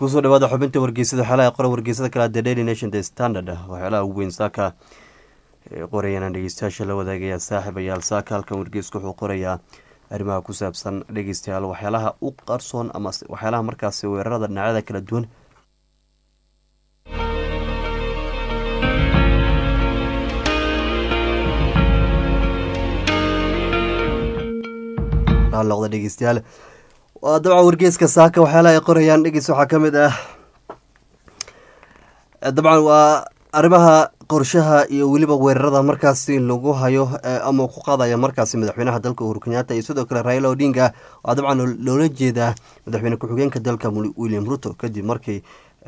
kusoo dhawaada xubinta wargeysada xeelaha qora wargeysada kale the daily nation the standard waxyaalaha ugu weyn saaka qorayaan dhegeystayaasha la wadaagaya saaxiibayaal saaka halkan wargeysku wuxuu qorayaa arrimaha ku saabsan dhegeystayaal waxyaalaha u qarsoon ama waxyaalaha markaasi weerarada dhinacyada kala duwan noqda dhegeystayaal waa dabcan wargeeska saaka waxyaalaha ay qorayaan dhegeys waxaa ka mid ah dabcan waa arrimaha qorshaha iyo weliba weerarada markaasi lagu hayo ama ku qaadaya markaasi madaxweynaha dalka uhuru kenyaata iyo sidoo kale raila odinga waa dabcan loola jeedaa madaxweyne ku-xigeenka dalka william ruto kadib markii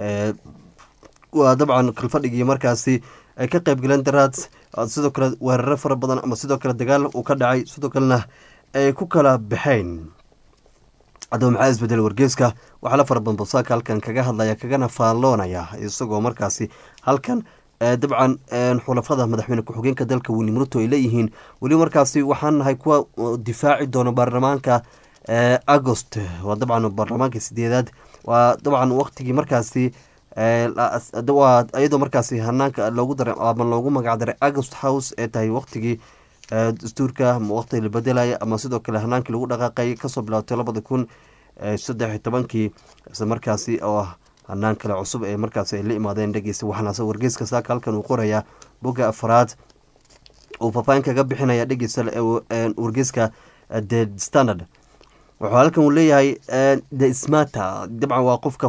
waa dabcan kalfadhigii markaasi ay ka qeyb galeen daraad sidoo kale weeraro fara badan ama sidoo kale dagaal uu ka dhacay sidoo kalena ay ku kala baxeen haddaba maxaa isbedel wargeeska waxaa la fara badan bosaaka halkan kaga hadlaya kagana faalloonaya isagoo markaasi halkan dabcan xulafada madaxweyne ku-xigeenka dalka william ruto ay leeyihiin weli markaasi waxaan nahay kuwa difaaci doona baarlamaanka agost waa dabcan baarlamaanka sideedaad waa dabcan waqtigii markaasi iyadoo markaasi hanaanka loogu daray ama loogu magac daray agost house ee tahay waqtigii dastuurka waqti la bedelaya ama sidoo kale hanaankii lagu dhaqaaqay kasoo bilaabtay labada kun saddex iyo tobankii isla markaasi oo ah hanaan kale cusub ee markaasi ay la imaadeen dhegeysta waxaana wargeyska saaka halkan uu qorayaa bogga afaraad uu faafaahin kaga bixinaya dhegeysta wargeyska the standard wuxuu halkan uu leeyahay the smata dabcan waa qofka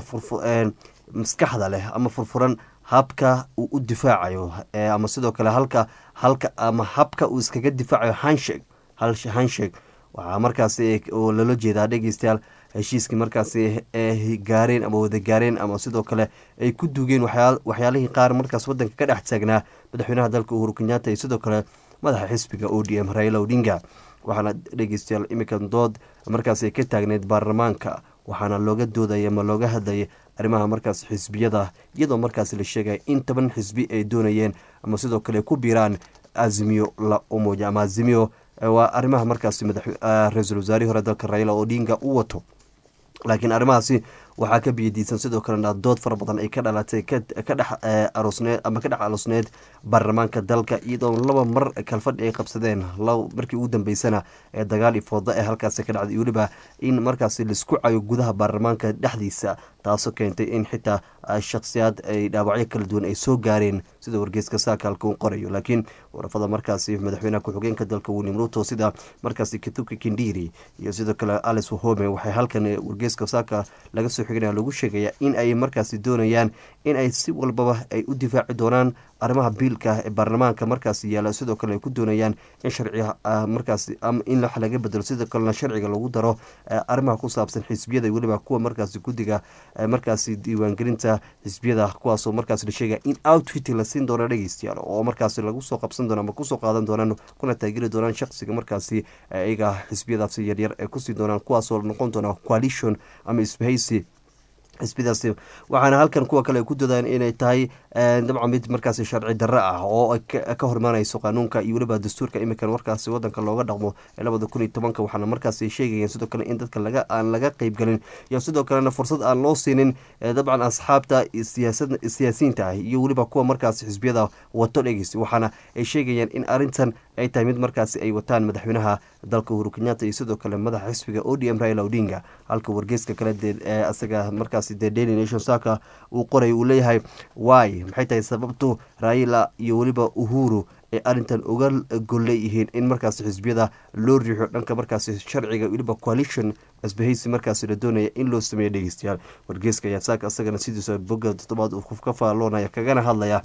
maskaxda leh ama furfuran habka uu u difaacayo ama sidoo kale halka halka ama habka uu iskaga difaacayo hansheg hansheg waxaa markaasi loola jeedaa dhegeystayaal heshiiskii markaasi ee gaareen ama wada gaareen ama sidoo kale ay ku duugeen waxyaalihii qaar markaas wadanka ka dhex taagnaa madaxweynaha dalka uhuru kenyaata iyo sidoo kale madaxa xisbiga o d m raila odinga waxaana dhegeystayaal iminkan dood markaasi ka taagneyd baarlamaanka waxaana looga doodaya ama looga hadlayay arrimaha markaas xisbiyada iyadoo markaas la sheegaya in toban xisbi ay doonayeen ama sidoo kale ku biiraan azimiyo la umoja ama azimiyo waa arrimaha markaas ra-iisul wasaarihii hore dalka raila odinga u wato laakiin arrimahaasi waxaa ka biyadiisan sidoo kalena dood fara badan ay ka dhalatay ka dhex aroosneed ama ka dhex aroosneed baarlamaanka dalka iyadoo laba mar kalfadhi ay qabsadeen markii ugu dambeysana ee dagaal iyo fooda ee halkaasi ka dhacday weliba in markaasi laisku cayo gudaha baarlamaanka dhexdiisa taasoo keentay in xitaa shakhsiyaad ay dhaawacyo kala duwan ay soo gaareen sida wargeeska saaka halka uu qorayo laakiin warafada markaasi madaxweynaha ku-xigeenka dalka william ruto sida markaasi kituka kindiri iyo sidoo kale alice wahome waxay halkan wargeeska saaka laga soo xigana lagu sheegaya in ay markaasi doonayaan in ay si walbaba ay u difaaci doonaan arrimaha biilka ee baarlamaanka markaasi yaala sidoo kale ay ku doonayaan in sharciga markaasi in wax laga bedelo sidoo kalena sharciga lagu daro arrimaha ku saabsan xisbiyada weliba kuwa markaasi guddiga markaasi diiwaangelinta xisbiyada kuwaasoo markaas la sheegaya in outfit la siin doono dhegeystayaal oo markaasi lagu soo qabsan doono ama kusoo qaadan doonaan kuna taageri doonaan shaqsiga markaasi iyaga xisbiyadaasi yaryar ee kusii doonaan kuwaasoo noqon doona coalition ama isbahaysi xisbidaasi waxaana halkan kuwa kale ay ku doodaan inay tahay dabcan mid markaasi sharci darro ah oo ka hormaanayso qaanuunka iyo weliba dastuurka iminkan markaasi wadanka looga dhaqmo ee labada kun iyo tobanka waxaana markaasi sheegayeen sidoo kale in dadka laga aan laga qeybgelin iyo sidoo kalena fursad aan loo siinin dabcan asxaabta siyaasiyiinta ah iyo weliba kuwa markaasi xisbiyada wato dhegeys waxaana ay sheegayaan in arrintan ay tahay mid markaasi ay wataan madaxweynaha dalka uhuru kenyaata iyo sidoo kale madaxa xisbiga o d m raila odinga halka wargeyska kale isaga markaas the daily nation saka uu qoray uu leeyahay wy maxay tahay sababtu raila iyo weliba uhuru ay arrintan uga golleeyihiin in markaasi xisbiyada loo riixo dhanka markaasi sharciga weliba coalition asbahaysi markaasi la doonaya in loo sameeyo dhegeystayaal wargeyska ayaa saaka isagana sidiisa bogga toddobaad uu ka faalloonaya kagana hadlaya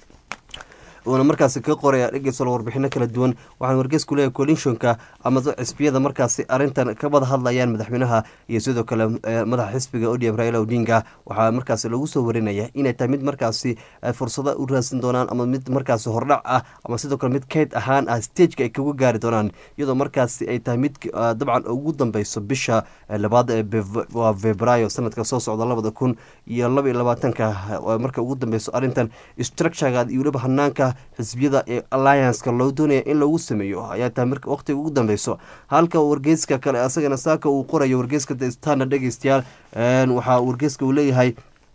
uuna markaasi ka qoraya dhegeysta warbixino kala duwan waxaan wargeysku leeyahay coalitionka ama xisbiyada markaasi arrintan ka wada hadlayaan madaxweynaha iyo sidoo kale madaxa xisbiga odm raila odinga waxaa markaasi lagu soo warinaya inay tahay mid markaasi fursado u raadsan doonaan ama mid markaasi hordhac ah ama sidoo kale mid keyd ahaan ah stageka ay kaga gaari doonaan iyadoo markaasi ay tahay mid dabcan ugu dambeyso bisha labaad waa februaayo sanadka soo socda labada kun iyo laba iyo labaatanka marka ugu dambeyso arrintan structurega iyo weliba hanaanka xisbiyada ee allianceka loo doonaya in lagu sameeyo ayaa tahay marka waqtiga ugu dambeyso halka wargeyska kale asagana saaka uu qorayo wargeyska the standard dhegeystayaal waxaa wargeyska uu leeyahay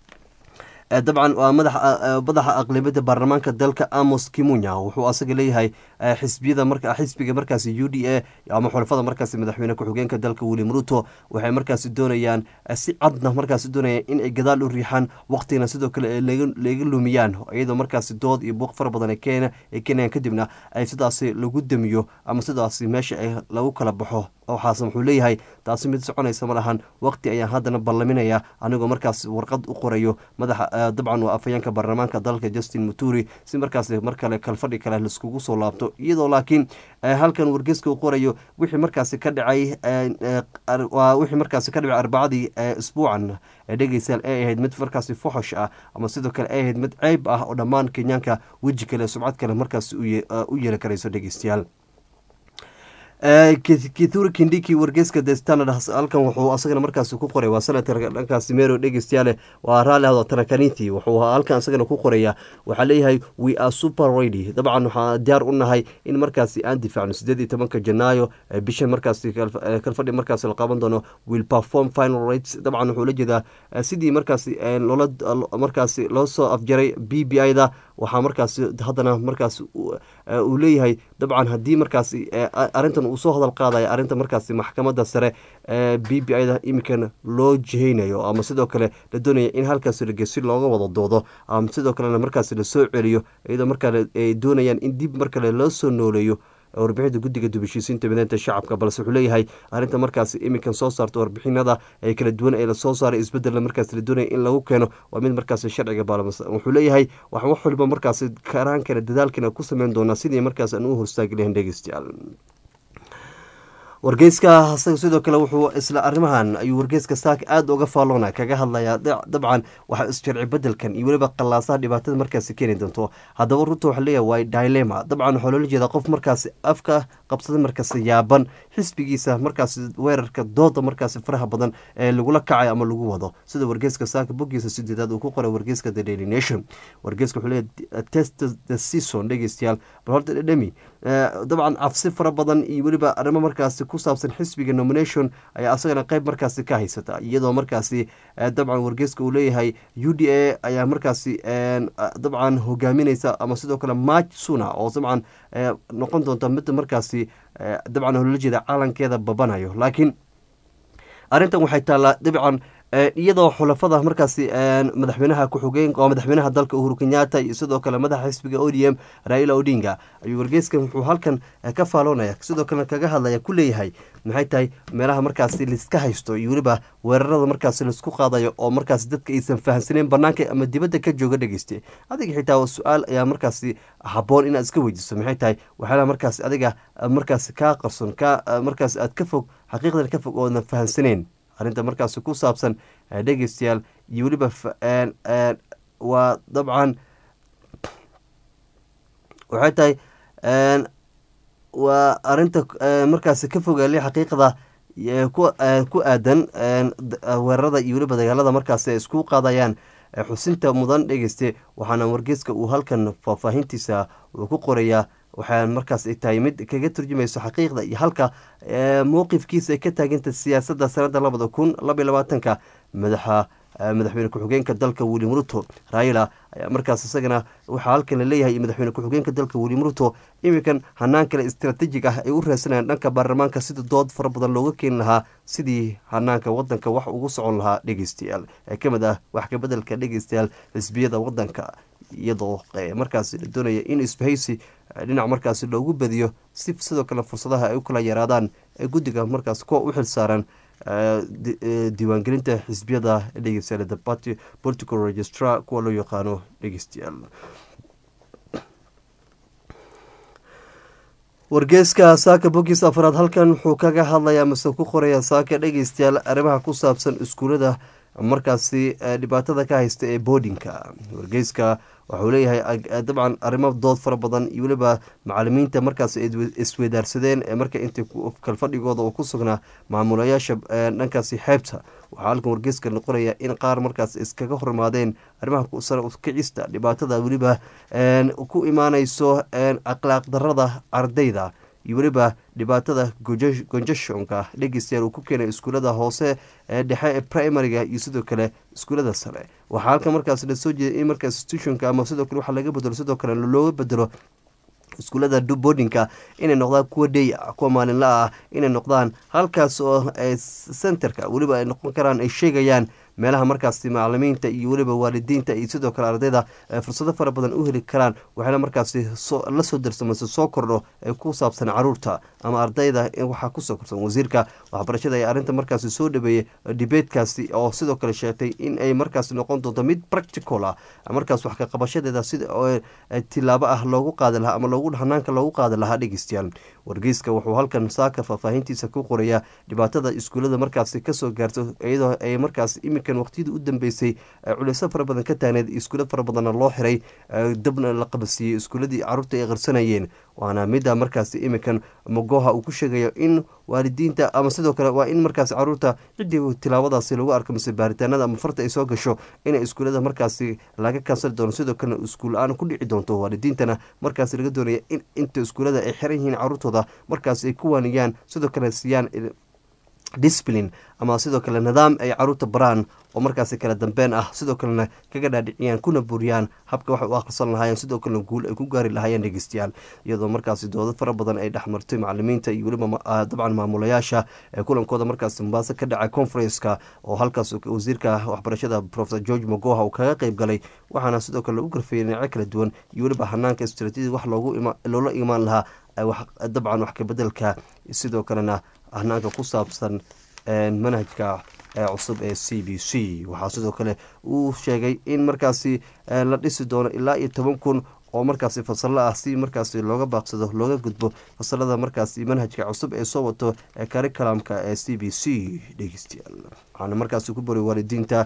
dabcan waa madaxa aqlabiyadda baarlamaanka dalka amos kimunya wuxuu asaga leeyahay xisbiyada marka xisbiga markaasi u d a ama xulafada markaasi madaxweyne ku-xigeenka dalka william ruto waxay markaasi doonayaan si cadna markaasi doonayaan in ay gadaal u riixaan waqtigana sidoo kale ay laga lumiyaan iyadoo markaasi dood iyo buuq fara badan keena ay keenayaan kadibna ay sidaasi lagu damiyo ama sidaasi meesha ay lagu kala baxo waxaase wuxuu leeyahay taasi mid soconaysa ma lahan waqti ayaan haddana ballaminaya anigoo markaas warqad u qorayo madaxa dabcan waa afhayeenka baarlamaanka dalka justin muturi si markaas mar kale kalfadhi kale laiskugu soo laabto iyadoo laakiin halkan wargeeska u qorayo wixii markaasi ka dhacay wixii markaasi ka dhacay arbacadii isbuucan dhegeystayaal ay ahayd mid markaasi foxosh ah ama sidoo kale ay ahayd mid ceyb ah oo dhammaan kenyaanka weji kale subcad kale markaasi u yeeli karayso dhegeystayaal kithuri kindiki wargeyska the standard halkan wuxuu asagana markaasi ku qoray waa senator dhankaasi mero dhegeystayaale waa raalli ahdo tarakaniti wuxuu halkan asagana ku qoraya waxaa leeyahay we are super ready dabcan waxaa diyaar u nahay in markaasi aan difaacno sideed iyo tobanka janaayo bishan markaasi kalfadhi markaasi la qaban doono will perform final rates dabcan wuxuu la jeedaa sidii markaasi loola markaasi loo soo afjaray b b i da waxaa markaasi haddana markaas uu leeyahay dabcan haddii markaasi arintan uu soo hadal qaadaya arrinta markaasi maxkamadda sare ee b b i da iminkan loo jihaynayo ama sidoo kale la doonaya in halkaasi lagesi looga wada doodo ama sidoo kalena markaasi lasoo celiyo iyadoo markaa ay doonayaan in dib mar kale loo soo nooleeyo warbixinta guddiga dubashiisiinta mideynta shacabka balse wuxuu leeyahay arrinta markaasi iminkan soo saarta warbixinada ee kala duwan ee lasoo saaray isbedella markaas la doonaya in lagu keeno waa mid markaasi sharciga baalmasa wuxuu leeyahay wax wax waliba markaasi karaankana dadaalkana ku sameyn doonaa sidii markaas aan u horstaagi lahayn dhegeystayaal wargeyska asaga sidoo kale wuxuu isla arrimahan ayuu wargeyska saak aada uga faalloona kaga hadlayaa dabcan waxa isjarci bedelkan iyo weliba qallaasaha dhibaatada markaasi keeni doonto haddaba runta waxa leeyahay waa dilema dabcan waxaa loola jeedaa qof markaasi afka qabsada markaasi yaaban xisbigiisa markaasi weerarka dooda markaasi faraha badan ee lagula kacay ama lagu wado sida wargeyska saaka boggiisa sideedaad uu ku qoray wargeyska the daily nation wargeyska wuxuu leeyahay test the season dhegeystayaal bal horta dhedhemi dabcan cabsi fara badan iyo weliba arrimo markaasi ku saabsan xisbiga nomination ayaa asagana qeyb markaasi ka haysata iyadoo markaasi dabcan wargeyska uu leeyahay u d a ayaa markaasi dabcan hogaamineysa ama sidoo kale march suna oo dabcan noqon doonta mid markaasi dabcan loola jeeda calankeeda babanayo laakiin arrintan waxay taallaa dabcan iyadoo xulafada markaasi madaxweynaha ku-xigeen oo madaxweynaha dalka uhuru kenyatta iyo sidoo kale madaxa xisbiga o d m raila odinga ayuu wargeyskan wuxuu halkan ka faaloonaya sidoo kalena kaga hadlaya ku leeyahay maxay tahay meelaha markaasi laiska haysto iyo weliba weerarada markaasi laisku qaadayo oo markaasi dadka aysan fahamsaneyn banaanka ama dibadda ka jooga dhegeyste adiga xitaa su-aal ayaa markaasi haboon inaad iska weydiiso maxay tahay waxyaalaha markaasi adiga markaasi kaa qarson ka markaasi aad ka fog xaqiiqdan ka fog oodan fahamsaneyn arrinta markaasi ku saabsan dhegeystayaal iyo weliba waa dabcan waxay tahay waa arinta markaasi ka fogaali xaqiiqda ku aadan weerarada iyo weliba dagaalada markaasi ay isku qaadayaan xusinta mudan dhegeyste waxaana wargeyska uu halkan faahfaahintiisa uu ku qorayaa waxaa markaas ay tahay mid kaga turjumayso xaqiiqda iyo halka mowqifkiisa ay ka taaganta siyaasadda sanada labada kun labaiy labaatanka madaxa madaxweyne ku-xigeenka dalka william ruto raila ayaa markaas isagana waxaa halkan la leeyahay madaxweyne ku-xigeenka dalka william ruto iminkan hanaan kale istraatiijig ah ay u raadsanayaan dhanka baarlamaanka sida dood fara badan looga keeni lahaa sidii hanaanka wadanka wax ugu socon lahaa dhegeystayaal ee ka mid ah wax kabedelka dhegeystayaal xisbiyada wadanka iyadoo markaas la doonaya in isbahaysi dhinac markaasi loogu badiyo si sidoo kale fursadaha ay u kala yaraadaan ee guddiga markaas kuwa u xil saaran diiwaangelinta xisbiyada dhegeystayaal the party political registrar kuwa loo yaqaano dhegeystayaal wargeeska saaka bogiis afraad halkan wuxuu kaga hadlayaa mase ku qoraya saaka dhegeystayaal arrimaha ku saabsan iskuulada markaasi dhibaatada ka haysta ee boodinka wargeyska waxuu leeyahay dabcan arrimo dood fara badan iyo weliba macalimiinta markaas isweydaarsadeen ee marka inta kalfadhigooda uu ku sugnaa maamulayaasha dhankaasi xeebta waxaa halkan wargeyska noqonaya in qaar markaas iskaga hormaadeen arrimaha sare kicista dhibaatada weliba ku imaaneyso akhlaaq darada ardayda iyo weliba dhibaatada gonjashonka dhegeystayaal uu ku keenay iskuulada hoose ee dhexe ee primariga iyo sidoo kale iskuulada sare waxaa halkan markaas lasoo jeeday in markaas institutionka ama sidoo kale waxa laga bedelo sidoo kale looga bedelo iskuullada boardinka inay noqdaan kuwa day kuwa maalinla ah inay noqdaan halkaas oo centerka weliba ay noqon karaan ay sheegayaan meelaha markaasi macalimiinta iyo weliba waalidiinta iyo sidoo kale ardayda fursado fara badan u heli karaan waxayna markaasi la soo darsamase soo kordho ee ku saabsan caruurta ama ardayda waxaa kusoo korsan wasiirka waxbarashada ee arrinta markaasi soo dhaweeyey dibeedkaasi oo sidoo kale sheegtay in ay markaasi noqon doonto mid practical ah markaas wax ka qabashadeeda sida tilaabo ah loogu qaadi lahaa ama loogu hanaanka loogu qaadi lahaa dhegeystayaal wargeyska wuxuu halkan saaka faahfaahintiisa ku qorayaa dhibaatada iskuullada markaasi kasoo gaarto iyadoo ay markaas iminkan waqtiyadii u dambeysay culeyso fara badan ka taagneed iskuulla fara badanna loo xiray dabna la qabasiiyey iskuulladii caruurta ay qarsanayeen waana midda markaasi iminkan mogoha uu ku sheegayo in waalidiinta ama sidoo kale waa in markaasi caruurta ciddii tilaabadaasi lagu arko mise baaritaanada ama farta ay soo gasho inay iskuullada markaasi laga kansali doono sidoo kalena iskuul la-aan ku dhici doonto waalidiintana markaasi laga doonaya in inta iskuullada ay xiran yihiin caruurtooda markaasi ay ku waaniyaan sidoo kale siiyaan discipline ama sidoo kale nidaam ay caruurta baraan oo markaasi kala dambeyn ah sidoo kalena kaga dhaadhiciyaan kuna buriyaan habka waxay u akhrisan lahaayeen sidoo kalena guul ay ku gaari lahaayeen dhegeystayaal iyadoo markaasi doodo fara badan ay dhexmartay macalimiinta iyo weliba dabcan maamulayaasha ee kulankooda markaasi mombaaso ka dhacay conferenska oo halkaas wasiirka waxbarashada profesor george mogoha uu kaga qeyb galay waxaana sidoo kale lagu garfeeyay dhinacyo kala duwan iyo weliba hanaanka istraatiiji wax loola imaan lahaa dabcan wax kabedelka sidoo kalena hanaanka ku saabsan manhajka cusub ee c b c waxaa sidoo kale uu sheegay in markaasi la dhisi doono ilaa iyo toban kun oo markaasi fasalo ah si markaasi looga baaqsado looga gudbo fasalada markaasi manhajka cusub ee soo wato ee karikalamka ee c b c dhegeystayaal waxaana markaasi ku bari waalidiinta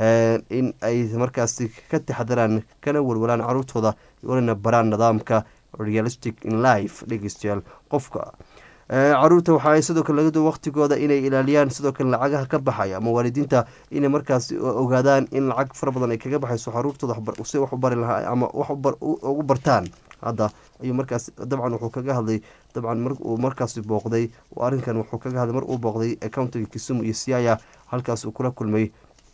in ay markaasi ka taxadaraan kana walwalaan caruurtooda walina baraan nidaamka realistic in life dhegeystayaal qofka caruurta waxa ay sidoo kale laga duwa waqtigooda inay ilaaliyaan sidoo kale lacagaha ka baxaya ama waalidiinta inay markaas ogaadaan in lacag fara badan ay kaga baxayso caruurtooda si wax u bari lahaa ama wax ugu bartaan hadda ayuu markaas dabcan wuxuu kaga hadlay dabcan mar uu markaasi booqday arrinkan wuxuu kaga hadlay mar uu booqday countiga kisumu iyo siaya halkaas uu kula kulmay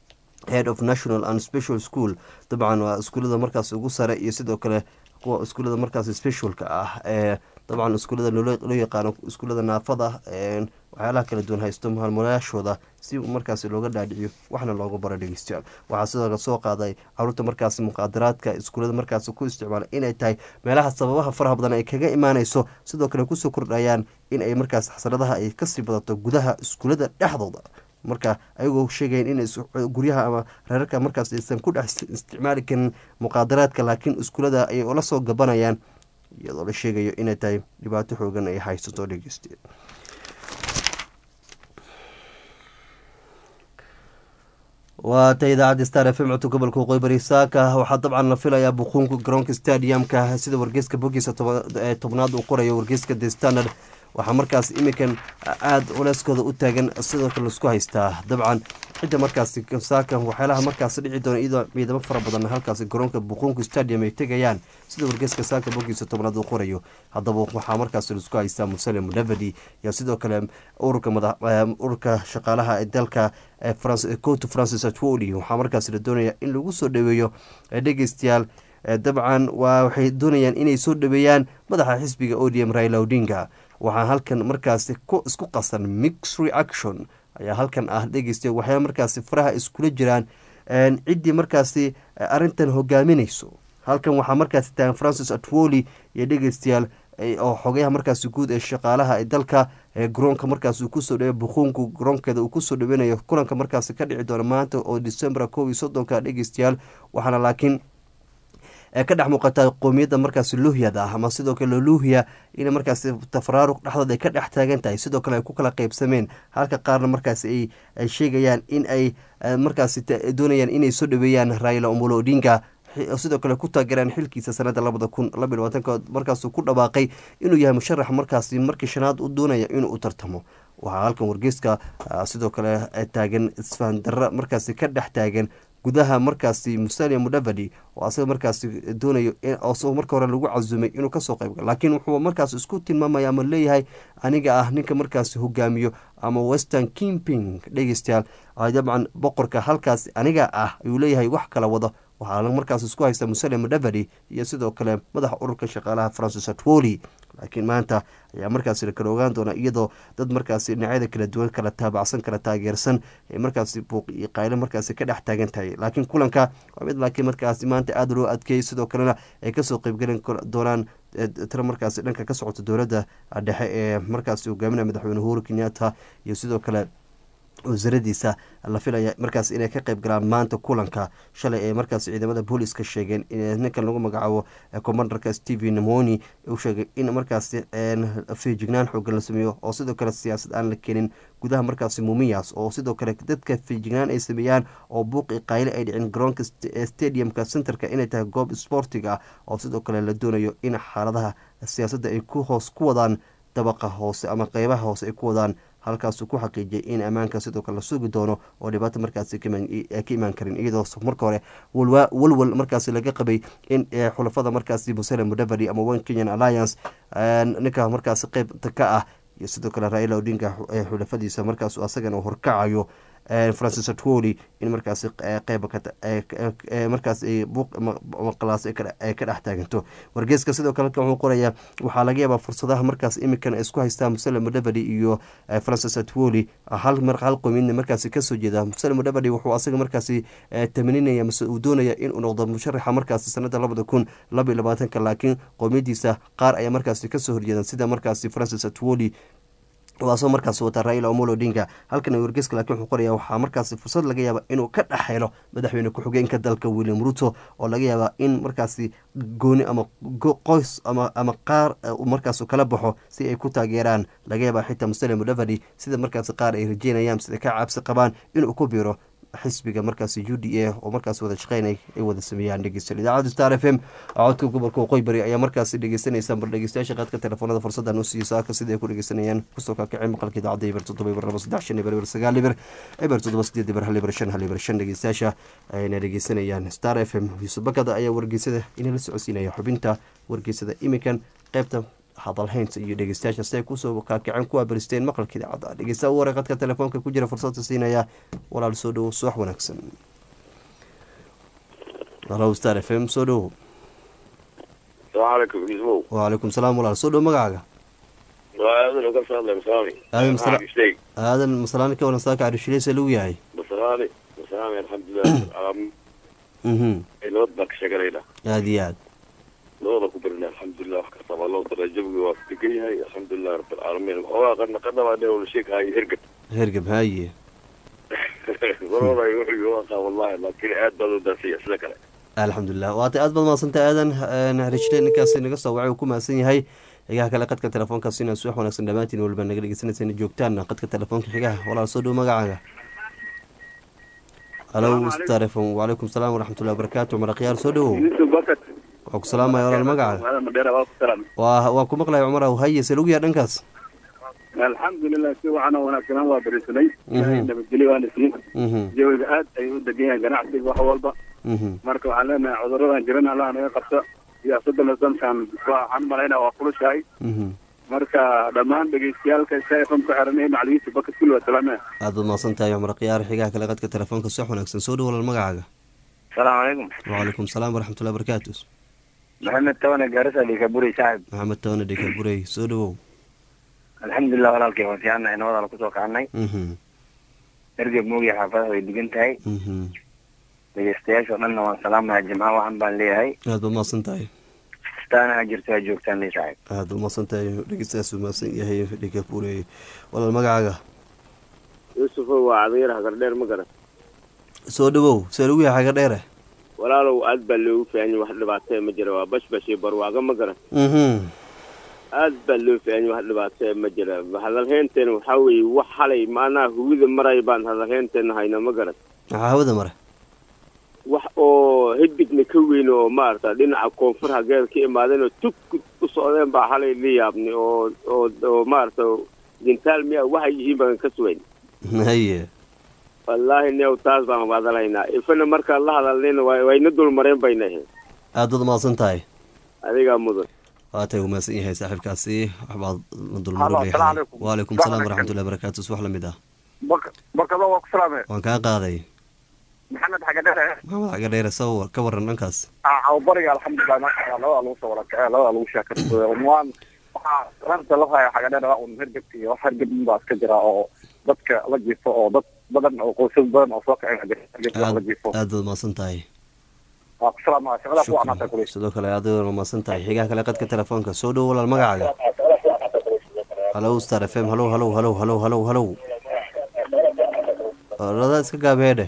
head of national and special school dabcan waa iskuullada markaas ugu sare iyo sidoo kale kuwa iskuullada markaas specialka ah ee dabcan iskuullada loo yaqaano iskuullada naafada waxyaalaha kala duwan haysto maalmulayaashooda si markaasi looga dhaadhiciyo waxna looga baro dhegeystayaal waxaa sidoo kale soo qaaday caruurta markaasi muqaadaraadka iskuullada markaasi ku isticmaala inay tahay meelaha sababaha faraha badan ay kaga imaaneyso sidoo kale kusoo kordhayaan in ay markaas xasradaha ay kasii badato gudaha iskuullada dhexdooda marka ayagoo sheegayan in guryaha ama reerarka markaas aysan ku dhex isticmaali karin muqaadaraadka laakiin iskuullada ayay ula soo gabanayaan iyadoo la sheegayo inay tahay dhibaato xoogan ay haysato dhegeyste waa ta idaacadda star f m codka gobolka waqooyi bari saaka waxaa dabcan la filayaa buquunka garoonka stadiumka sida wargeyska bogiisa tobnaad uu qorayo wargeyska the standard waxaa markaas iminkan aada culeyskooda u taagan sidoo kale laisku haystaa dabcan cidda markaasi saaka waxyaalaha markaas dhici doona iyadoo ciidamo fara badan halkaasi garoonka buquunka stadium ay tegayaan sida wargeyska saaka bogiisa tobnaad uu qorayo haddaba waxaa markaas laisku haystaa musale mudavadi iyo sidoo kale ururka ururka shaqaalaha ee dalka coto francis atwoli waxaa markaas la doonaya in lagu soo dhaweeyo dhegeystayaal dabcan waa waxay doonayaan inay soo dhaweeyaan madaxa xisbiga odm raila odinga waxaa halkan markaasi isku qasan mix reaction ayaa halkan ah dhegeysta waxay markaasi faraha iskula jiraan ciddii markaasi arintan hogaaminayso halkan waxaa markaasi taagan francis atwoli iyo dhegeystayaal oo xogayaha markaasi guud ee shaqaalaha ee dalka garoonka markaas uu kusoo dhawe buquunku garoonkeeda uu kusoo dhaweynayo kulanka markaasi ka dhici doona maanta oo december kow iyo soddonka dhegeystayaal waxaana laakiin ka dhex muuqataa qoomiyadda markaasi luhyada ah ama sidoo kale luhya in markaasi tafaraaruq dhexdood ay ka dhex taagan tahay sidoo kale ay ku kala qeybsameen halka qaarna markaasi ay sheegayaan in ay markaasi doonayaan inay soo dhaweeyaan raila omolo odinga sidoo kale ku taageeraan xilkiisa sanada labada kun laba iyo labaatanka markaasuu ku dhawaaqay inuu yahay musharax markaasi markii shanaad u doonaya inuu u tartamo waxaa halkan wargeyska sidoo kale taagan isfahan darra markaasi ka dhex taagan gudaha markaasi musalia mudavadi oo asaga markaasi doonayo oo marka hore lagu casumay inuu kasoo qeyb laakiin wuxuu markaas isku tilmaamaya ama leeyahay aniga ah ninka markaasi hogaamiyo ama western kimping dhegeystayaal dabcan boqorka halkaas aniga ah ayuu leeyahay wax kala wado waxaa markaas isku haysta musalia mudavadi iyo sidoo kale madaxa ururka shaqaalaha francis atwoli laakiin maanta ayaa markaasi la kala ogaan doona iyadoo dad markaasi dhinacyada kala duwan kala taabacsan kala taageersan ee markaasi buuq iyo qayle markaasi ka dhex taagan tahay laakiin kulanka waa mid laakiin markaasi maanta aada loo adkeeyay sidoo kalena ay kasoo qeybgelin doonaan tiro markaasi dhanka ka socota dowladda dhexe ee markaasi hogaaminaya madaxweyne uhuru kenyatta iyo sidoo kale wasaradiisa la filaya markaas inay ka qeyb galaan maanta kulanka shalay ee markaas ciidamada booliska sheegeen ninkan lagu magacaabo commandarka stephen moni uu sheegay in markaasi feejignaan xoogan la sameeyo oo sidoo kale siyaasad aan la keenin gudaha markaasi mumiyas oo sidoo kale dadka feejignaan ay sameeyaan oo buuqi qayle ay dhicin garoonka stadiumka centerka inay tahay goob sportiga ah oo sidoo kale la doonayo in xaaladaha siyaasadda ay ku hoos ku wadaan dabaqa hoose ama qeybaha hoose ay ku wadaan halkaasuu ku xaqiijiyay in ammaanka sidoo kale la sugi doono oo dhibaato markaasi ka imaan karin iyadoo marka hore walwal markaasi laga qabay in xulafada markaasi musele mudavadi ama one kenyan alliance ninka markaasi qeybta ka ah iyo sidoo kale raila odinga xulafadiisa markaas asagana horkacayo francis atwoli in markaasi qeyba markaas buuqmaqalaas ay ka dhex taaganto wargeeska sidoo kale wuxuu qorayaa waxaa laga yaabaa fursadaha markaas imikan ay isku haystaan musele mudavadi iyo francis atwoli hal hal qoomiyadna markaasi kasoo jeeda musele mudavadi wuxuu asaga markaasi tamaninaya mase uu doonaya inuu noqdo musharaxa markaasi sanada labada kun laba iyo labaatanka laakiin qoomiyadiisa qaar ayaa markaasi kasoo horjeedan sida markaasi francis atwoli waasoo markaas wata raila omolo odinga halkan wargeeska laakiin wuxuu qoraya waxaa markaasi fursad laga yaaba inuu ka dhex helo madaxweyne ku-xigeenka dalka william ruto oo laga yaaba in markaasi gooni ama qoys ama ama qaar markaas kala baxo si ay ku taageeraan laga yaaba xitaa musale mudavadi sida markaasi qaar ay rajeynayaan sida ka cabsi qabaan inuu ku biiro xisbiga markaasi u d a oo markaas wada shaqeynay ay wada sameeyaan dhegeystayaal idaacadda star f m codka gobolka waqooyi bari ayaa markaasi dhegeysaneysaan bar dhegeystayaasha qaadka telefoonada fursadan u siiyo saaka sida ay ku dhegeysanayaan kusoo kaakacay maqalka idaacadda iber toddoba iber laba saddex shan iber iber sagaal iber iber toddoba sideed iber hal iber shan hal iber shan dhegeystayaasha ayna dhegeysanayaan star f m yuusuf bakada ayaa wargeysada inala socodsiinaya xubinta wargeysada imikan qeybta hadalhaynta iyo dhegeystayaasha si ay kusoo kaakaceen kuwa baristeen maqalka idaacadda dhegeystaha u wareeqadka telefoonka ku jira fursadta siinaya walaal soo dhowo subax wanaagsan halo star f m soo dhowo asalaamu calaykum wacalaykum salaam walaal soo dhowo magacaaga aadan uga soo hadlay masalani aadan masala aadan masalaani ka waran saaka cadhishileysa lagu yahay masalani masalani alxamdulilah mhm nabad baan ka sheeganayna aada iyo aad nabada ku barina alxamdulilah wax kasta baa loo daray jawiga waa degan yahay alxamdulilah rabbilcaalamiin waxoogaa qarna qarna baa dhew la sheekahayo hergab hergab haye marooday wuxuu waa wallahi laakiin aad baad u daasaya sida kale alxamdulilah waata aad baad mahadsantay aadan rishile ninkaasi naga soo wacay uu ku mahadsan yahay xigaha kale qadka telefoonkaas inaa subax wanaagsan dhammaantiin waliba naga dhegeysanaysan joogtaan qadka telefoonka xigaha walaal soo dhow magacaaga halo starefon wacalaykum salaam waraxmatullahi wabarakaatu cumar akhyaar soo dhowow waxaa ku salaamaya walaal magacaaga waa waa ku maqlaya cumar aw haye se lagu yaha dhankaas alxamdulilah si wacan oo wanaagsanaan waa berisanay nabadgelyo waana siin jawiga aad ayuu u degan yahay ganacsiga wax walba marka waxaan leenahay cuduradan jiran allah naga qabta siyaasadana dankan waxaan malaynaa waa kulushahay marka dhammaan dhegeystayaalka sfm ku xiran ee macalimiinta baka kulli waa salaamaya aad baad mahadsan tahay cumar khiyaar xigaha kale qadka telefoonka subax wanaagsan soo dhow walaal magacaaga asalaamu calaykum wacalaykum salaam waraxmatullahi wabarakaatu maxamed tabane gaarisa dhikaburey saaxib maxamed tabane dhikaburey soo dhowow alxamdulilah walaalkay waan fiicannay nabadaala kusoo kacnay ergeb moogiya xaafadaha way degan tahay dhegeystayaasha o dhanna waan salaamaya jimca waxan baan leeyahay aad baad mahadsan tahay staana ha jirto ha joogtaan ley saaxib aad baad mahadsan tahay dhegeystayaas uu mahadsan yahay dhikaburey walaal magacaaga yuusufow waa cadayar hagardheer ma garan soo dhowow see lagu yahay xaga dheere walaalow aad baa loogu faahanyay wax dhibaatee ma jira waa bashbash iyo barwaago ma garan aad baa loo faahanyay wax dhibaatee ma jira hadalheynteena waxaa weeye wax halay maanaha hugida maray baan hadalheynteena hayna ma garan maxaa hawada mare wax oo hidigna ka weyn oo maarata dhinaca koonfur hageed ka imaadeen oo tug u socdeen baa halay la yaabnay oo oo oo maarata gintaal miya waxay yihiin baan ka sugayn haye wallaahi new taas baan wadalaynaa ifana markaan la hadalnayna wa wayna dulmareen bayna ahayd aad baad umahadsan tahay adigaa mudan waatay umahadsan yahay saaxiibkaasi waxbaad la Halo, dulmaray assalaamu calaykum. waalaykum salaam waraxmatullahi barakaatu subax lamid ah Bark- barkado waa ku salaame waan kaa qaaday maxamed xagadhere maxamed xaga dheere sawir ka waran dhankaas bariga alxamdulilah maasha allah labada lagu soo wada kacay labada lagu sheekaysto waan waxaa ranta la haya xagadhere waa un hergebka iyo wax hergeb baa iska jira oo dadka la jiifo oo dad badan oo qoysas badan oo soo kacay hergebka la jiifo aad baad umahadsan tahay waa ku salaamaya shaqada ku wacnaata Shukran. kuley sidoo kale aad baad umahadsan tahay xigaha kale qadka telefoonka soo dhowo walaal magacaaga halow star f m halow halow halow halow halow halow orada iska gaabeedhe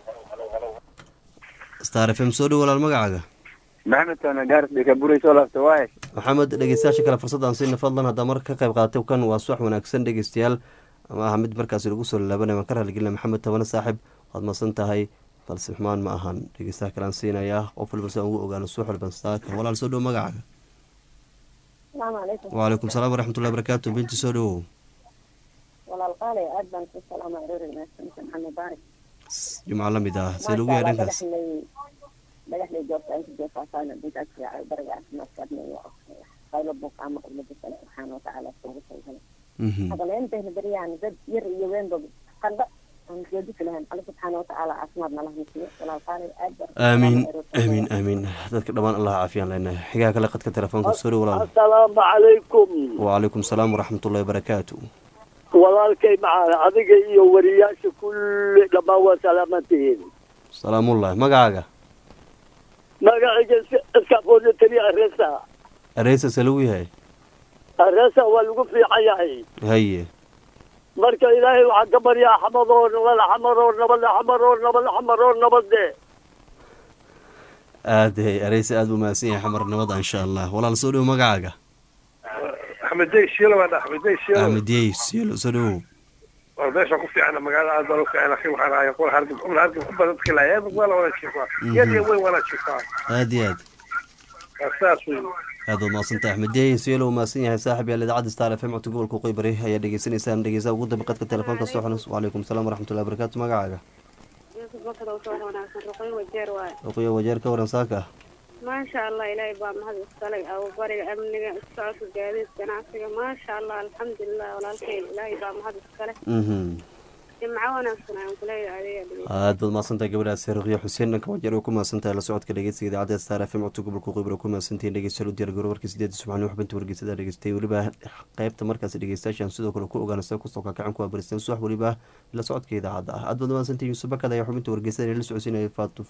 star f m soo dhowo walaal magacaaga maxamed tana gaaris dhika buray soo laabta waaye maxamed dhegeystayaasha kale fursadaan siina fadlan haddaa mar ka qayb qaatay kan waa subax wanaagsan dhegeystayaal ama aha mid markaasi lagu soo laabanaya waan ka raaligelina maxamed tabane saaxib waad masan tahay balse xumaan ma ahan dhegeystaha kalean siinayaa qof walba si aan ugu ogaano subax walban saaka walaal soo dhowo magacaaga asalaamu calaykum wcalaykum salaam waraxmatullahi barakaatu binti soo dhowow walaal qaale aad baan ku salaama aroori wanaagsan maxamed baarik jumco la mid ah see lagu yahay dhankaas dhagaxley dhagaxley joogta inta joogtaasaana dintaas fiican bariga caafimaadka adnayo qaylo buuq ama umada kale subxaana watacaala kuugu talgalay Mhm. hadaleentayna beryahan dad yar iyo weynba qandho aan joojisi lahayn alle subxaana watacaala caafimaad nala hasiiyo walaal qaale aad baan ku aamiin salaama aroori aamiin aamiin dadka dhammaan allah caafiyaan leenahay xigaha kale qadka telefoonka soo dhowo walaal asalaamu calaykum wcalaykum salaam waraxmatullahi barakaatu walaalkay macaan adiga iyo wariyaasha kulli dhammaan waa salaamantihiin salaamullah magacaaga magacayga iskafoodya taliya aresa areysa see lagu yahay aresa waa lagu fiican yahay haye marka ilaahay waxaan ka baryaa xamadoo nabad xamaroo nabad xamaroo nabad xamaroo nabade aad areysa aad buu mahadsan yahay xamar nabada insha allah walaal soo dhowo magacaaga axmed dey shiilo baan axmed dey shiilo axmed yey sielo soo dhowow war meesha ku fiicana magaalada aad baan u fiican akhi waxaan ahay qol hargab qol hargab ku badan dadka ilaa eebag waa la wada jiifaa yad iyo weyn waa la jiifaa aad iyo aad waa saas wey aad baad mahadsantahay axmed yey sielo uu mahadsan yahay saaxib yaal idaacadda star f m codka gobolka qoybari ayaa dhegeysanaysaan dhegeysaha ugu dambe qadka telefoonka soo xanuus wcalaykum salaam waraxmatullahi barakaatu magacaaga oqoya wajeer ka waran saaka maasha allah ilaahay baa mahad iskalay abu bariga amniga isocodka gaadiid ganacsiga maasha allah alxamdulilah walaalkay ilaahay baa mahad iskale mhm jimco wanaagsan ayaan kuleeyahay adiga dhegeysta aad baad mahadsantahay gabadhaas ruqya xuseen dhanka wajeer oo ku mahadsantahay la socodka dhegeysiga idaacadda star f m codka gobolka qoybari ku mahadsantihiin dhegeystayaal u diyaar garo warkii sideedda subaxnimo xubinta wargeysada dhegeystay weliba qeybta markaasi dhegeystayaashan sidoo kale ku ogaana sida kusoo kakacan kuwa baristeen subax weliba la socodka idaacadda ah aad baad mahadsantihiin yuusuf bakad ayaa xubinta wargeysada la socodsiinaya faatuf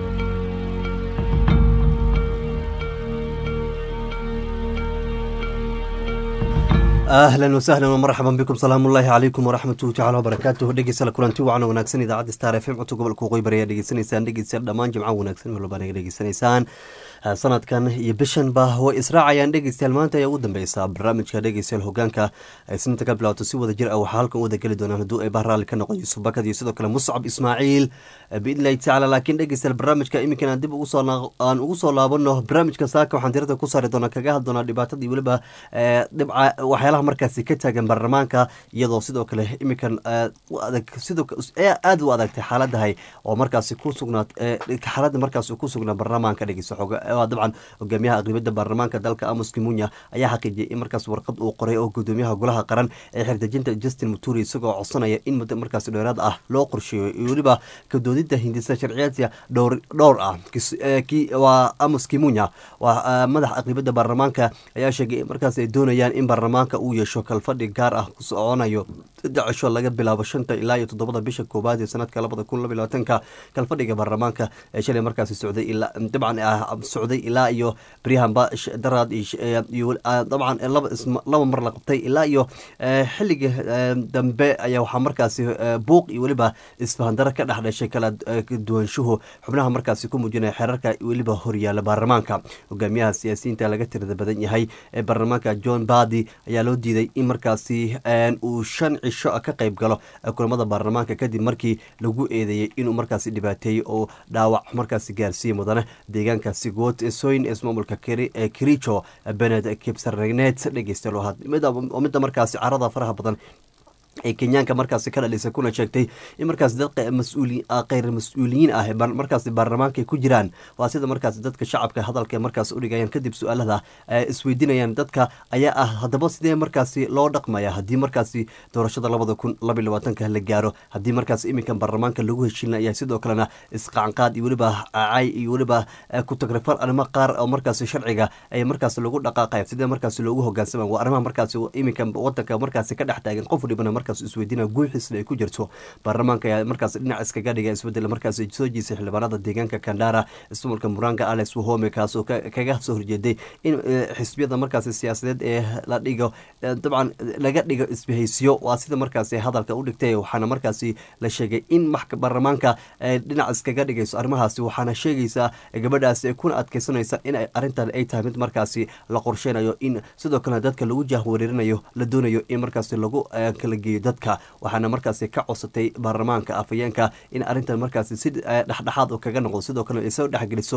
ahlan wasahlan wmarxaban bikum salaamu ullaahi calaykum waraxmatuhu tacala wabarakaatuh dhegeysala kulanti wacan wanaagsan idaacadda star f m codka gobolka qoybar ayaa dhegeysanaysaan dhegeystayaal dhammaan jimco wanaagsan meel walbaa naga dhegeysanaysaan sanadkan iyo bishanba way israacayaan dhegeystayaal maanta ayaa ugu dambeysa barnaamijka dhegeystayaal hogaanka ay sinta ka bilaato si wada jir ah waxaa halkan u wada geli doonaan hadduu ay bahraali ka noqon yuusuf bakad iyo sidoo kale muscab ismaaciil biidnillahi tacaala laakiin dhegeystayaal barnaamijka iminkan aan dib ugu soo aan ugu soo laabano barnaamijka saaka waxaan diirada ku saari doonaa kaga hadli doonaa dhibaatadii weliba dhibca waxyaalaha markaasi ka taagan baarlamaanka iyadoo sidoo kale iminkan u adag sidoo aada u adagtay xaaladahay oo markaasi ku sugnaat xaaladda markaasi ku sugnaa baarlamaanka dhegeysa xooga dabcan hogaamiyaha aqribada baarlamaanka dalka amos kimunya ayaa xaqiijiyay in markaas warqad uu qoray oo gudoomiyaha golaha qaran ee xerdejinta justin muturi isagoo codsanaya in muddo markaas dheeraad ah loo qorsheeyo iyo weliba kadoodida hindisa sharciyaadka dhowr dhowr ah waa amos kimunya waa madaxa aqribada baarlamaanka ayaa sheegay in markaas ay doonayaan in baarlamaanka uu yeesho kalfadhi gaar ah ku soconayo saddex cisho laga bilaabo shanta ilaa iyo toddobada bisha koowaad ee sanadka labada kun laba labaatanka kalfadhiga baarlamaanka ee shalay markaasi socday ilaa dabcan socday ilaa iyo baryahanba daraad dabcan laba mar la qabtay ilaa iyo xilliga dambe ayaa waxaa markaasi buuq iyo weliba isfahandaro ka dhex dhashay kala duwanshuhu xubnaha markaasi ku muujinaya xeerarka weliba horyaala baarlamaanka hogaamiyaha siyaasiyiinta laga tirada badan yahay ee baarlamaanka john badi ayaa loo diiday in markaasi uu shan cisho ka qayb galo kulamada baarlamaanka kadib markii lagu eedeeyey inuu markaasi dhibaateeyey oo dhaawac markaasi gaarsiiye mudane deegaankaasi goot soyn ismaamulka kericho bened kibsarnet dhegeystayaal midda markaasi carada faraha badan ee kenyaanka markaasi ka dhalisay kuna sheegtay in markaas dad mas-uuli kheyr mas-uuliyiin ah markaasi baarlamaanka ay ku jiraan waa sida markaasi dadka shacabka hadalka markaas udhigayaan kadib su-aalada isweydiinayaan dadka ayaa ah haddaba sidee markaasi loo dhaqmaya haddii markaasi doorashada labada kun labaiy labaatanka la gaaro haddii markaas iminkan baarlamaanka lagu heshiinaya sidoo kalena isqacanqaad iyo weliba cay iyo weliba ku-tagrifal arrimo qaar oo markaasi sharciga ay markaas lagu dhaqaaqaya sidee markaasi loogu hogaansama waa arrimaha markaasi iminkan wadanka markaasi ka dhex taagan qof walibana markaas isweydiina guuxiisna ay ku jirto baarlamaanka ayaa markaas dhinac iskaga dhiga isbedel markaas soo jiisay xildhibaanada deegaanka kandara ismaulka muranga alex wahome kaasoo kaga soo horjeeday in xisbiyada markaasi siyaasadeed ee la dhigo dabcan laga dhigo isbahaysiyo waa sida markaasi hadalka u dhigtay waxaana markaasi la sheegay in baarlamaanka dhinac iskaga dhigayso arrimahaasi waxaana sheegaysaa gabadhaasi kuna adkeysanaysa in arrintan ay tahay mid markaasi la qorsheynayo in sidoo kalena dadka lagu jahwareerinayo la doonayo in markaasi lagu kala geeyo dadka waxaana markaasi ka codsatay baarlamaanka afayeenka in arrintan markaasi si dhexdhexaad kaga noqdo sidoo kale ay soo dhexgeliso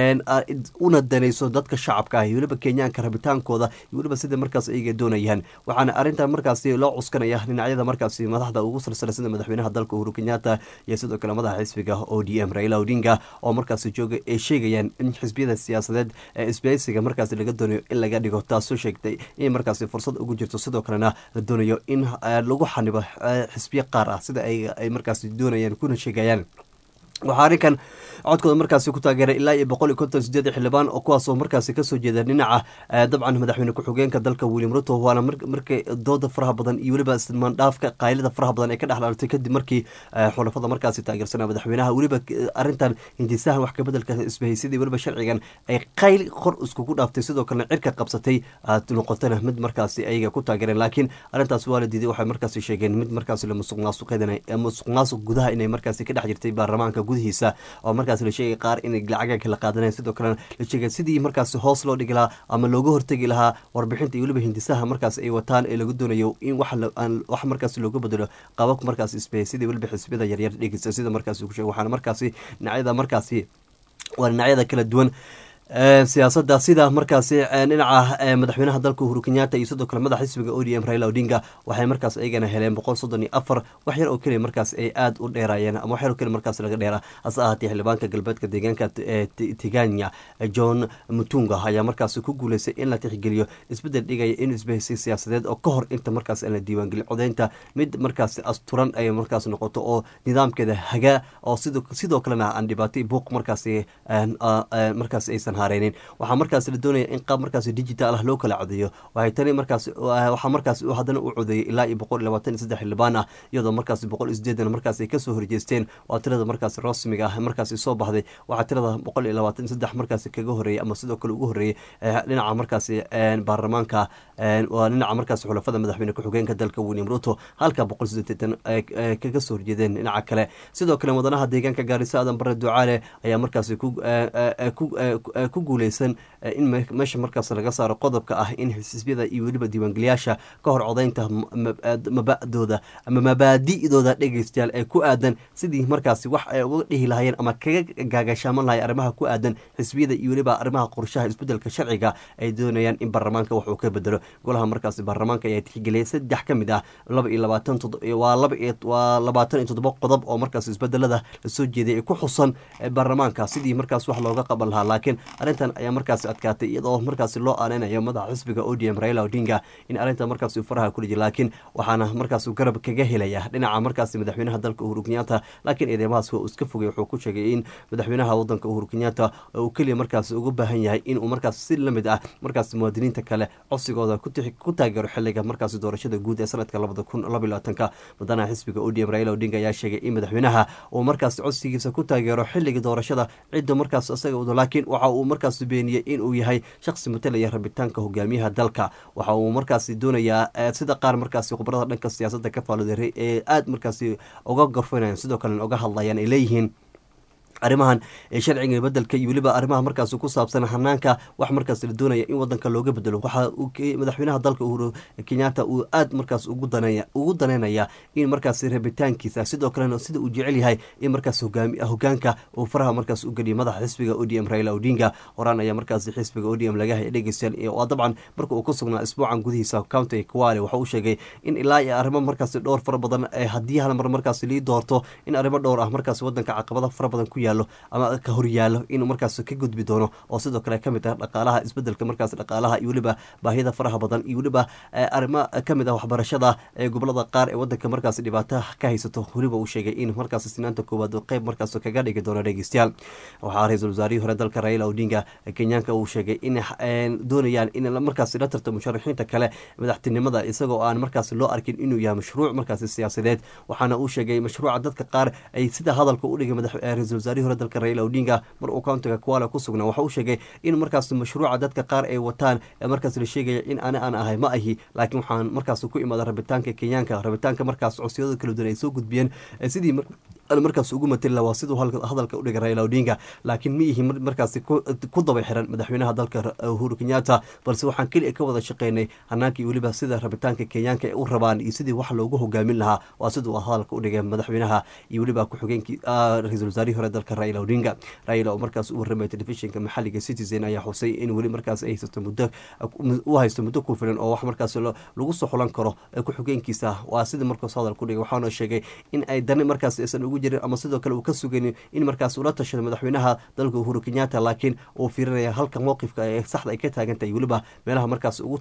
una danayso dadka shacabka ah iyo weliba kenyaanka rabitaankooda iyo weliba sida markaas ayaga doonayaan waxaana arrintan markaasi loo cuskanaya dhinacyada markaasi madaxda ugu salsala sida madaxweynaha dalka uhuru kenyatta iyo sidoo kale madaxa xisbiga o d m raila odinga oo markaasi jooga ay sheegayaan in xisbiyada siyaasadeed ee isbahaysiga markaasi laga doonayo in laga dhigo taasoo sheegtay in markaasi fursad ugu jirto sidoo kalena la doonayo in lagu xanibo xisbiyo qaar ah sida ay markaasi doonayaan kuna sheegayaan waxaa arrinkan codkooda markaasi ku taageeray ilaa iyo boqol iyo konton sideed xildhibaan oo kuwaasoo markaasi kasoo jeeda dhinaca dabcan madaxweyne ku-xigeenka dalka william ruto waana markay dooda faraha badan iyo weliba ismaandhaafka qaylida faraha badan ee ka dhexdhaartay kadib markii xulafada markaasi taageersanaa madaxweynaha weliba arrintan hindisahan wax kabedelka isbahaysyadii weliba sharcigan ay qayl kor iskugu dhaaftay sidoo kalena cirka qabsatay noqotana mid markaasi ayaga ku taageereen laakiin arrintaas waa la diiday waxay markaasi sheegeen mid markaasi la musuq maasuqeedan musuq maasuq gudaha inay markaasi ka dhex jirtay baarlamaanka gudihiisa oo markaas la sheegay qaar inay lacaga kala qaadanayaan sidoo kalena la sheegay sidii markaasi hoos loo dhigi lahaa ama looga hortegi lahaa warbixinta iyo weliba hindisaha markaas ay wataan ee lagu doonayo in wax markaas looga bedelo qababka markaas isbahey sidii weliba xisbiyada yaryar dhegeysa sida markaasi ku sheegay waxaana markaasi dhinacyada markaasi waa dhinacyada kala duwan siyaasada sida markaasi dhinaca madaxweynaha dalka uhuru kenyatta iyo sidoo kale madaxa xisbiga o d m raila odinga waxay markaas ayagana heleen boqol soddon iyo afar wax yar oo keliya markaas ay aada u dheeraayeen ama wax yar oo keliya markaas laga dheera hase ahaatee xildhibaanka galbeedka deegaanka tiganya john mutunga ayaa markaas ku guuleystay in la tixgeliyo isbedel dhigaya in isbahaysi siyaasadeed oo ka hor inta markaas aan la diiwaangelin codeynta mid markaas asturan ay markaas noqoto oo nidaamkeeda hagaa oo sidoo kalena aan dhibaatay buuq markaas markaas aysan hareynin waxaa markaas la doonaya in qaab markaas digital ah loo kala codeeyo waxay tani markaas waxaa markaas haddana u codeeyay ilaa iyo boqol iyo labaatan iyo saddex xildhibaan ah iyadoo markaas boqol iyo sideedan markaas ay kasoo horjeesteen waa tirada markaas rasmiga ah markaas soo baxday waxaa tirada boqol iyo labaatan iyo saddex markaas kaga horeeyay ama sidoo kale ugu horeeyay dhinaca markaas baarlamaanka waa dhinaca markaas xulafada madaxweyne ku-xigeenka dalka william ruto halka boqol sideetan kaga soo horjeedeen dhinaca kale sidoo kale wadanaha deegaanka gaarisa aadan bare ducaale ayaa markaas ku guuleysan in meesha markaas laga saaro qodobka ah in xisbiyada iyo weliba diiwaangeliyaasha ka hor codeynta mabadooda ama mabaadi'dooda dhegeystayaal ee ku aadan sidii markaasi wax ay uga dhihi lahayeen ama kaga gaagashaaman lahay arrimaha ku aadan xisbiyada iyo weliba arrimaha qorshaha isbedelka sharciga ay doonayaan in baarlamaanka wax uu ka bedelo golaha markaasi baarlamaanka ayaa tixgeliyay saddex ka mid ah laba iyo labaatan waa laba waa labaatan iyo toddoba qodob oo markaas isbedelada lasoo jeeday ee ku xusan baarlamaanka sidii markaas wax looga qaban lahaa laakiin arrintan ayaa markaasi adkaatay iyadoo markaasi loo aaneynayo madaxa xisbiga o d m raila odinga in arrintan markaas faraha ku dhiji laakiin waxaana markaas garab kaga helaya dhinaca markaasi madaxweynaha dalka uhuru kenyatta laakiin eedeymahaas waa uu iska fogay wuxuu ku sheegay in madaxweynaha wadanka uhuru kenyatta uu keliya markaas ugu baahan yahay inuu markaas si lamid ah markaas muwaadiniinta kale codsigooda ku taageero xiliga markaasi doorashada guud ee sanadka labada kun laba labaatanka madaxa xisbiga o d m raila odinga ayaa sheegay in madaxweynaha uu markaas codsigiisa ku taageero xiliga doorashada cidda markaas isaga wado laakiin waxa uu markaas beeniyey inuu yahay shaqsi matalaya rabitaanka hogaamiyaha dalka waxa uu markaasi doonayaa sida qaar markaasi khubarada dhanka siyaasadda ka faalooday ee aada markaasi uga gorfanayan sidoo kalena uga hadlayaan ay leeyihiin arrimahan ee sharciga bedelka iyo weliba arrimaha markaas ku saabsan hanaanka wax markaas la doonaya in wadanka looga bedelo waxa uu madaxweynaha dalka uhuru kenyatta uu aad markaas ugu daneeya ugu daneynaya in markaas rabitaankiisa sidoo kalena sida uu jecel yahay in markaas hogaami hogaanka uu faraha markaas u geliyo madaxa xisbiga o d m raila odinga horaan ayaa markaas xisbiga o d m laga hayay dhegeystayaal oo dabcan marka uu ku sugnaa isbuucan gudihiisa county kwale waxa uu sheegay in ilaa iyo arrimo markaas dhowr fara badan haddii hal mar markaas lii doorto in arrimo dhowr ah markaas wadanka caqabada fara badan ku yaalo ama ka horyaalo inuu markaas ka gudbi doono oo sidoo kale kamid ah dhaqaalaha isbedelka markaas dhaqaalaha iyo weliba baahida faraha badan iyo weliba arrimo kamid ah waxbarashada ee gobolada qaar ee wadanka markaas dhibaato ka haysato weliba uu sheegay in markaas sinaanta koowaad qeyb markaas kaga dhigi doono dhegeystayaal waxaa ra-iisul wasaarihii hore dalka raila odinga kenyaanka uu sheegay in doonayaan in markaas la tarto musharaxiinta kale madaxtinimada isagoo aan markaas loo arkin inuu yahay mashruuc markaas siyaasadeed waxaana uu sheegay mashruuca dadka qaar ay sida hadalka u dhigay ra-isul wasaarihii hore dalka raila odinga mar uu countiga kuala ku sugnaa waxa uu sheegay in markaas mashruuca dadka qaar ay wataan ee markaas la sheegaya in ani aan ahay ma ahi laakiin waxaan markaas ku imaada rabitaanka kenyaanka rabitaanka markaas codsiyada kala duwan ay soo gudbiyeen sidii markaas ugu matali lahaa siduu hadalka u dhigay raila odinga laakiin ma ihi markaas ku daba xiran madaxweynaha dalka uhuru kenyatta balse waxaan keliya ka wada shaqeynay hanaankii weliba sida rabitaanka kenyaanka ay u rabaan iyo sidii wax loogu hogaamin lahaa waa siduu hadalka u dhigay madaxweynaha iyo weliba ku-xigeenkii ra-iisul wasaarihii hore dalka raila odinga raila oo markaas u warramaya telefishinka maxalliga citizen ayaa xusay in weli markaas ay haysato muddo u haysto muddo ku filan oo wax markaas lagu soo xulan karo ku-xigeenkiisa waa sidii markaas hadalka u dhigay waxaana sheegay in ay dani markaas aysan ugu jirin ama sidoo kale uu ka sugayn in markaas ula tashado madaxweynaha dalka uhuru kenyatta laakiin uu fiirinaya halka mowqifka ee saxda ay ka taagan tahay weliba meelaha markaas ugu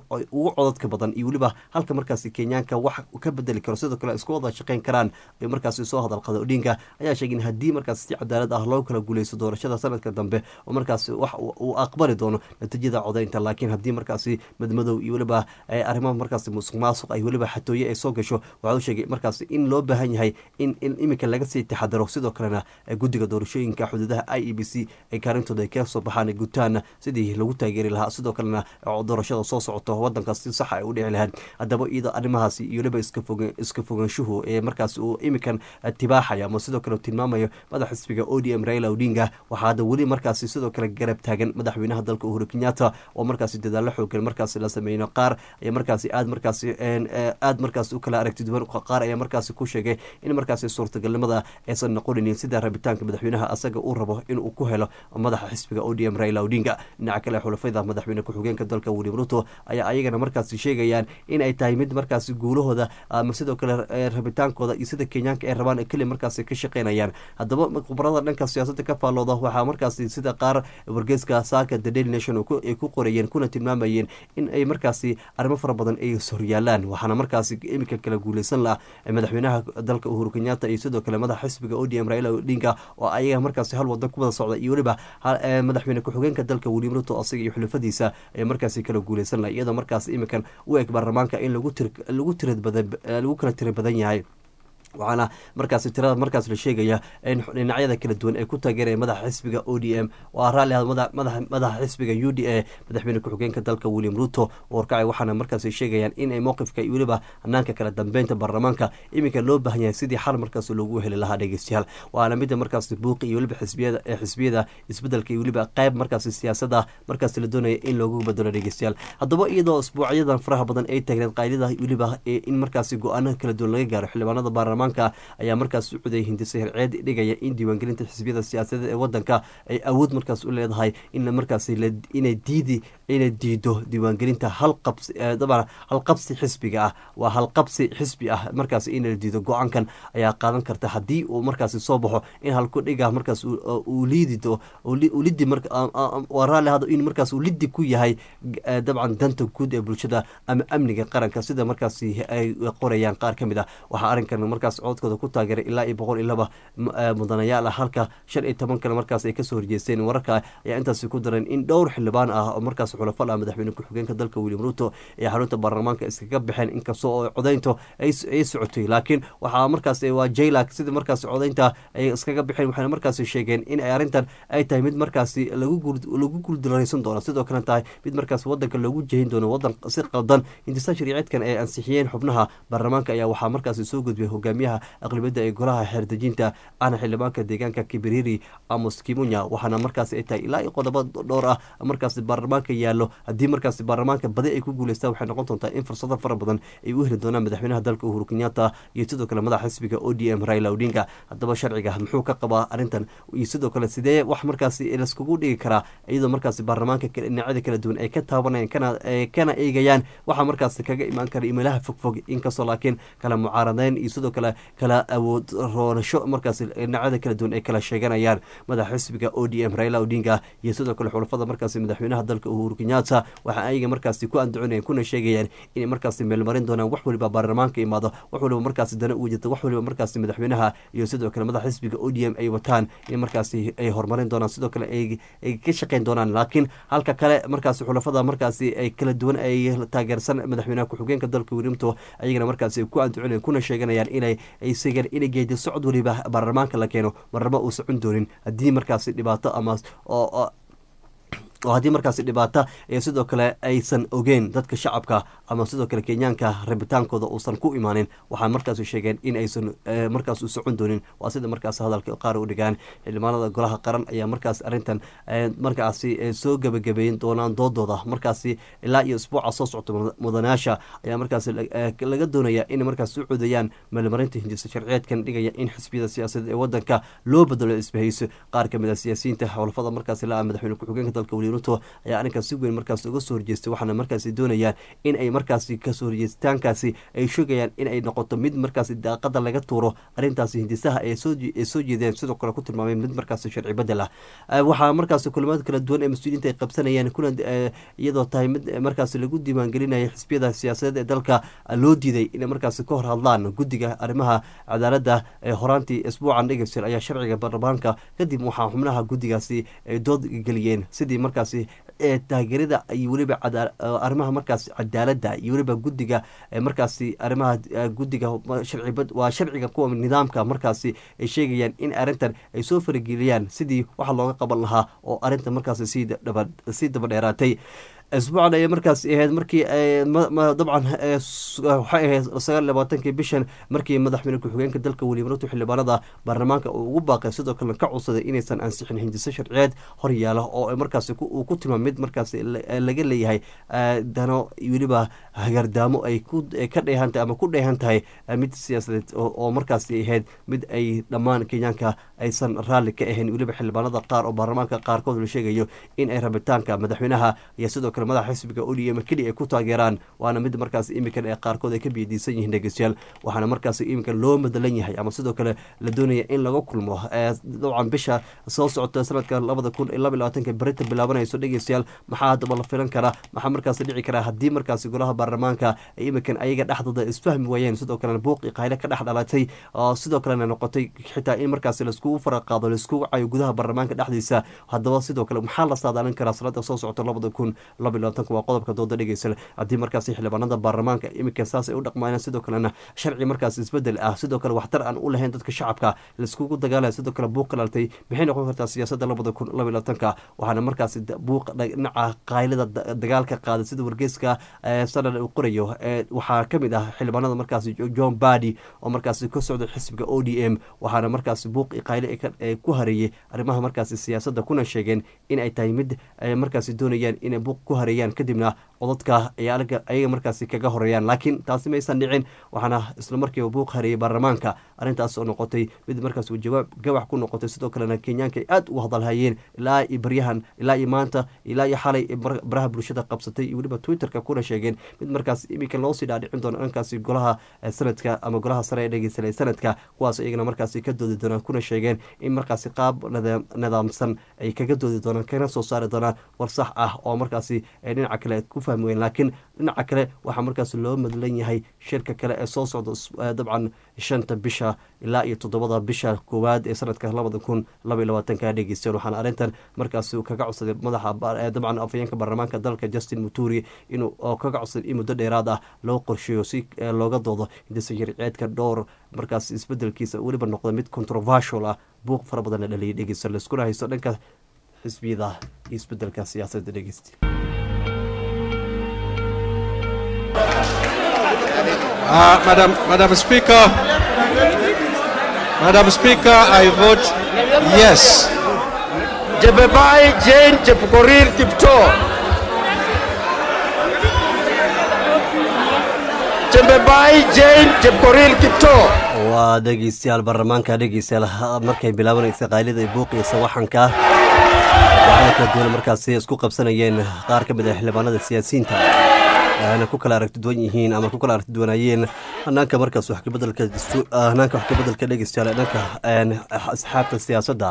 codadka badan iyo weliba halka markaas kenyaanka wax ka bedeli karo sidoo kale isku wada shaqeyn karaan ay markaas soo hadalqada odinga ayaa sheegay in haddii markaas si cadaalad ah loo kala guuleysto doorashada sanadka dambe oo markaas wax uu aqbali doono natiijada codeynta laakiin haddii markaasi madmadow iyo weliba arrimaha markaas musuq maasuq ay weliba xatooye ay soo gasho waxa uu sheegay markaas in loo baahan yahay in iminka laga sii taxadaro sidoo kalena guddiga doorashooyinka xuduudaha i e b c ay kaalintooda ay ka soo baxaan gutaana sidii lagu taageeri lahaa sidoo kalena doorashada soo socoto wadankaas si saxa ay u dhici lahayd haddaba iyadoo arrimahaasi iyo weliba iska fogaanshuhu ee markaas uu imikan tibaaxaya ama sidoo kale tilmaamayo madax xisbiga o d m raila odinga waxaa hadda weli markaasi sidoo kale garab taagan madaxweynaha dalka uhuru kenyatta oo markaasi dadaallo xoogan markaasi la sameyno qaar ayaa markaasi aad markaasi aad markaas u kala aragti duwan qaar ayaa markaasi ku sheegay in markaasi suurtagalnimada aysan noqonin sida rabitaanka madaxweynaha asaga uu rabo inuu ku helo madaxa xisbiga o d m raila odinga dhinaca kale xulafada madaxweyne ku-xigeenka dalka william ruto ayaa ayagana markaasi sheegayaan in ay tahay mid markaasi guulahooda ama sidoo kale rabitaankooda iyo sida kenyaanka ay rabaan keli markaasi ka shaqeynayaan haddaba khubarada dhanka siyaasada ka faallooda waxaa markaasi sida qaar wargeyska saaka the daily nation ay ku qorayeen kuna tilmaamayeen in ay markaasi arrimo fara badan ay horyaalaan waxaana markaasi iminka kala guuleysan laha madaxweynaha dalka uhuru kenyatta iyo sidoo kale madaxa xisbiga o d m raila odinga oo ayaga markaasi hal wada ku wada socda iyo weliba madaxweyne ku-xigeenka dalka william ruto asaga iyo xulafadiisa ay markaasi kala guuleysan laha iyadoo markaas iminkan u eg baarlamaanka in lagu lagu tirad badan lagu kala tira badan yahay waxaana markaas tirada markaas la sheegaya in dhinacyada kala duwan ay ku taageeraya madaxa xisbiga o d m waa raalli madaxa xisbiga u d a madaxweyne ku-xigeenka dalka william ruto warkacay waxaana markaas sheegayaan in ay mowqifka iyo weliba hanaanka kala dambeynta baarlamaanka iminka loo baahan yahay sidii xal markaas loogu heli lahaa dhegeystayaal waana mida markaas buuqi iyo weliba xisbiyada ee xisbiyada isbedelka iyo weliba qayb markaas siyaasada markaas la doonaya in loogu bedelo dhegeystayaal haddaba iyadoo isbuucyadan faraha badan ay taagneed qaydida weliba in markaasi go-aano kala duwan laga gaaro xildhibaanada baarlamaanka ayaa markaas u cuday hindisa herceed dhigaya in diiwaangelinta xisbiyada siyaasadeed ee wadanka ay awood markaas u leedahay in markaas inay diidi inay diido diiwaangelinta halqabsi dabcan halqabsi xisbiga ah waa halqabsi xisbi ah markaas in la diido go-aankan ayaa qaadan karta haddii uu markaasi soo baxo in halku dhiga markaas uu liidido lidi waa raalli hado in markaas uu lidi ku yahay dabcan danta guud ee bulshada ama amniga qaranka sida markaasi ay qorayaan qaar ka mid ah waxaa arrinkan markaas codkooda ku taageeray ilaa iyo boqol iyo laba mudanayaal ah halka shan iyo toban kale markaas ay kasoo horjeesteen wararka ayaa intaasi ku daran in dhowr xildhibaan ah oo markaas xulafal ah madaxweyne ku-xigeenka dalka william ruto ee xarunta baarlamaanka iskaga baxeen inkastoo oo codaynto ay socotay laakiin waxaa markaas waa jaylak sida markaas codaynta ay iskaga baxeen waxayna markaasi sheegeen in ay arrintan ay tahay mid markaasi lagu guuldaraysan doono sidoo kale tahay mid markaas wadanka loogu jehin doono wadan si qaldan hintisaan shariiceedkan ay ansixiyeen xubnaha baarlamaanka ayaa waxaa markaasi soo gudbiyay hogaamiya hogaamiyaha aqlibiyadda ee golaha xeerdejinta ahna xildhibaanka deegaanka kibiriri amos kimunya waxaana markaasi ay tahay ilaa iyo qodobo dhowr ah markaasi baarlamaanka yaallo haddii markaasi baarlamaanka badi ay ku guuleystaan waxay noqon doontaa in fursado fara badan ay u heli doonaan madaxweynaha dalka uhuru kenyatta iyo sidoo kale madaxa xisbiga o d m raila odinga haddaba sharciga muxuu ka qabaa arrintan iyo sidoo kale sidee wax markaasi laiskugu dhigi karaa iyadoo markaasi baarlamaanka dhinacyada kala duwan ay ka taabanayaan kana kana eegayaan waxaa markaasi kaga imaan kara imeelaha fogfog inkastoo laakiin kala mucaaradeyn iyo sidoo kale kala awood roonasho markaasi dhinacyada kala duwan ay kala sheeganayaan madaxa xisbiga o d m raila odinga iyo sidoo kale xulafada markaasi madaxweynaha dalka uhuru kenyatta waxa ayaga markaasi ku andaconayan kuna sheegayaan inay markaasi meelmarin doonaan wax waliba baarlamaanka imaado wax waliba markaasi dana ugu jirta wax waliba markaasi madaxweynaha iyo sidoo kale madaxa xisbiga o d m ay wataan in markaasi ay horumarin doonaan sidoo kale ay ka shaqeyn doonaan laakiin halka kale markaasi xulafada markaasi ay kala duwan ay taageersan madaxweynaha ku-xigeenka dalka wirimto ayagana markaasi ku andaconayan kuna sheeganayaan inay ay segaan inay geedi socod waliba baarlamaanka la keeno marnaba uu socon doonin haddii markaasi dhibaato ama oo oo haddii markaasi dhibaata ee sidoo kale aysan ogeyn dadka shacabka ama sidoo kale kenyaanka rabitaankooda uusan ku imaanin waxaa markaasi sheegeen in aysan markaas u socon doonin waa sida markaas hadalka qaar u dhigaan xildhibaanada golaha qaran ayaa markaas arrintan markaasi soo gebagabeyn doonaan doodooda markaasi ilaa iyo isbuuca soo socta mudanayaasha ayaa markaasi laga doonaya in markaas u codayaan meelmarinta hindisa sharciyeedkan dhigaya in xisbiyada siyaasadeed ee wadanka loo bedelo isbahayso qaar kamid a siyaasiyiinta xowlafada markaasi la madaxweyne ku-xigeenka dalka ruto ayaa arrinkaas si weyn markaas uga soo horjeestay waxaana markaasi doonayaan in ay markaasi kasoo horjeestaankaasi ay sheegayaan in ay noqoto mid markaasi daaqada laga tuuro arrintaasi hindisaha ay soo jeedeen sidoo kale ku tilmaamay mid markaasi sharci bedel ah waxaa markaasi kulamada kala duwan ee mas-uuliyiinta ay qabsanayaan kuna iyadoo tahay mid markaasi lagu diiwaangelinaya xisbiyada siyaasadeed ee dalka loo diiday inay markaasi ka hor hadlaan guddiga arrimaha cadaaladda ee horaantii isbuucan dhegeyster ayaa sharciga baarlamaanka kadib waxaa xubnaha guddigaasi ay dood geliyeen sidii markaasi ee taageerada iyo weliba arrimaha markaasi cadaaladda iyo weliba guddiga markaasi arrimaha guddiga sharcibad waa sharciga kuwa nidaamka markaasi ay sheegayaan in arrintan ay soo farageliyaan sidii waxa looga qaban lahaa oo arrinta markaasi sii daba sii daba dheeraatay isbuucan ayay markaas ahayd markii dabcan waxay ahayd sagaal labaatankii bishan markii madaxweyne ku-xigeenka dalka weliba ruto xildhibaanada baarlamaanka uu ugu baaqay sidoo kalena ka codsaday inaysan ansixin hindiso sharciyeed hor yaala oo markaasi uu ku tilmaam mid markaasi laga leeyahay dano weliba hagardaamo ay ka dheehan tahay ama ku dheehan tahay mid siyaasadeed oo markaasi ahayd mid ay dhammaan kenyaanka aysan raalli ka ahayn weliba xildhibaanada qaar oo baarlamaanka qaarkood la sheegayo in ay rabitaanka madaxweynaha iyo sidoo kale madaxa xisbiga odm keli ay ku taageeraan waana mid markaas iminkan ee qaarkood ay ka biyadiisan yihiin dhegeystayaal waxaana markaas iminka loo madalan yahay ama sidoo kale la doonaya in laga kulmo dabcan bisha soo socota sanadka labada kun iyo laba iyo labaatanka berita bilaabanayso dhegeystayaal maxaa haddaba la filan karaa maxaa markaas dhici karaa haddii markaasi golaha baarlamaanka iminkan ayaga dhexdooda isfahmi waayeen sidoo kalena buuqi qayle ka dhex dhalatay sidoo kalena noqotay xitaa in markaasi laiskugu faraqaado laiskugu cayo gudaha baarlamaanka dhexdiisa haddaba sidoo kale maxaa la saadaalin karaa sanada soo socota labada kun laba iyo labaatanka waa qodobka dooda dhegeysa haddii markaasi xildhibaanada baarlamaanka iminka saas ay u dhaqmayaan sidoo kalena sharci markaas isbedel ah sidoo kale waxtar aan u lahayn dadka shacabka laiskugu dagaalaya sidoo kale buuq kalaltay maxay noqon kartaa siyaasadda labada kun laba iyo labaatanka waxaana markaasi buuq dhinaca qaylada dagaalka qaaday sida wargeyska sanad uu qorayo waxaa kamid ah xildhibaanada markaasi john badi oo markaasi ka socda xisbiga o d m waxaana markaasi buuq qayle ku hareeyey arrimaha markaasi siyaasadda kuna sheegeen in ay tahay mid markaasi doonayaan inay buuq ku hareeyaan kadibna codadka ayaga markaasi kaga horeeyaan laakiin taasi maysan dhicin waxaana isla markiiba buuq hareeyey baarlamaanka arrintaas oo noqotay mid markaas jawaab gabax ku noqotay sidoo kalena kenyaanka ay aad ugu hadalhayeen ilaa iyo baryahan ilaa iyo maanta ilaa iyo xalay baraha bulshada qabsatay iyo weliba twitterka kuna sheegeen mid markaas iminka loosii dhaadhicin doono dhankaasi golaha sanadka ama golaha sare ee dhegeysanay sanadka kuwaas iyagana markaasi ka doodi doonaan kuna sheegeen in markaasi qaab nidaamsan ay kaga doodi doonaan kana soo saari doonaan war sax ah oo markaasi dhinaca kale ku fahmi weyn laakiin dhinaca kale waxaa markaas loo madlan yahay shirka kale ee soo socda dabcan shanta bisha ilaa iyo toddobada bisha koowaad ee sanadka labada kun laba iyo labaatanka dhegeysteen waxaana arrintan markaas kaga codsaday madaxa dabcan afayeenka baarlamaanka dalka justin muturi inuu oo kaga codsaday in muddo dheeraad ah loo qorsheeyo si looga doodo hindisa sharciyeedka dhowr markaas isbedelkiisa weliba noqda mid controversial ah buuq fara badan la dhaliyay dhegeysta laiskuna haysto dhanka xisbiyada iyo isbedelka siyaasadda dhegeysta Uh, Madam, Madam Speaker, Madam Speaker, I vote yes. Jebebai Jane Chepkorir Kipto. Jebebai Jane Chepkorir Kipto. waa dhegeystayaal baarlamaanka dhegeystayaal ha- markay bilaabanaysa qaylida ay buuqiysa waxanka waxaana kala duwan markaasi isku qabsanayeen qaar ka mid ah xildhibaanada siyaasiyiinta ayna ku kala aragti duwan yihiin ama ku kala aragti duwanaayeen hanaanka markaas wax kabedelka dastu- ah, hanaanka wax kabedelka dhegeystayaal ee dhanka een, asxaabta siyaasadda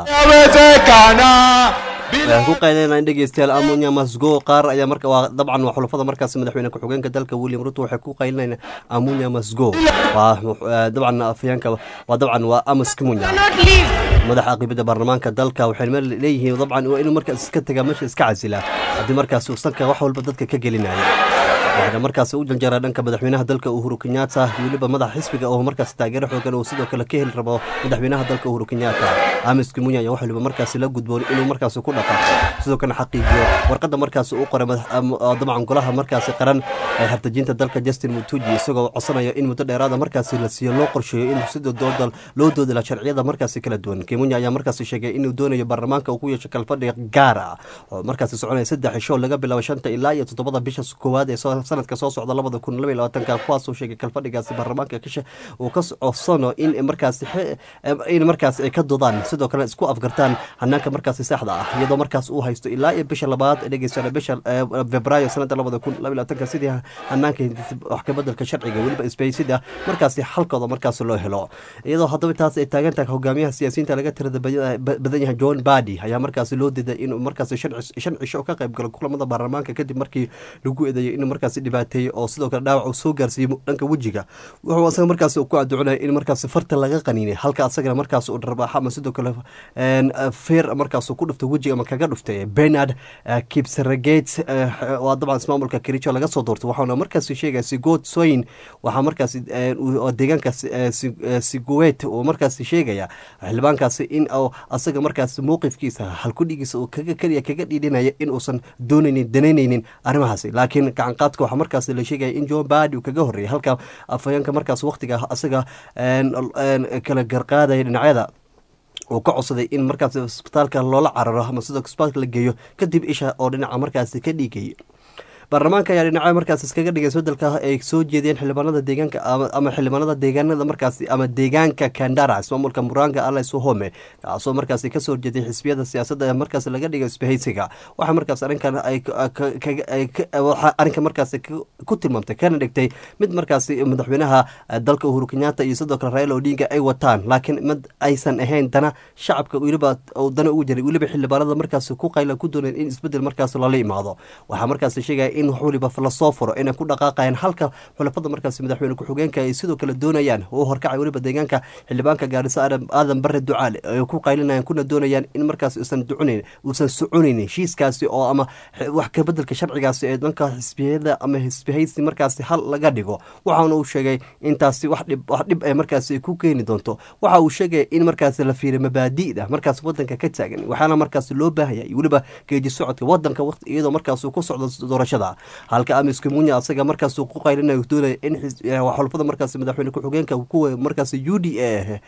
waxaan ku qaylinaa in dhegeystayaal amunya masgo qaar ayaa marka waa dabcan waa xulafada markaas madaxweyne ku-xigeenka dalka william ruto waxay ku qaylinayaan amunya masgo waa eh, dabcan afayeenka waa dabcan waa amos kimunya madaxa aqibada baarlamaanka dalka waxay meel leeyihiin dabcan waa inuu markaas iska tagaa meesha iska casila haddii markaas uu sanka wax walba dadka ka gelinaya waxaana markaas u janjeeraa dhanka madaxweynaha dalka uhuru kenyatta iyo weliba madaxa xisbiga oo markaas taageero xoogan uu sidoo kale ka heli rabo madaxweynaha dalka uhuru kenyatta amis kimunya ayaa wax waliba markaas la gudboon inuu markaas ku dhaqaaqo sidoo kale xaqiijiyo warqadda markaas uu qoray madax- am- ah, dabcan golaha markaasi qaran ee hartajinta dalka justin mutuji isagoo codsanaya in muddo dheeraada markaasi la siiyo loo qorsheeyo in sida dooda loo doodala sharciyada markaasi kala duwan kimunya ayaa markaasi sheegay inuu doonayo baarlamaanka uu ku yeesho kalfadhiga gaar ah oo markaasi soconaya saddex cisho laga bilaabo shanta ilaa iyo toddobada bisha koowaad ee soo- sanadka soo socda labada kun laba iyo labaatanka kuwaasuu sheegay kalfadhigaasi baarlamaanka kashe uu ka codsano in markaasi xe- in markaasi ay ka dodaan sidoo kale isku afgartaan hanaanka markaasi saxda ah iyadoo markaas uu haysto ilaa iyo bisha labaad ee dhegeysana bisha eh, februaayo sanada labada kun laba iyo labaatanka sidii hanaanka wax ka bedelka sharciga weliba isbaysida markaasi xalkooda markaas loo helo iyadoo haddaba taas ay taagan tahay hogaamiyaha siyaasiyiinta laga tirada baya- ba- badan yahay john badi ayaa markaasi loo diiday inuu markaasi shan cis- shan cisho ka qayb galo kulamada baarlamaanka kadib markii lagu eedeeyay inuu markaasi dhibaateeyey oo sidoo kale dhaawac uu soo gaarsiiyey dhanka wejiga wuxuu asaga markaasi ku adducinaya in markaasi farta laga qaniinay halka asagana markaas uu dharbaaxa ama sidoo kale een, eh, feer markaas uu ku dhuftay wejiga ama kaga dhuftay bernard eh, kipsaragate eh, waa dabcan ismaamulka kericho laga soo doortay waxaana markaasi sheegaya sigood soyin waxaa markaasi eh, uu- oo deegaanka si- eh, si- eh, siguet uu markaasi sheegaya xildhibaankaasi in uu asaga markaasi mowqifkiisa halkudhigiisa uu kaga keliya kaga dhiidhinaya in uusan doonaynin danaynaynin arrimahaasi laakiin gacanqaadka waxaa markaasi la sheegaya in john badi uu kaga horreeyay halka afhayeenka markaas waqtiga asaga een, een, kala garqaadaya dhinacyada uu ka codsaday in markaas isbitaalka loola cararo ama sidoo isbitaalka la geeyo kadib isha oo dhinaca markaasi ka dhiigay baarlamaanka ayaa dhinacyo markaas iskaga dhigay isbedelka ay soo jeediyeen xildhibaanada deegaanka ama ama xildhibaanada deegaanada markaasi ama deegaanka kandara ismaamulka muranga ales home kaasoo markaasi kasoo jeeday xisbiyada siyaasadda ee markaas laga dhigay isbahaysiga waxaa markaas arrinkan ay ka- ka- ka- ay ka- waxaa arrinka markaasi ku- ku tilmaamtay kana dhigtay mid markaasi madaxweynaha eh, dalka uhuru kenyatta iyo sidoo kale raila odinga ay wataan laakiin mid aysan ahayn dana shacabka weliba oo dana ugu jiray weliba xildhibaanada markaasi ku qayla ku dooneen in isbedel markaas lala imaado waxaa markaasi sheegaya in wax waliba lasoo furo inay ku dhaqaaqayaan halka xulafada markaasi madaxweyne ku-xigeenka ay sidoo kale doonayaan oo horkacay weliba deegaanka xildhibaanka gaarisa aadan aadan bare ducaale ay ku qaylinayaan kuna doonayaan in markaas uusan ducunayn uusan soconayn heshiiskaasi oo ama x- wax ka bedelka sharcigaasi ee dhanka xisbiyada ama xisbihaysi markaasi hal laga dhigo waxaana uu sheegay intaasi wax dhib wax dhib ay markaasi ku keeni doonto waxa uu sheegaya in markaasi la fiiriyo mabaadi'da markaas wadanka ka taagan waxaana markaasi loo baahaya iyo weliba geeji socodka wadanka waqti iyadoo markaas uu ku socdo doorashada halka amis kimunya asaga markaas uu ku qaylinayo doonaya in xis- eh, xulafada markaasi madaxweyne ku-xigeenka kuwa markaasi u d a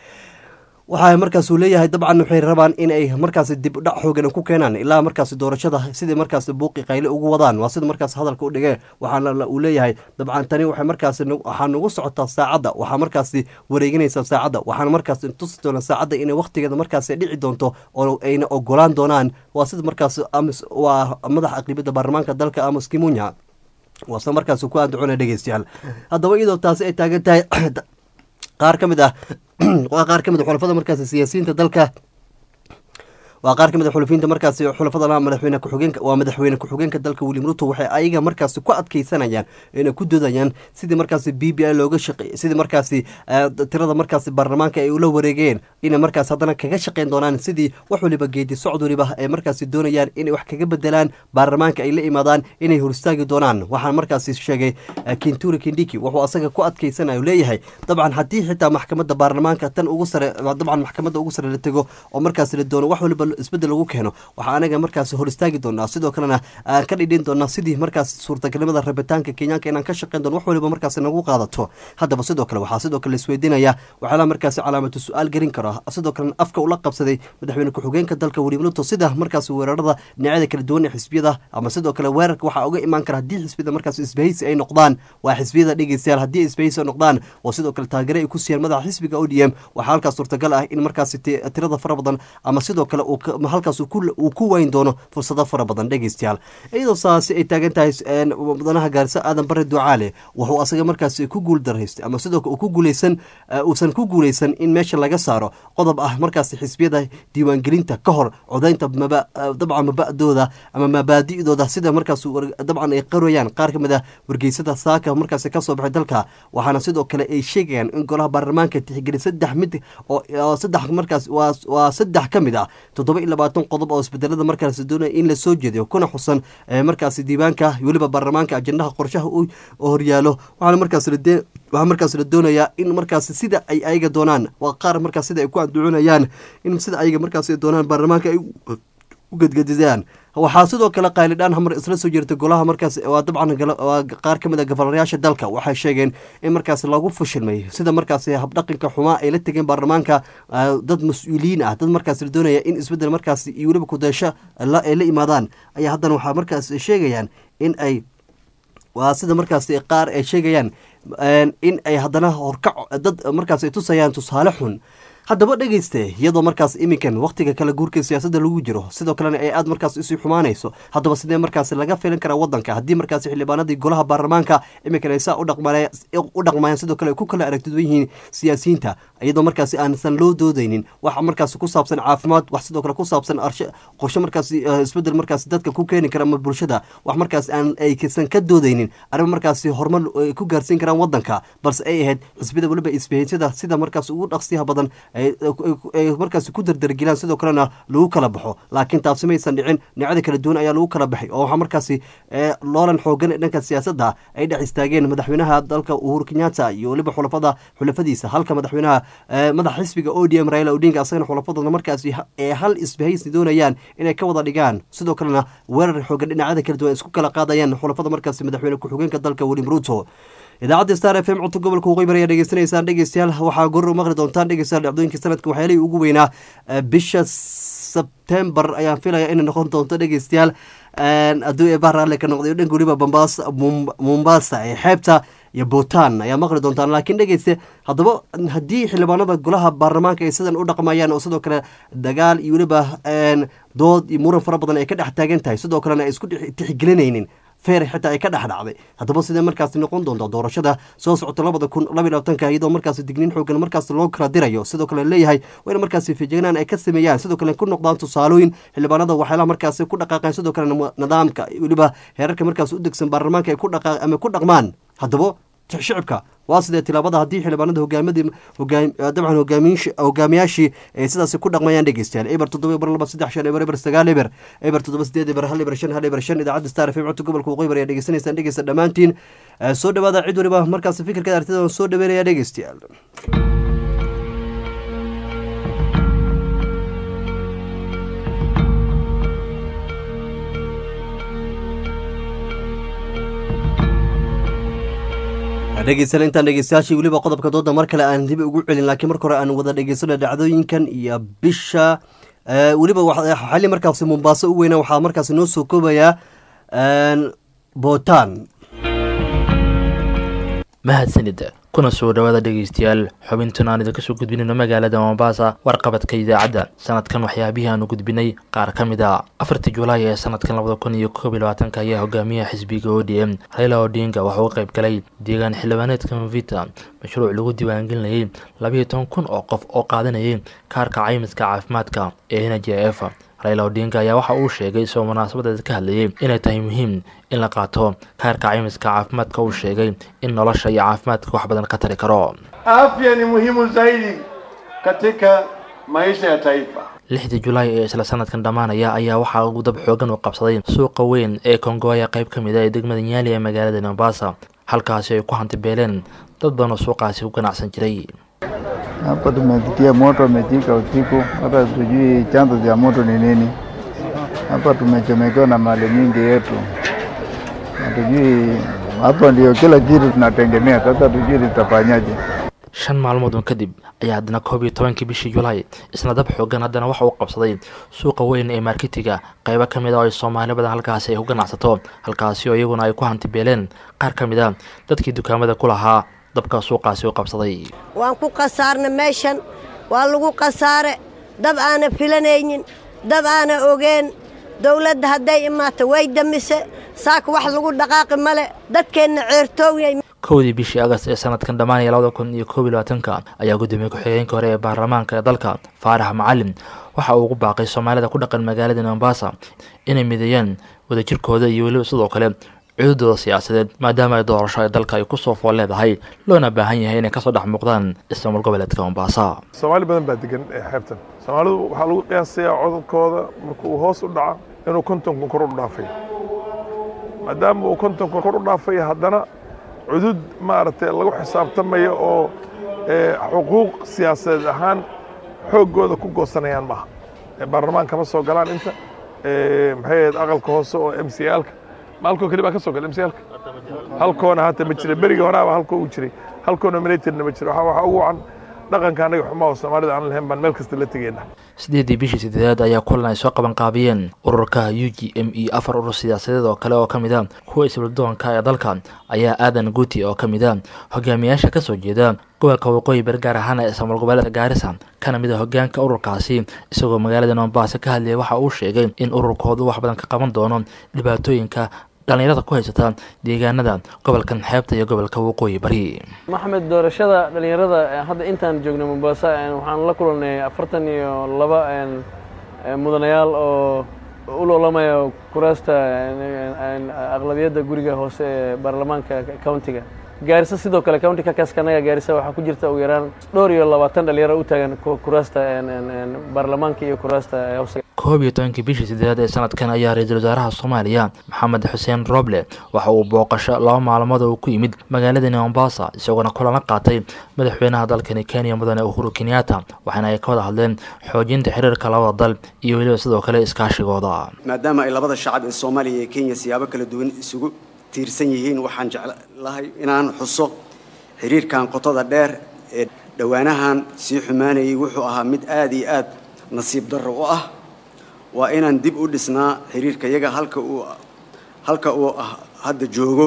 waxaa markaas uu leeyahay dabcan waxay rabaan in ay markaasi dib u dhac xoogan ku keenaan ilaa markaasi doorashada sidai markaasi buuqi qayle ugu wadaan waa sida markaas hadalka u dhigee waxaana la- uu leeyahay dabcan tani waxay markaasi nagu- waxaa nagu socotaa saacadda waxaa markaasi wareeginaysa saacadda waxaana markaasi tusi doona saacadda inay waqtigeeda markaasi dhici doonto oo ayna ogolaan doonaan waa sida markaasi amis waa madaxa aqribada baarlamaanka dalka amos kimunya waase markaasi ku aandacona dhegeystayaal haddaba iyadoo taasi ay taagan tahay qaar ka mid ah waa qaar ka mid a xulafada markaasi siyaasiyiinta dalka waa qaar ka mid a xulafiinta markaasi xulafada madaxweyne ku-xigeenka waa madaxweyne ku-xigeenka dalka william ruto waxay ayaga markaasi ku adkeysanayaan inay ku doodayaan sidii markaasi b b i looga shaqeeyey sidii markaasi eh, tirada markaasi baarlamaanka ay ula wareegeen inay markaas haddana kaga shaqeyn doonaan sidii wax waliba geedi socod waliba ay markaasi doonayaan inay wax kaga bedelaan baarlamaanka ay la imaadaan inay horistaagi doonaan waxaa markaasi sheegay eh, kinturi kindiki wuxuu asaga ku adkeysanayo leeyahay dabcan haddii xitaa maxkamadda baarlamaanka tan ugu sare dabcan maxkamadda ugu sare la tego oo markaasi la doono wax waliba isbedel lagu keeno waxaa anaga markaas hor istaagi doonaa sidoo kalena aan ka dhidhin doonaa sidii markaas suurtagalnimada rabitaanka kenyaanka inaan ka shaqeyn doono wax waliba markaas nagu qaadato haddaba sidoo kale waxaa sidoo kale isweydiinaya waxyaalaha markaasi calaamatu su-aal gelin karo sidoo kalena afka ula qabsaday madaxweyne ku-xigeenka dalka william ruto sida markaas weerarada dhinacyada kala duwan ee xisbiyada ama sidoo kale weerarka waxaa uga imaan kara haddii xisbiyada markaas isbahaysi ay noqdaan waa xisbiyada dhegeystayaal haddii isbahaysi ay noqdaan oo sidoo kale taageere ay ku siiyaan madaxa xisbiga o d m waxaa halkaas suurtagal ah in markaasi tirada fara badan ama sidoo kale halkaas uu ku wayn doono fursado fara badan dhegeystayaal iyadoo saasi ay taagan tahay mudanaha gaarisa aadan bare ducaale wuxuu asaga markaasi ku guul daraystay ama sidoo kale ku guuleysan uusan ku guuleysan in meesha laga saaro qodob ah markaasi xisbiyada diiwaangelinta ka hor codaynta dabcan mabadooda ama mabaadi'dooda sida markaas dabcan ay qarayaan qaar kamid ah wargeysada saaka markaasi kasoo baxay dalka waxaana sidoo kale ay sheegayaan in golaha baarlamaanka tixgeli saddex mid oo saddex markaas waa saddex ka mid ah toddoba iyo labaatan qodob oo isbedelada markaas doonaya in lasoo jeediyo kuna xusan markaasi diiwaanka weliba baarlamaanka ajendaha qorshaha u horyaalo waxaana markaas waxaa markaas la doonayaa in markaas sida ay ayaga doonaan waa qaar markaas sida ay ku anducunayaan in sida ayaga markaas doonaan baarlamaanka ay u gedgedidaan waxaa sidoo kale qaylidhaan hamar isla soo jirta golaha markaas waa dabcan qaar ka mid a gofolayaasha dalka waxay sheegeen in markaas lagu fashilmay sida markaas habdhaqanka xumaa ay la tegeen baarlamaanka dad mas-uuliyiin ah dad markaas la doonaya in isbedel markaas iyo weliba kudeesho ay la imaadaan ayaa haddana waxaa markaas sheegayaan in ay waa sida markaas qaar ay sheegayaan in ay haddana horkac dad markaas ay tusayaan tusaale xun haddaba dhegeyste iyadoo markaas iminkan wakhtiga kala guurka siyaasadda lagu jiro sidoo kalena ay aad markaas isii xumaanayso haddaba sidee markaas laga filan karaa wadanka haddii markaas xildhibaanadii golaha baarlamaanka iminkan ay saa u dhaqmayaan sidoo kale ay ku kala aragtiduwan yihiin siyaasiyiinta iyadoo markaas aansan loo doodeynin wax markaas ku saabsan caafimaad wax sidoo kale ku saabsan qorshe markaas isbedel markaas dadka ku keeni kara ama bulshada wax markaas aan aysan ka doodeynin arrimo markaas horumar ay ku gaarsiin karaan wadanka balse ay ahayd xisbiyada weliba isbahisyada sida markaas ugu dhaqsiyaha badan ay markaas ku dardargilaan sidoo kalena lagu kala baxo laakiin taasi maysan dhicin dhinacyada kala duwan ayaa lagu kala baxay oo waxaa markaasi loolan xoogan ee dhanka siyaasadda ay dhex istaageen madaxweynaha dalka uhuru kenyatta iyo weliba xulafada xulafadiisa halka madaxweynaha madaxa xisbiga o d m raila odinga asagana xulafadooda markaasi ee hal isbahaysi doonayaan inay ka wada dhigaan sidoo kalena weerar xoogan dhinacyada kala duwan isku kala qaadayaan xulafada markaasi madaxweyne ku-xigeenka dalka william ruto idaacadda star f m codka gobolka waqooyi ayaa dhegeysanaysaan dhegeystayaal waxaa goror maqli doontaan dhegeystayaal dhacdooyinka sanadka waxyaalihii ugu weynaa bisha sebtembar ayaan filaya inay noqon doonto dhegeystayaal hadduu eebaa raalle ka noqday dhanka weliba bambas mombasa ee xeebta iyo bhutan ayaa maqli doontaan laakiin dhegeyste haddaba haddii xildhibaanada golaha baarlamaanka ay sidan u dhaqmayaan oo sidoo kale dagaal iyo weliba dood iyo muran fara badan ay ka dhex taagan tahay sidoo kalena ay isku tixgelinaynin feer xitaa ay ka dhex dhacday haddaba sidee markaasi noqon doonta doorashada soo socota labada kun labaiy labaatanka iyadoo markaasi digniin xoogan markaas loo kala dirayo sidoo kale leeyahay waa in markaasi fejegnaan ay ka sameeyaan sidoo kale ku noqdaan tusaalooyin xildhibaanada waxyaalaha markaasi ku dhaqaaqeen sidoo kale nidaamka weliba heerarka markaas u degsan baarlamaanka ay ku dhaqa ama ku dhaqmaan haddaba shicibka waa sidee tilaabada haddii xildhibaanada hogaamadii dabcan hogaamiyaashii ay sidaasi ku dhaqmayaan dhegeystayaal eber toddoba eber laba saddex shan eber eber sagaal eber eber toddoba sideed eber hal eber shan hal eber shan idaacadda star fm codka gobolka waqooyi bari ayaa dhegeysanaysaan dhegeysta dhammaantiin soo dhawaada cid waliba markaasi fikirka artida soo dhaweynaya dhegeystayaal dhegeysan intaan dhegeystayaashii weliba qodobka dooda mar kale aan dib ugu celin laakiin marka hore aan wada dhegeysano dhacdooyinkan iyo bisha weliba xali markaasi mombaaso u weyna waxaa markaasi noo soo koobayaa bhutan mahadsanida kuna soo dhawaada dhegeystayaal xubintan aan idinka soo gudbinayno magaalada mombasa warqabadka idaacadda sanadkan waxyaabihii aanu gudbinay qaar ka mid a afartii julaay ee sanadkan labada kun iyo koob iyo labaatanka ayaa hogaamiyaha xisbiga o d m raila odinga waxauu u qayb galay deegaan xildhibaaneedka mvita mashruuc lagu diiwaangelinayay labayo toban kun oo qof oo qaadanayay kaarka caymiska caafimaadka ee n j f raila odinga ayaa waxa uu sheegay isagoo munaasabadeed ka hadlayay inay tahay muhiim in la qaato kaarka caymiska caafimaadka uu sheegay in nolosha iyo caafimaadka wax badan ka tari karo afya ni muhimu zaidi katika maisha ya taifa lixdii julaay ee isla sanadkan dhammaanaya ayaa waxaa ugu dab xoogan uu qabsaday suuqa weyn ee kongoya qayb ka mid a ee degmada nyaali ee magaalada mombasa halkaasi ay ku hantibeeleen dad badan oo suuqaasi u ganacsan jiray Hapa tumesikia moto umejika usiku, hata tujui chanzo cha moto ni nini. Hapa tumechomekewa na mali mingi yetu, hatujui. Hapa ndio kila kitu tunategemea, sasa tujui tutafanyaje. shan maalmood un kadib ayaa haddana koob iyo tobankii bishii julaay isna dab xoogan haddana waxa uu qabsaday suuqa weyn ee marketiga qaybo ka mid a oo ay soomaali badan halkaasi ay ku ganacsato halkaasi oo iyaguna ay ku hantibeeleen qaar ka mid a dadkii dukaamada ku lahaa dabka suuqaasi u qabsaday waan ku khasaarna meeshan waa lagu khasaare dab aana filanaynin dab aana ogeen dowladda hadday imaato way damise saaka wax lagu dhaqaaqi male dadkeenna ceertoowyay kowdii bishii agast ee sanadkan dhammaanaya labada kun iyo koob iyo labaatanka ayaa gudoomiye ku-xigeenka hore ee baarlamaanka ee dalka faarax macalin waxa uu ugu baaqay soomaalida ku dhaqan magaalada mombasa inay mideeyaan wadajirkooda iyo weliba sidoo kale cududooda siyaasadeed maadaama ay doorasho ee dalka ay kusoo fool leedahay loona baahan yahay inay kasoo dhex muuqdaan ismaamul goboleedka mombasa soomaali badan baa degan ee xeebtan soomaalidu waxaa lagu qiyaasayaa codadkooda marka uu hoos u dhaca inuu konton kun kor u dhaafay maadaama uu konton kun kor u dhaafay haddana cudud maaragtay lagu xisaabtamaya oo xuquuq siyaasadeed ahaan xooggooda ku goosanayaan maaha baarlamaanka ma soo galaan inta maxay ahayd aqalka hoose oo m c alka maalkoo keli baa ka soo gala m c alka halkoona hata ma jira berigii horaaba halkoo uu jiray halkoo nominatedna ma jiro waxaa ugu wacan dhaqanka annaga xumaa oo soomaalida aan lahayn baan meel kasta la tegeyna sideedii bishii sideedaad ayaa kulan ay soo qaban qaabiyeen ururka u g m e afar urur siyaasadeed oo kale oo ka mid a kuwa isbuldoonka ee dalka ayaa aadan guuti oo ka mid a hogaamiyaasha kasoo jeeda gobolka waqooyi bari gaar ahaan ee ismaamul goboleedka gaarisa kana mid a hogaanka ururkaasi isagoo magaalada mombasa ka hadlayay waxa uu sheegay in ururkoodu wax badan ka qaban doono dhibaatooyinka dhallinyarada ku haysata deegaanada gobolkan xeebta iyo gobolka waqooyi bari maxamed doorashada dhallinyarada hadda intaan joogno mombasa waxaan la kulannay afartan iyo laba mudanayaal oo u loolamaya kuraasta aqlabiyadda guriga hoose ee baarlamaanka countiga gaarisa sidoo kale county kakaskanaga gaarisa waxaa ku jirta ugu yaraan dhowr iyo labaatan dhalinyaro u taagan kuraasta baarlamaanka iyo kuraasta hoose koob iyo tobankii bishii sideedaad ee sanadkan ayaa ra-iisul wasaaraha soomaaliya maxamed xuseen roble waxa uu booqasho laba maalmood oo ku yimid magaaladani mombasa isagoona kulana qaatay madaxweynaha dalkani kenya mudane uhuru kenyatta waxaana ay ka wada hadleen xoojinta xiriirka labada dal iyo weliba sidoo kale iskaashigooda maadaama ay labada shacab ee soomaaliya iyo kenya siyaabo kala duwan isugu tiirsan yihiin waxaan jeclahay inaan xuso xiriirkan qotada dheer ee dhowaanahan sii xumaanayay wuxuu ahaa mid aada iyo aad nasiib darro u ah waa inaan dib u dhisnaa xiriirka yaga halka uu halka uu hadda joogo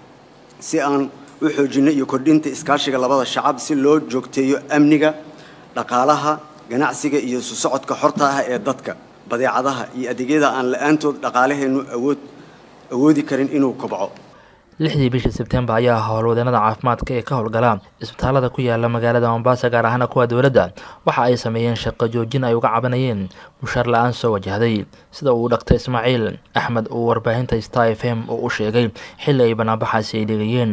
si aan u xoojinno iyo kordhinta iskaashiga labada shacab si loo joogteeyo amniga dhaqaalaha ganacsiga iyo isu socodka xorta ah ee dadka badeecadaha iyo adeegyada aan la-aantood dhaqaalaheennu awood awoodi karin inuu kobco lixdii bishii sebtembar ayaa howlwadeenada caafimaadka ee ka howlgala isbitaalada ku yaala magaalada mombasa gaar ahaana kuwa dowladda waxa ay sameeyeen shaqo joojin ay uga cabanayeen mushaar la-aan soo wajahday sida uu dhaktar ismaaciil axmed uu warbaahinta star f m oo u sheegay xilli ay banaanbaxaasi ay dhigayeen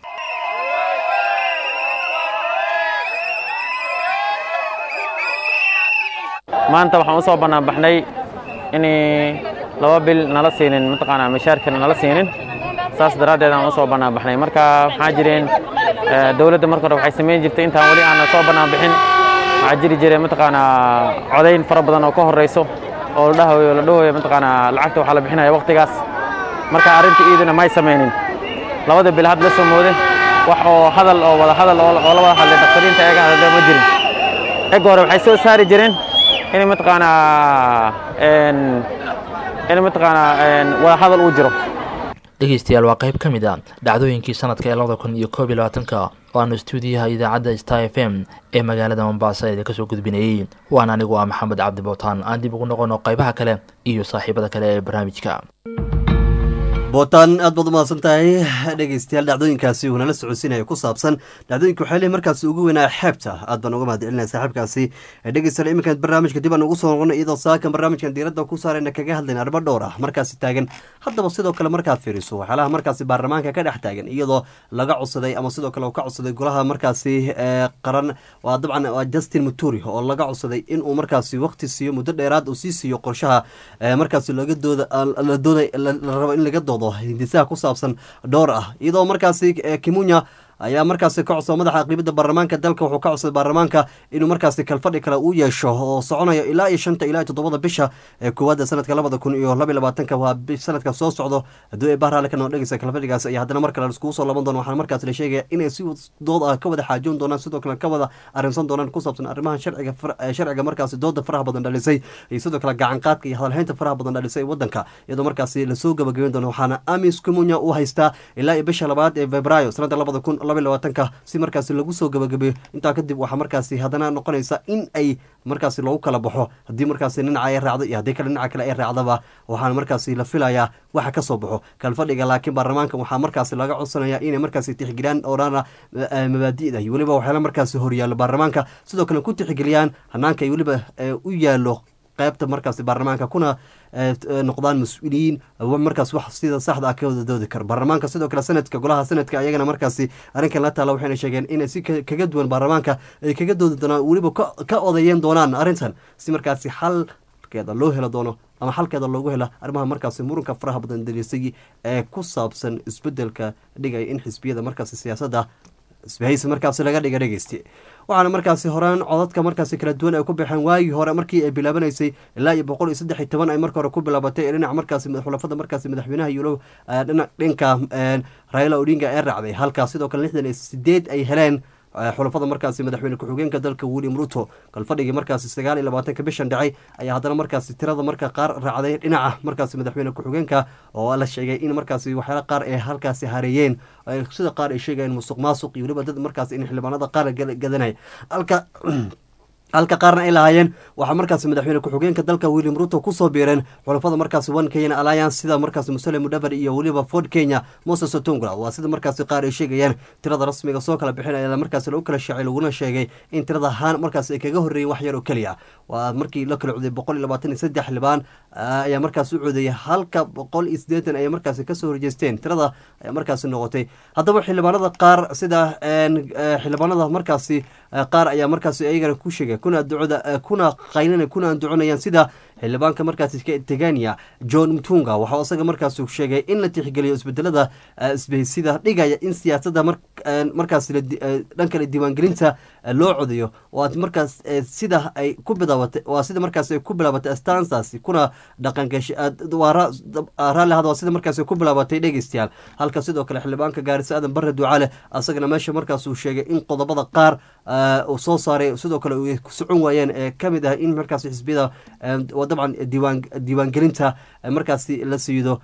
maanta waxaan usoo banaanbaxnay in laba bil nala siinin mataqaanaa mishaarkana nala siinin saas daraaddeed aan usoo banaanbaxnay marka waxaa jireen dowladda marka hore waxay samayn jirtay intaan weli aanan soo banaanbixin waxaa jiri jiray mataqaanaa codayn fara badan oo ka horreyso oo la dhahayo la dhahayo mataqaanaa lacagta waxaa la bixinaya waqtigaas marka arrinta iidina may samaynin labada bil had la soo moode wax oo hadal oo wada hadal oo la wada hadlay daktariinta eega hadalda ma jirin eg hore waxay soo saari jireen in mataqaanaa in mataqaanaa wada hadal uu jiro dhegeystayaal waa qayb ka mid a dhacdooyinkii sanadka ee labada kun iyo koob iyo labaatanka oo aanu stuudiyaha idaacadda star f m ee magaalada mombasa idinka soo gudbinayey waan anigu ah maxamed cabdi bootaan aan dib ugu noqono qaybaha kale iyo saaxiibada kale ee barnaamijka bootaan aad baad umahadsan tahay dhegeystayaal dhacdooyinkaasi uu nala socodsiinaya ku saabsan dhacdooyinka waxay leeyihin markaasi ugu weynaa xeebta aad baan uga mahad celinaya saaxiibkaasi dhegeystayaal iminkan barnaamijka dib aan ugu soo noqonay iyadoo saakan barnaamijkan diiradda ku saarayna kaga hadlayna arrimo dhowr ah markaasi taagan haddaba sidoo kale markaad fiiriso waxyaalaha markaasi baarlamaanka ka dhex taagan iyadoo laga codsaday ama sidoo kale uu ka codsaday golaha markaasi qaran waa dabcan waa justin muturi oo laga codsaday inuu markaasi waqti siiyo muddo dheeraad uu sii siiyo qorshaha markaasi laga dooda la dooday la rabo in laga doodo hindisaha ku saabsan dhowr ah iyadoo markaasi kimunya ayaa markaasi ka codsada madaxa aqribada baarlamaanka dalka wuxuu ka codsaday baarlamaanka inuu markaasi kalfadhi kale uu yeesho oo soconayo ilaa iyo shanta ilaa iyo toddobada bisha ee koowaada sanadka labada kun iyo laba iyo labaatanka waa sanadka soo socdo hadduu ee bahraale ka noo dhegeysa kalfadhigaas iyo haddana mar kale iskugu soo laban doona waxaana markaas la sheegaya inay si dood ah ka wada xaajoon doonaan sidoo kale ka wada arrinsan doonaan ku saabsan arrimaha sharciga sharciga markaasi dooda faraha badan dhalisay iyo sidoo kale gacanqaadka iyo hadalhaynta faraha badan dhalisay wadanka iyadoo markaasi lasoo gabagabeyn doono waxaana amis kumunya uu haystaa ilaa iyo bisha labaad ee februaayo sanada labada kun laba iyo labaatanka si markaasi lagu soo gabagabeeyo intaa kadib waxaa markaasi haddana noqonaysa in ay markaasi loogu kala baxo haddii markaasi dhinaca ay raacdo iyo haddii kale dhinaca kale ay raacdaba waxaana markaasi la filayaa waxa ka soo baxo kalfadhiga laakiin baarlamaanka waxaa markaasi laga codsanaya inay markaasi tixgeliyaan oodhana mabaadi'da iyo weliba waxyaala markaasi horyaalo baarlamaanka sidoo kale ku tixgeliyaan hanaanka iyo weliba u yaalo qaybta markaasi baarlamaanka kuna noqdaan mas-uuliyiin markaas wax sida saxda ah ka wada doodi karo baarlamaanka sidoo kale sanadka golaha sanadka ayagana markaasi arrinkan la taala waxayna sheegeen inay si kaga duwan baarlamaanka ay kaga doodi doonaan weliba ka odayeyn doonaan arrintan si markaasi xalkeeda loo helo doono ama xalkeeda loogu hela arrimaha markaasi muranka faraha badan dalisay ee ku saabsan isbedelka dhigaya in xisbiyada markaasi siyaasadda isbahaysi markaasi laga dhiga dhegeysti waxaana markaasi horaan codadka markaasi kala duwan ay ku baxeen waagii hore markii ay bilaabanaysay ilaa iyo boqol iyo saddex iyo toban ay marka hore ku bilaabatay dhinaca markaasi xulafada markaasi madaxweynaha yulo dhinka raila odinga ee raacday halkaas sidoo kale lixdan iyo sideed ay heleen xulafada markaasi madaxweyne ku-xigeenka dalka william ruto kalfadhigii markaasi sagaal iyo labaatanka bishan dhacay ayaa haddana markaasi tirada marka qaar raacday dhinaca markaasi madaxweyne ku-xigeenka oo la sheegay in markaasi waxyaala qaar ay halkaasi hareeyeen sida qaar ay sheegayeen musuq maasuq iyo weliba dad markaasi in xildhibaanada qaar gadanay halka halka qaarna ay lahaayeen waxaa markaasi madaxweyne ku-xigeenka dalka william ruto kusoo biireen xulafada markaasi one kenya alliance sida markaasi musale mudhaver iyo weliba ford kenya moses otongla waa sida markaasi qaar ay sheegayaan tirada rasmiga soo kala bixin ayaa markaasi lagu kala shaacay laguna sheegay in tirada haan markaasi ay kaga horreeyay wax yar oo keliya waa markii la kala coday boqol iyo labaatan iyo saddex xildhibaan ayaa markaasi u codeeyay halka boqol iyo siddeetan ayay markaasi kasoo horjeesteen tirada ayaa markaasi noqotay haddaba xildhibaanada qaar sida xildhibaanada markaasi qaar ayaa markaasi ayagana ku sheegay kuna ducda kuna qaylina kuna duconayaan sida xildhibaanka markaasi tegania john mtunga waxaa isaga markaas sheegay in la tixgeliyo isbedelada isbaysida dhigaya in siyaasadda markaas dhankale diiwaangelinta loo codayo oo markaas sida ay ku bilaabatay waa sida markaas ay ku bilaabatay astansaasi kuna dhaqangashi raalli hada waa sida markaas ay ku bilaabatay dhegeystayaal halka sidoo kale xildhibaanka gaarisa aadan bare ducaale asagana meesha markaas uu sheegay in qodobada qaar uu soo saaray sidoo kale ay socon waayeen ee kamid ah in markaas xisbiyada dabcan diiwaan diiwaangelinta markaasi la siido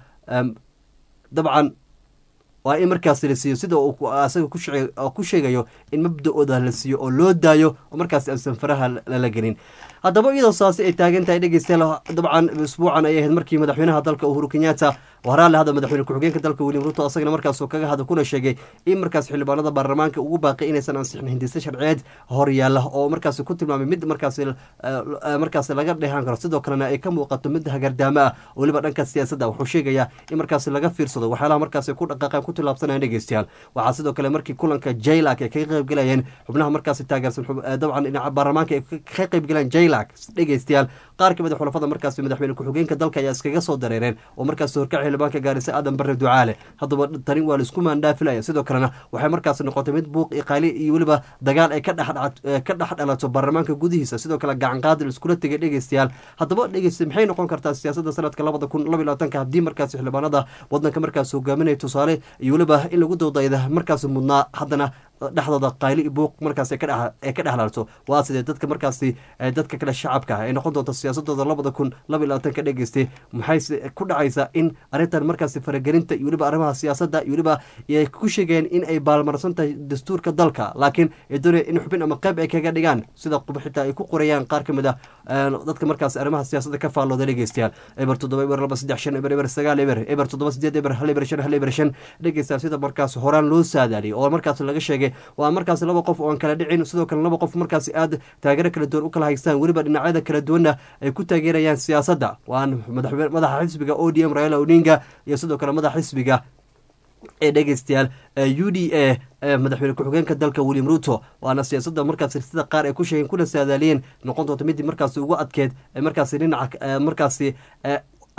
dabcan waa in markaasi la siiyo sida uu asaga ku sheegayo in mabda-ooda la siiyo oo loo daayo oo markaasi aansan faraha lala gelin haddaba iyadoo saasi ay taagan tahay dhegeystayaal dabcan isbuucan ay ahayd markii madaxweynaha dalka uhuru kenyatta waraale hada madaxweyne ku-xigeenka dalka william ruto asagana markaasuu kaga hada kuna sheegay in markaas xildhibaanada baarlamaanka ugu baaqay inaysan ansixin hindise sharciyeed horyaala oo markaasi ku tilmaamay mid markaasi markaasi laga dheehan karo sidoo kalena ay ka muuqato mid hagardaamo ah oo weliba dhanka siyaasadda wuxuu sheegayaa in markaasi laga fiirsado waxyaalaha markaasi ku dhaqaaqaan ku tilaabsanayaan dhegeystayaal waxaa sidoo kale markii kulanka jailak ay kaga qaybgalayeen xubnaha markaasi taageersan dabcan dhinaca baarlamaanka ay ka qaybgalayeen jailak dhegeystayaal qaar kamid a xulafada markaasi madaxweyne ku-xigeenka dalka ayaa iskaga soo dareereen oo markaasi horkacay xildhibaanka gaarisa aadan bare ducaale haddaba tani waa laisku maandhaafilaya sidoo kalena waxay markaasi noqotay mid buuq iyo qaali iyo weliba dagaal ay ka dhex dhalato baarlamaanka gudihiisa sidoo kale gacanqaadi laiskula tegay dhegeystayaal haddaba dhegeysta maxay noqon kartaa siyaasadda sanadka labada kun laba iyo labaatanka haddii markaasi xildhibaanada wadanka markaasi hogaaminaya tusaale iyo weliba in lagu dawdayda markaasi mudnaa haddana dhexdooda qayli iyo buuq markaas ay ka dhexlaalto waa sidee dadka markaasi dadka kale shacabka ay noqon doonto siyaasadooda labada kun laba iyo labaatanka dhegeystay maxayse ku dhacaysaa in arrintan markaasi faragelinta iyo weliba arrimaha siyaasadda iyo weliba ay ku sheegeen in ay baalmarsan tahay dastuurka dalka laakiin ay doonaya in xubin ama qayb ay kaga dhigaan sida xitaa ay ku qorayaan qaar ka mid a dadka markaas arrimaha siyaasadda ka faallooda dhegeystayaal eber toddoba eber laba saddex shan eber eber sagaal eber eber toddoba sideed eber hal eber shan hal eber shan dhegeystayaal sida markaas horaan loo saadaaliyay oo markaas laga sheegay waa markaasi laba qof oo aan kala dhicin sidoo kale laba qof markaasi aad taageero kala duwan u kala haystaan weliba dhinacyada kala duwanna ay ku taageerayaan siyaasadda waan madaxa xisbiga o d m raila odinga iyo sidoo kale madaxa xisbiga ee dhegeystayaal u d a madaxweyne ku-xigeenka dalka william ruto waana siyaasadda markaasi sida qaar ay ku sheegeen kuna saadaaliyeen noqon doonto midii markaasi ugu adkeed markaasi dhinaca markaasi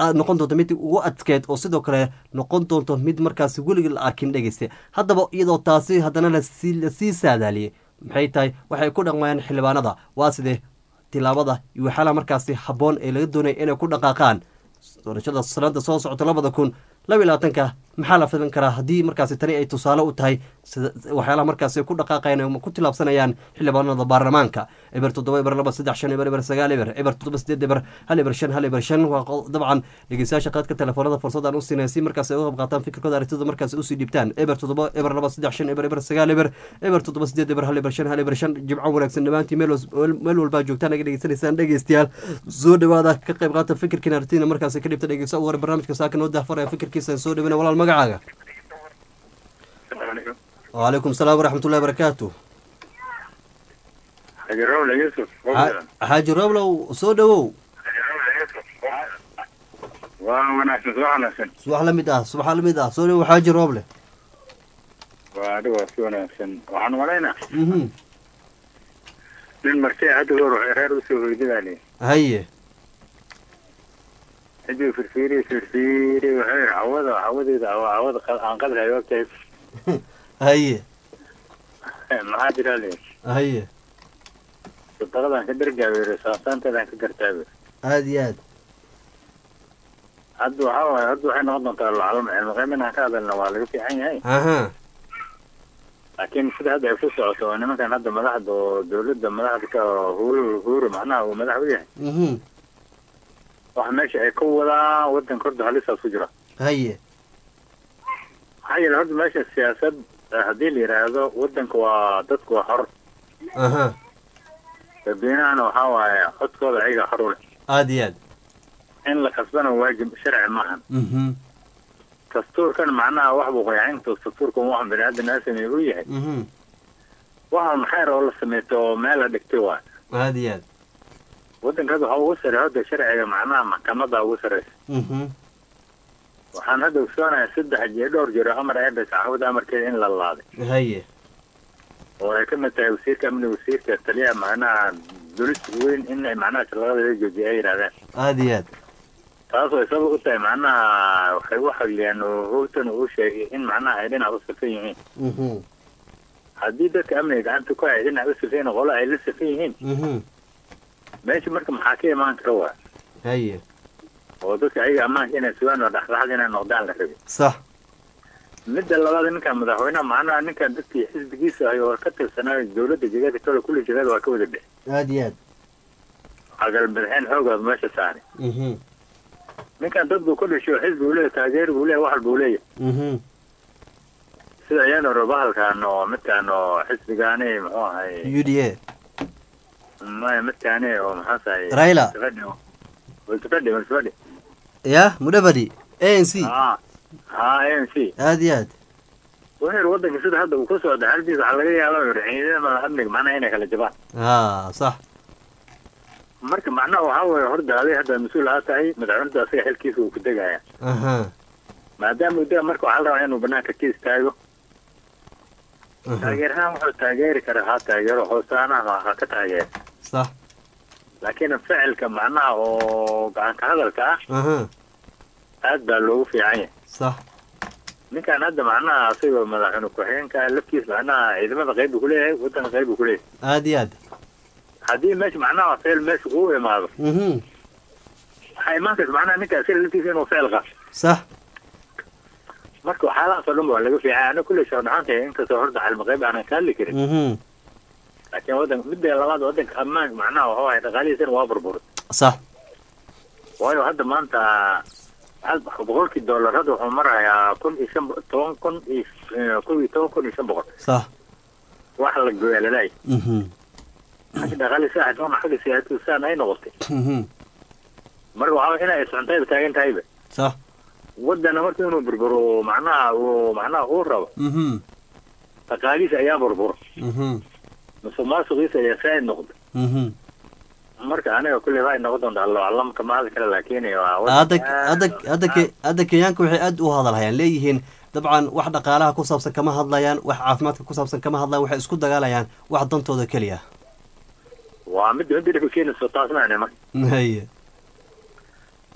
noqon doonto mid ugu adkeed oo sidoo kale noqon doonto mid markaasi weligii la arkin dhegeyste haddaba iyadoo taasi haddana lasii saadaaliyey maxay tahay waxay ku dhaqmayaan xildhibaanada waa sidee tilaabada iyo waxyaalaha markaasi habboon ee laga doonaya inay ku dhaqaaqaan doorashada sanada soo socota labada kun laba iyo labaatanka maxaa la filan karaa haddii markaasi tani ay tusaale u tahay waxyaalaha markaasi ku dhaqaaqayan ku tilaabsanayaan xildhibaanada baarlamaanka eber toddoba eber laba saddex shan eber eber sagaal eber eber toddoba sideed eber hal eber shan hal eber shan waa dabcan dhegeystayaasha qaadka telefoonada fursadaan u siinaya si markaasi ay uga qayb qaataan fikirkooda aragtida markaasi usii dhiibtaan eber toddoba eber laba saddex shan eber eber sagaal eber eber toddoba sideed eber hal eber shan hal eber shan jimco wanaagsan dhammaantii meel walbaa joogtaan naga dhegeysanaysaan dhegeystayaal soo dhawaada ka qayb qaata fikirkiina aragtida markaasi ka dhibta dhegeysta ugu hore barnaamijka saaka noo dahfaraya fikirkiisa soo dhawina walaal magacaaga وعليكم السلام ورحمة الله وبركاته حاجة رولة يوسف حاجة رولة سو دwow waa wanaagsan soo wanaagsan subax la mid ah subax la mid ah soo dhowow xaaji rooble waa adigo si wanaagsan waxaan malaynaa nin martay hadda hor waxay reer usoo hoydadaale haye cidii firfiiri firfiiri waxay yidhi cawada cawadeeda cawada aan qadrahay ogtahay haye maxaa jira le haye sadaqadaan ka dargaabeere saasaanteedaan ka gartaabe aada iyo aad hadda waxaa waaye hadda waxay noqon doontaa lacalama cilmiqeyb inaan ka hadalna waa laga fiican yahay aha laakiin sida hadda ay ku socoto oo nimankan hadda madaxda oo dawladda madaxda ka huuru huuru macnaha uu madax u yahay mhm waxa meesha ay ka wadaan wadanka horta halisaas ku jira haye maxaa yeele horta meesha siyaasad haddii la yidhaahdo wadanka waa dadku waa xor aha dadweynahana waxaa waaye codkooda ayaga xor u leh aada iyo aad in la kasbana waajib sharci maahan mhm dastuurkan macnaha wax buu qoyacintu dastuurkan wax bini aadan aa sameeye u yahay mhm waxa maxayr oo la sameeto oo meel la dhigtay waay aada iyo aad wadanka hadda waxaa ugu sarreeya hadda sharciga macnaha maxkamada ugu sarreysa mhm waxaan hadda ogsoonahay saddex jee dhowr jiro amar eebes cawada amarkeeda in la laaday haye oo ay ka mid tahay wasiirka amniga wasiirka taliyaha macnaha dowladda weyn in ay macnaha shaqada laga joojiya ay yidhahdeen aada iyo aad taas way sabab u tahay macnaha waxay u xagliyaan oo howtan uu sheegay in macnaha ay dhinac u safan yihiin mhm haddii dadka amniga gacanta ku hay dhinac u safan yihiin qolo ay la safan yihiin mhm meesha marka maxaa ka imaan kara waa haye oo dadka ayaga ammaanka inay sugaan oo dhexdhexaad inay noqdaan la rabay sax midda labaad ninkan madaxweynaha macnaha ninkan dadkii xisbigiisa ay oo ka tirsanaayo dowladda jegada kale kulli jegada waa ka wada dhex aada iyo aad agal madaxeen xoogaad meesha saari mhm ninkan dad buu ka dhashay oo xisbi uu leeyahay taageer buu leeyahay wax walba uu leeyahay mhm sida iyaan hore bahalkan oo midkan oo xisbigaani muxuu ahay u d a maya midkaani oo maxaa tahay Raila. multifadi multifadi ya mudavadi a n c ha ha a n c aada iyo aad wuxuu yidhi wadanka sida hadda uu ka socda xalkiisa waxaa laga yaaba yidhi ciidamada amniga macnaha inay kala jabaan ha sax marka macnaha waxaa weeye horta aday hadda mas-uul aa tahay madaxweynta asaga xilkiisa uu ku degaya aha maadaama uu dega marka waxaa la rabaa inuu banaanka ka istaago taageerahaan wuxuu taageeri karaa ha taageero hoosaanaha ha ka taageero sax laakiin ficilka macnaha oo gacanka hadalka ah aha aad baa loogu fiican yahay sax ninkan hadda macnaha asagoo madaxweyne ku-xigeenka lafkiis macnaha ciidamada qayb buu kuleeyahay wadanka qayb buu kuleeyahay aada iyo aad haddii meesha macnaha ficil meesha uu imaado mhm waxaa imaan karta macnaha ninka asaga laftiisa inuu ficil qaato sax marka waxyaalahaas oo dhan ba waa laga fiican ana kulley shaqo dhaxanta inkastoo horta cilmi qayb aanan ka hadli karin mhm laakiin wadanka midda labaad wadanka ammaan macnaha waxa waaye dhaqaalihiisana waa burburay sax waayo hadda maanta hal boqolkii dollar hadda wuxuu marayaa kun iyo shan bo- toban kun iyo eh, kun iyo toban kun iyo shan boqol sax wax la gooyaa lalaay mhm xagga dhaqaali saaxidona xagga siyaasadu saan ay noqotay mhm marka waxaa waye inay socontayba taagan tahayba sax wadana marka inuu burburo macnaha uu macnaha uu rabo mhm dhaqaalihiisa ayaa burburo mhm musuq maasuqiisa ayaa saa'id noqda mhm marka aniga kulley waxay noqon doontaa allo aclam kama hadli kara laakiin waa wadan hadda aad- hadda hadda ke- hadda kenyaanka waxay aad u hadalhayaan leeyihiin dabcan wax dhaqaalaha ku saabsan kama hadlayaan wax caafimaadka ku saabsan kama hadlayaan waxay isku dagaalayaan wax dantooda keliya waa midda midda dhibka keenayso taas macne marka haye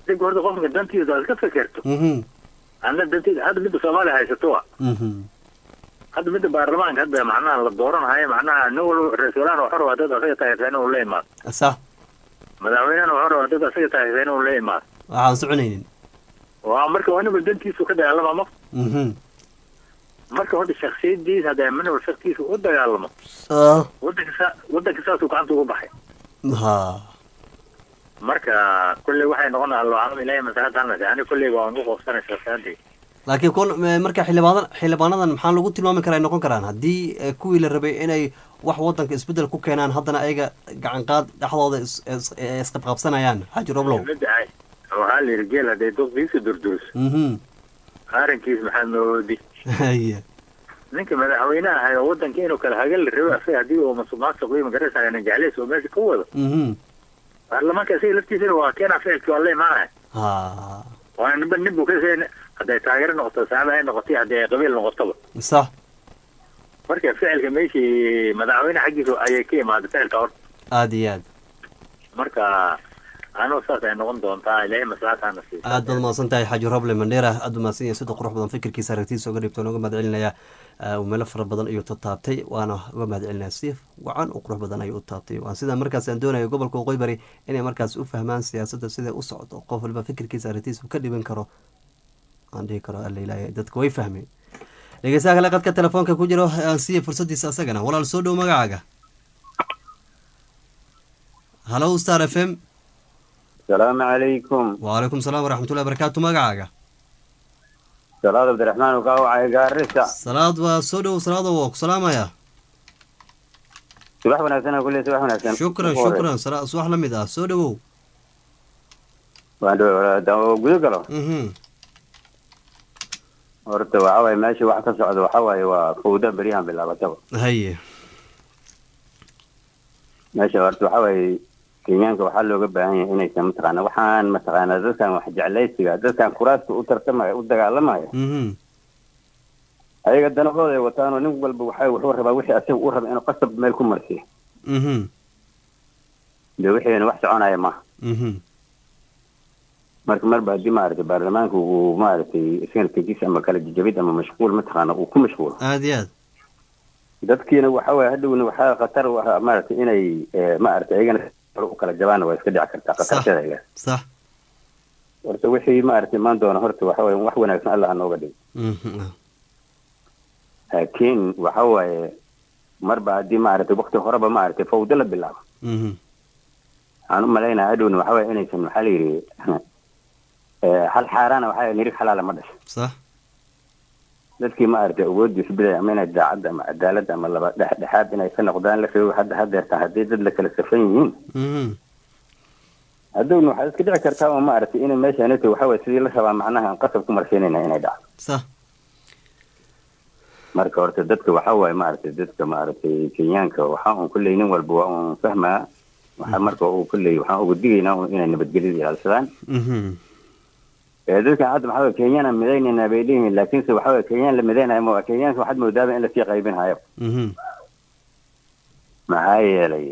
ninka horta qofka dantiisa aad ka fekerto mhm anna dantiisa hadda midda soomaaliya haysato wa mhm hadda midda baarlamaanka hadda macnaha la dooranayo macnaha nin walba ra-iisul wasaarahana wuxuu rabaa dad asaga taageersan inuu la imaado sax madaxweynehana wuxuu rabaa dad asaga taageersan inuu la imaado waxaan soconaynin waa marka waa ninba dantiisu ka dagaalama ma mhm marka horta shaksiyadiisa hadda min walba shaksiisa u dagaalamo ah wadanka saa wadanka saasuu gacanta ugu baxay ha marka kulley waxay noqonaa alloocaalam ilaahay masaxad halnase ani kulley waa ugu qoofsanay shaksiyaadii laakiin kun eh, marka xildhibaadan xildhibaanadan maxaa lagu tilmaami karaa ay noqon karaan haddii eh, kuwii la rabay inay wax wadanka isbedel ku keenaan haddana ayaga gacan qaad dhexdooda is- is- eh, isqabqabsanayaan xaaji roblow midda ay waxaa la yidhi geel hadday duqdiisa durduriso mhm qaarankiis maxaad noodi haye ninka madaxweynaha ahay oo wadanka inuu kala hagan la rabo asaga haddii uu masuqmaasuq iyo magaraysa najacleys oo meesha ka wado mhm baarlamaanka isaga laftiisana waa keenaa ficilkii waa la imaanaya ha waa ninba nin buu ka seen hadday taageero noqoto saaba ay noqotay haddii ay qabiil noqotoba sax marka ficilka meeshii madaxweyne xaggiisa ayay ka imaaday ficilka horta aada iyo aad marka anuu saas ay noqon doontaa ilaahay maslaxadana siiyo aad baad mahadsan tahay xaaji roble mandheera aad u mahadsan yahay sida qurux badan fikirkiisa aragtiisa uga dhibto nooga mahad celinaya uu meelo fara badan ayuu taabtay waana uga mahad celinaya si wacan oo qurux badan ayuu u taabtay waan sidaa markaas aan doonayo gobolka waqooyi bari inay markaas u fahmaan siyaasadda siday u socdo qof walba fikirkiisa aragtiisa uu ka dhiban karo aan dhihi karo alla ilaahay dadka way fahmeen dhegeystaha kale qadka telefoonka ku jiro aan siiya fursadiisa asagana walaal soo dhow magacaaga halo star f m السلام عليكم وعليكم السلام ورحمة الله وبركاته magacaaga salaad cabdiraxmaan ukaa wacay gaarisa salaad waa soo dhow salaada waa ku salaamaya subax wanaagsan kulle subax wanaagsan shukran shukran sala- subax la mid ah soo dhowow waan dhaw gudo galo mhm horta waxa waaye meesha wax ka socda waxa waaye waa fawda beryahan bilaabataba haye meesha horta waxa waaye kenyaanka waxaa looga baahan yahay inaysan mataqaana waxaan mataqaana dadkan wax jeclaysiga dadkan kuraasta u tartamaya u dagaalamaya mhm ayaga danahooda ay wataanoo nin walba waxa wuxuu rabaa wixii asaga u raba inuu qasab meel ku marsiyo mhm de wixiina wax soconaya maaha mhm marka marba haddii maaragtay baarlamaanka uu maaragtay sanadkiisa ama kala jajabid ama mashquul mataqaana uu ku mashquulo aada iyo aad dadkiina waxa waaye hadhowna waxaa khatar u ah maaragtay inay eh, maaragtay ayagana u kala jabaana waa iska dhici kartaa khatarteeda ayaga sax horta wixii maaragtay imaan doona horta waxa waaye wax wanaagsan allah ha nooga dhigo mhm laakiin waxa waaye marba haddii maaragtay wakti horeba maaragtay fawdo la bilaabo mhm waxaan u malaynaya hadhowna waxa waaye inaysan maxaa la yidhi eh, hal xaaraana waxa nirig xalaala ma dhasho sax dadkii maaragtay awoodiisu bidaya ama inay daacadda ama cadaaladda ama laba dhexdhexaad inay ka noqdaan la rabo hadda hadeerta haddii dad la kala safan yihiin mhm hadowna waxaad iska dhici kartaa oo maaragtay inay meeshaanito waxa waye sidii la rabaa macnaha aan qasab ku marsiinayna inay dhacdo sax marka horta dadka waxa waaye maaragtay dadka maaragtay kenyaanka waxa un kulley nin walba waa un fahmaa waxa marka uu kulley waxaan uga digaynaa un inay nabadgelyada ilaalsadaan mhm ee dadkan hadda maxaa waye kenyana midaynayna bay leeyihiin laakiinse waxa waye kenyaan la midaynayo ma kenyaanka waxaad moodaaba in lasii qaybin hayo mhm maxaa yeelay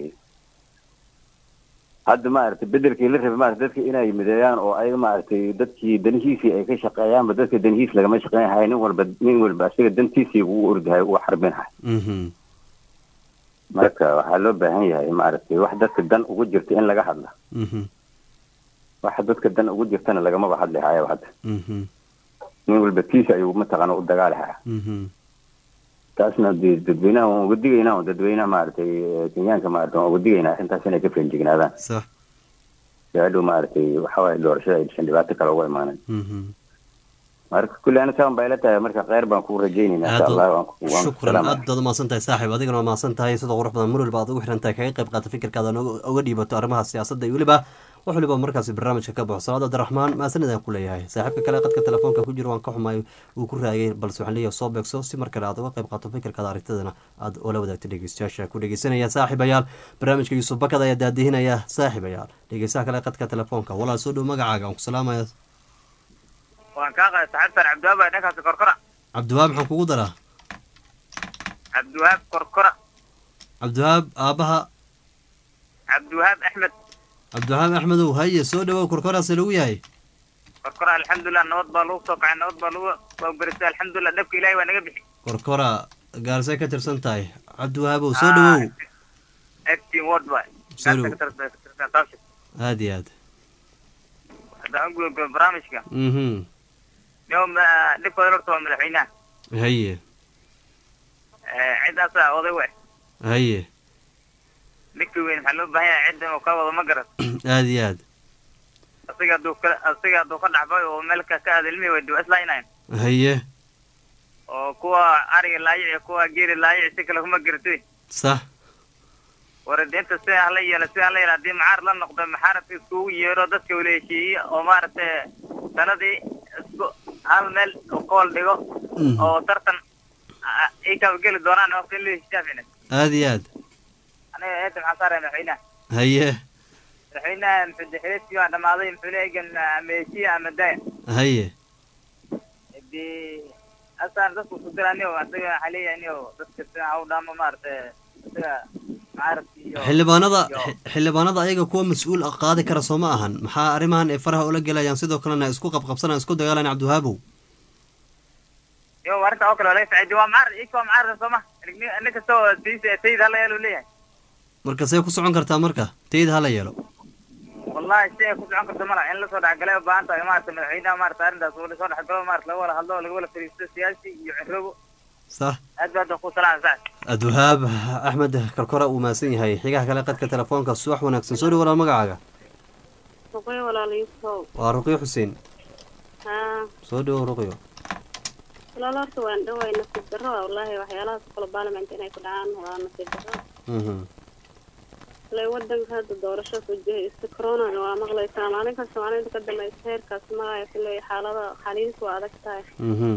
hadda maaragtay bedelkii la rabay maaragtay dadka inay mideeyaan oo ayaga maaragtay dadkii danihiisii ay ka shaqeeyaanba dadka danihiis lagama shaqeyn hayo nin walba nin walba asiga dantiisii uu ordahay uu xarbin hayo mhm marka waxaa loo baahan yahay maaragtay wax dadka dan ugu jirta in laga hadla mhm wax dadka dan ugu jirtana lagamaba hadli hayo hadda mhm nin walba kiisa ayuu mataqaana u dagaali haya mhm taasna dee dadweynaha waan uga digaynaa oo dadweynaha maaragtay eh, kenyaanka maaragtay waan uga digaynaa arrintaas inay ka feejignaadaan sax si hadhow maaragtay waxa waaye doorashada aysan dhibaato kale uga imaanan mhm marka kulli ana saan bay ila tahay marka kheyr baan kuu rajaynaynaa insha allah waan ku- waan ku shukran salaamaya aad baad umahadsan tahay saaxib adigana waa mahadsan tahay sida qurux badan mar waliba aad ugu xiran tahay kaga qayb qaata fikirkaada nooga- uga dhiibato arrimaha siyaasadda iyo weliba wax waliba markaasi barnaamijka ka baxo salaad abdiraxmaan mahadsanid aan ku leeyahay saaxiibka kale qadka telefoonka ku jiro waan ka xumaay uu ku raagay balse waxaan leeyahay soo beegso si mar kale aad uga qayb qaato fikirkaada aragtidana aad oola wadaagto dhegeystayaasha ku dhegeysanaya saaxiibayaal barnaamijka yuusuf bakad ayaa daadihinaya saaxiibayaal dhegeystaha kale qadka telefoonka walaal soo dhow magacaaga aan ku salaamaya waan kaa qaday saxibtan cabdiwahaab baa dhankaasi korkora cabdiwahaab maxaan kugu daraa cabdiwahaab korkora cabdiwahaab aabaha cabdiwahaab axmed cabdiwahaab axmedow haye soo dhawow korkoraase lagu yahay korkora alxamdulilah nabad baa lagu soo kacay nabad baa lagu baabarisay alxamdulilah dhabka ilaahay waa naga bixi korkora gaarsay ka tirsan tahay cabdiwahaabow soo dhawow acting ward waay Soo dhow. aad iyo aad haddaan u gudbo barnaamijka mhm nio dhibkooda horta waa madaxweynaha haye Eh, ciddaasaa oday we haye ninka weyn waxaa loo baahan yahay cidda inuu ka wado ma garan aad iyo aad asiga hadduu ka asiga hadduu ka dhaxbay oo meel ka ka aada ilmihi way dib islaaynayn haye oo kuwa ariga laayici kuwa geeri laayici si kale kuma garatoy sax waradinta si hala yeelo si hala yeelo haddii macaar la noqdo maxaaradka iskugu yeero dadka wala heshiiye oo maaragtay sanadii isku hal meel u kool dhigo Mhm. oo tartan ah, ay kaba geli doonaan waqti in la heshiisaafina aad iyo aad aniga eeta maxaa saaraya madaxweynaha haye madaxweynaha muxuu dexreedkii waa dhamaaday muxuu leegan ama heshiiye ama daaya haye hadii asaan dadku ku diraniyo asaga waxaa leeyahay niyo dadka sida ha u dhaamo maaragtay isaga macaradki iyo xildhibaanada iyo- xi- xildhibaanada ayaga kuwa mas-uul ah qaadi kara soo ma ahan maxaa arrimahan ay faraha ula gelayaan sidoo kalena isku qabqabsanayaan isku dagaalayaan cabdiwahaabow iyo arrinta oo kale waa laga saaciday waa macar ika waa macar sooma nin kasta oo sayid sayid hala yeelu leeyahay marka see ku socon kartaa marka tayda hala yeelo wallahi si ay ku socon karto malaha in lasoo dhexgalay u baahan tahay maarata madaxweynaha maarata arrintaas uu lasoo dhexgalo maarata laga wada hadlo laga wada fariisto siyaasi iyo cirrobo sax aad baa hadda ku salaam saas abdiwahaab axmed karkora uu mahadsan yahay xigaha kale qadka telefoonka subax wanaagsan soo dhawaala magacaaga ruqyo walaalayasow waa ruqyo xuseen haa soo dhawow ruqyo walaal horta waan dhaway nasiib darro ah wallaahi waxyaalahaas kale baarlament inay ku dhacaan waa nasiib darro Mhm. ilaa wadanka hadda doorasho ku jiray iska coronana waa maqlaysaa maalin kasta maalinta ka dambaysa heerkaas maraya kuley xaalada xaliis waa adag tahay Mhm.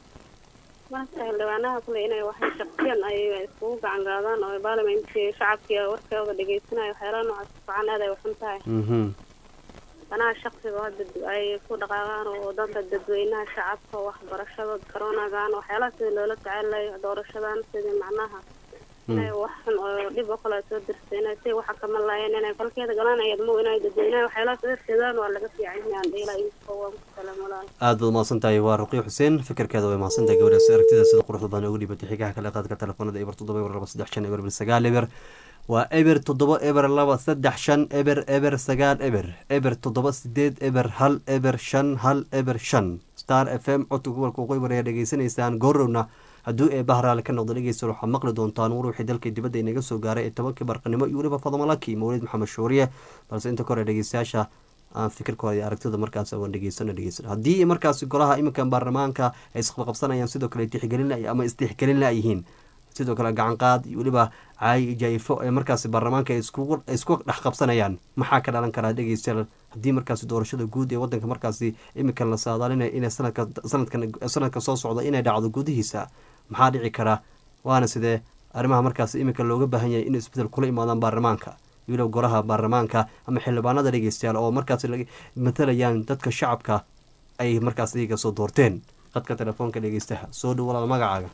marka xildhibaanaha kule inay waxay shaqsiyan ay iskugu gacan gaadaan oo baarlamentkii shacabkii warkooda dhegeysanayo waxyaalaha noocaas fican aad ay waxun tahay Mhm. danaha shaqsiga hadda ay ku dhaqaaqaan oo danta dadweynaha shacabka waxbarashada coronagan waxyaalaha sida loola tacaalayo doorashadan sidii macnaha inay wax xun oo dhib oo kale soo dirta inay si waxa kama laayeen inay falkeeda galaan ayad mo inay dadweynaha waxyaalaha soo dirsadaan waa laga fiican yahay dheela inkoo waan ku salaam walaal aad baad mahadsan tahay waa ruqyo xuseen fikirkeeda way mahadsan tahay gabadhaas aragtida sida quruxda badan ugu dhibatay xigaha kale qaadka telefoonada eber toddoba eber laba saddex shan eber bil sagaal eber waa eber toddoba eber laba saddex shan eber eber sagaal eber eber toddoba sideed eber hal eber shan hal eber shan star f m codka gobolka waqooyi bari ayaa dhegeysanaysaan goorowna hadduu ee bahraale ka noqdo dhegeysta waxaad maqli doontaan wuruuxii dalka dibadda inaga soo gaaray ee tobankii barqanimo iyo weliba fadamalaki mawlid maxamed shuuriye balse inta kore dhegeystayaasha aan fikirkooda iyo aragtida markaas aan dhegeysano dhegeysano haddii markaasi golaha iminkan baarlamaanka ay isqabqabsanayaan sidoo kale tixgelin la- ama istixgelin la yihiin sidoo kale gacan qaad iyo weliba caayi jaifo ee markaasi baarlamaanka ay iskugu ay isku dhex qabsanayaan maxaa ka dhalan karaa dhegeystayaal haddii markaasi doorashada guud ee wadanka markaasi iminkan la saadaalinaya inay sanadka sanadkan sanadka soo socda inay dhacdo gudihiisa maxaa dhici kara waana sidee arrimaha markaasi iminka looga baahan yahay inay isbedel kula imaadaan baarlamaanka iyo weliba golaha baarlamaanka ama xildhibaanada dhegeystayaal oo markaasi laga matalayaan dadka shacabka ay markaas iyaga soo doorteen qadka telefoonka dhegeystaha soo dhow walaal magacaaga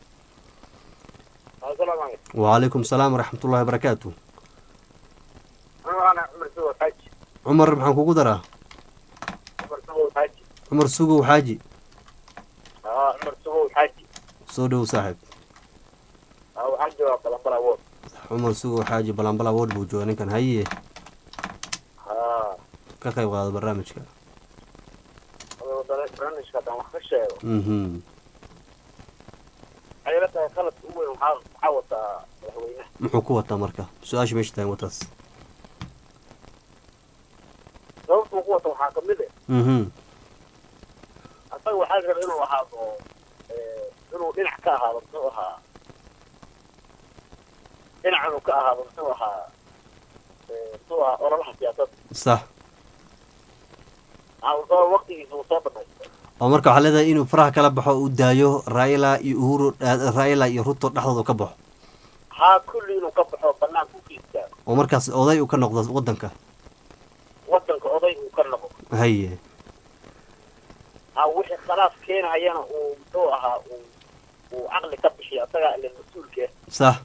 وعليكم السلام ورحمة الله وبركاته عمر maxaan kugu daraa cumar sugow xaaji soo dhow saaxib cumar sugow xaaji balambala wood buu jooga ninkan haye ka qayb qaado barnaamijka mhm muxuu ku wataa marka su-aasha meesha tahan wataas sababtuu ku wata waxaa kamid eh mhm asaga waxaa raba inuu ahaado eh, inuu dhinac ka ahaado muxuu ahaa dhinac inuu ka ahaado muxuu ahaa eh, muxuu ahaa ololaha siyaasadda sax waxaa uu soo waqtigiisa uu soo dhamaystay oo marka waxaa leedahay inuu faraha kala baxo uu daayo raila iyo uhuru raila iyo ruto dhexdooda ka baxo haa kulli inuu ka baxo banaanka u ka istaago oo markaas oday uu ka noqdo wadanka wadanka oday uu ka noqdo haye ha wixii khalaaf keenayana uu muxuu ahaa uu uu caqli ka bixiyo asagaa ile mas-uulka ah sax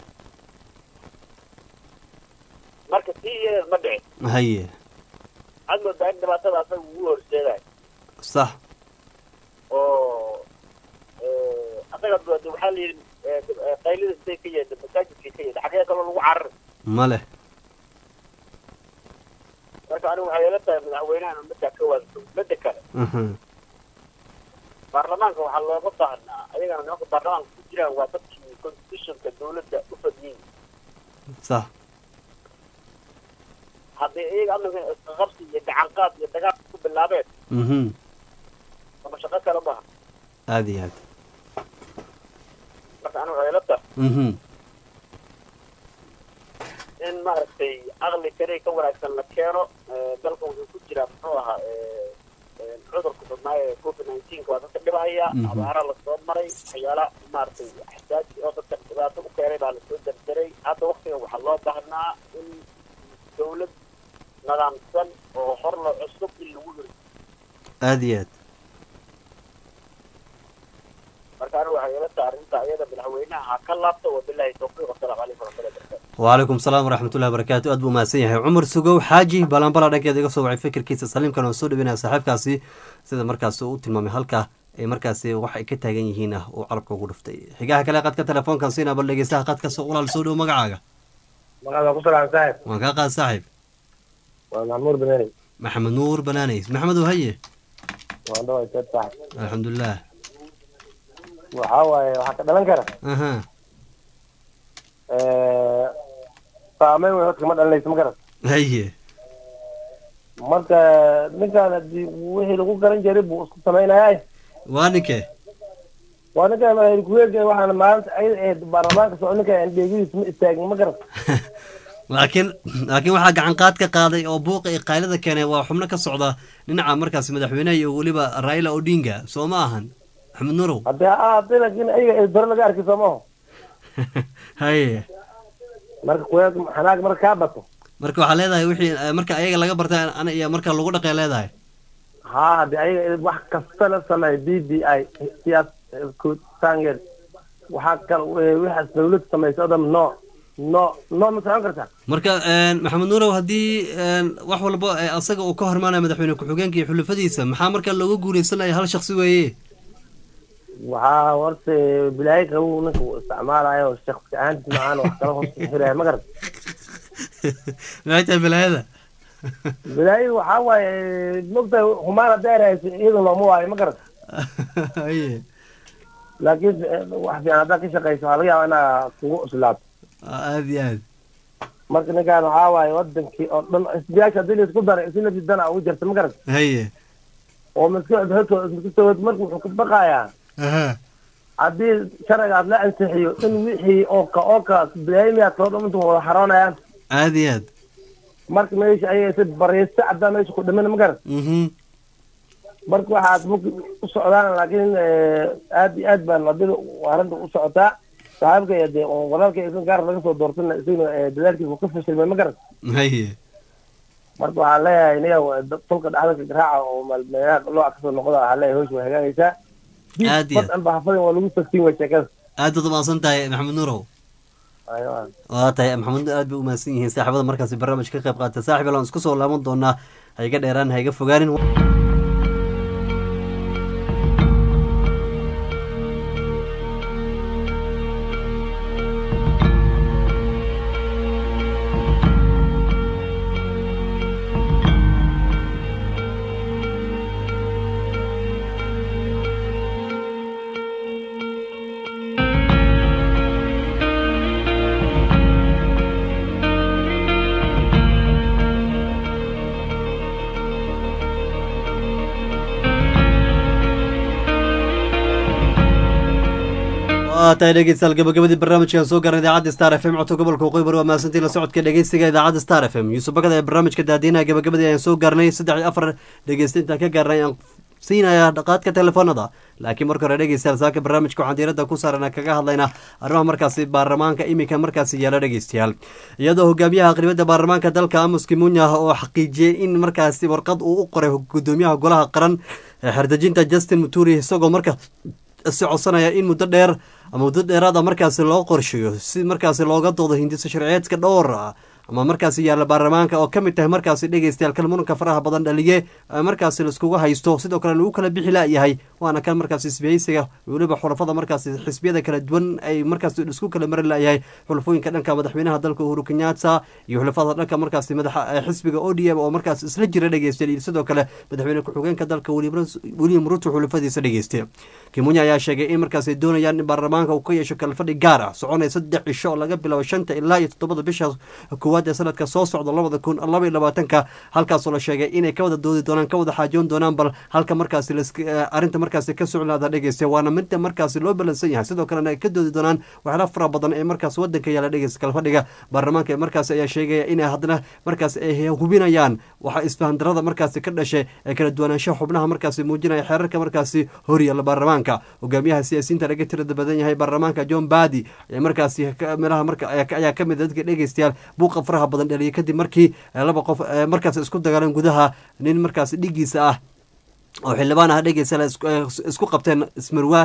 marka tii iyadeed ma dhicin haye waxaad moodaa in dhibaatada asaga ugu horseedayo sax oo asaga de waxaa la yidhi qaylida siday ka yeedha masaajidkay ka yeedha xagee kaloo lagu carari ma leh marka anigu waxay ila tahay madaxweynahan ummaddaa ka waanto midda kale Mhm. baarlamaanka waxaa looga baahnaa ayagana nimanka baarlamaanka ku jiraan waa dadkii constitutionka dawladda u fadhiyey sax haddii iyaga amniga isqaqabsi iyo gacanqaad iyo dagaal ku bilaabeen Mhm. ama shaqo kale maaha aada iyo aad marka anigu waxay ila tahay Mhm. in maaragtay aqli kale ka wanaagsan la keeno Eh, dalka wuxuu ku jiraa muxuu ahaa eh, eh, cudurka badnaa ee covid nineteenka waa dadka dhibahaya Mhm. abaara lasoo maray waxyaala maaragtay xisaaji oo dadka dhibaato u keenay baa lasoo dardaray hadda waktiga waxaa loo baahnaa in dawlad nidaamsan oo horla cusub in lagu hiro aada iyo aad marka anigu waxay ila tahay arrinta iyada madaxweynaha ha ka laabto wabilahi tawfiiq wasalaamu calaykum waraxmatullahi wabarakatu wcalaykum salaam waraxmatullahi wabarakaatu aad buu mahadsan yahay cumar sugow xaaji balanbala dhankeeda iga soo wacay fikirkiisa saliimkan oo soo dhaweynaya saaxiibkaasi sida markaas uu u tilmaamay halka ay markaasi wax ay ka taagan yihiin ah uu carabka ugu dhuftay xigaha kale qadka telefoonkan siina bal dhegeystaha qadka soo ulaal soo dhow magacaaga magaada ku salaam saaxib waan kaa qaad saaxiib waa maxmuud banaani maxamed nuur banaaney maxamed oo haye waan dhaway seed saaxib alxamdulilah waxaa waaye waxaa ka dhalan kara aha saameyn wey horta kama dhalanayso ma garan haye marka ninkaan hadii wixii lagu garan jiray buu isku samaynayaa waa ninkee waa ninkaan madaxweyne ku-xigeenka waxaana maalinta ayada ahayd baarlamaanka socdo ninkaan dheegidiis ma istaagin ma garan laakiin laakiin waxaa gacan qaad ka qaaday oo buuqa iyo qaylada keenay waa xubno ka socda dhinaca markaas madaxweynaha iyo weliba raila odinga soo ma ahan maxamed nuurow hadii a hadii laakiin ayaga dore laga arkay soo maho haye marka kuyaag xanaag marka kaa bato marka waxaa leedahay wixii eh, marka ayaga laga bartay ana iyo marka lagu dhaqay leedahay haa hadii ayaga wax kasta la sameeyo b b i siyaas sangeed waxaa kal waxaas dawlad samaysa o dhan no no no ma socon kartaa marka een, maxamed nuurow haddii een, wax walba ee asaga uu ka hormaanaya madaxweyne ku-xigeenka iyo xulafadiisa maxaa marka looga guuleysanaya hal shaksi weeye waxaa horta bilaayi qabow ninka uu isticmaalayo shaksi ahaantiis macaan wax kala hoos xiraya ma garan maxay tahay balaayada bilaayi waxaa waaye mogtahay humaan hadday rahayso iyada looma waayo ma garan haye laakiin wax fiican haddaad ka shaqayso waxaa laga yaabaa inaa kugu cuslaato aada iyo aad marka ninkaan waxaa waaye wadankii oo dhan isbiyaasha haddii laisku daray si nafsi dana ugu jirta ma garan haye oo maskaxda horta isku sawad marka wuxuu ka baqayaa aha haddii sharcigaas la ansixiyo in wixii ooka ooka bilaayimiyaad soo dhan intu wada xaroonayaan aada iyo aad marka meesha ayay si bariista caddaa meesha ku dhiman ma garan mhm marka waxaad marka u socdaan laakiin aad iyo aad baan wadada arrinta u socotaa saaxiibka iyo dee oo walaalka isan gaar laga soo doortana isaguna eh, dadaalkiisa uu ka fashilmay ma garan haye marka waxaan leeyahay niga tolka dhexda garaaca oo maalmeelaha looca kasoo noqda waxaan leeyahay hawsha way hagaagaysaa Aad iyo aad. badan bahafadin waa lagu tagtiin way sheekada aad baad umahadsan tahay maxamed nuurow Aywa. waa tahay maxamed aad bay umahadsan yihiin saaxiibada markaasi barnaamij ka qayb qaata saaxib alaan isku soo laaban doonaa ha iga dheeraan ha iga fogaanin waa tahay dhegeystayaal gabagabadii barnaamijkan soo garan idaacadda star f m codka gobolka waqooyi bari waa mahadsantiin la socodka dhegeysiga idaacadda star f m yuusuf bakada ee barnaamijka daadiinaha gabagabadii ayaan soo gaarnay saddex iyo afar dhegeysta intaan ka gaarnay ayaan siinaya dhaqaadka telefoonada laakiin marka hore dhegeystayaal saaka barnaamijka waxaan diiradda ku saarana kaga hadlaynaa arrimaha markaasi baarlamaanka iminka markaasi yaala dhegeystayaal iyadoo hogaamiyaha aqribada baarlamaanka dalka amos kimunya oo xaqiijiyey in markaasi warqad uu u qoray gudoomiyaha golaha qaran ee xerdejinta justin muturi isagoo marka si codsanaya in muddo dheer ama muddo dheeraada markaasi loo qorsheeyo si markaasi looga doodo hindisa sharciyeedka dhowr ama markaasi yaalla baarlamaanka oo ka mid tahay markaasi dhegeystayaal kan muranka faraha badan dhaliye markaasi laiskugu haysto sidoo kale lagu kala bixi laayahay waana kan markaasi isbihaysiga weliba xulafada markaasi xisbiyada kala duwan ay markaasi isku kala mari laayahay xulafooyinka dhanka madaxweynaha dalka uhuru kenyatta iyo xulafada dhanka markaasi madaxa xisbiga o d m oo markaas isla jira dhegeystayaal iyo sidoo kale madaxweyne ku-xigeenka dalka william ruto xulafadiisa dhegeysta kimunya ayaa sheegay in markaas ay doonayaan in baarlamaanka uu ka yeesho kalfadhi gaar ah soconaya saddex cisho oo laga bilaabo shanta ilaa iyo toddobada bisha koowaad ee sanadka soo socda labada kun laba iyo labaatanka halkaasoo la sheegay inay ka wada doodi doonaan ka wada xaajoon doonaan bal halka markaasi arrinta markaasi ka socnaada dhegeysta waana midda markaasi loo balansan yahay sidoo kalena ay ka doodi doonaan waxyaala fara badan ee markaas wadanka yaala dhegeysta kalfadhiga baarlamaanka ee markaasi ayaa sheegaya inay haddana markaas ay hubinayaan waxa isfahandarada markaasi ka dhashay ee kala duwanaanshaha xubnaha markaasi muujinaya xeerarka markaasi horyaala baarlamaanka hogaamiyaha siyaasiyiinta laga tirada badan yahay baarlamaanka john badi ayaa markaasi meelaha marka ayaa ka mid dadka dhegeystayaal buuqa faraha badan dhaliyay kadib markii laba qof markaas isku dagaaleen gudaha nin markaasi dhigiisa ah oo xildhibaan ah dhegeysa isku qabteen ismarwaa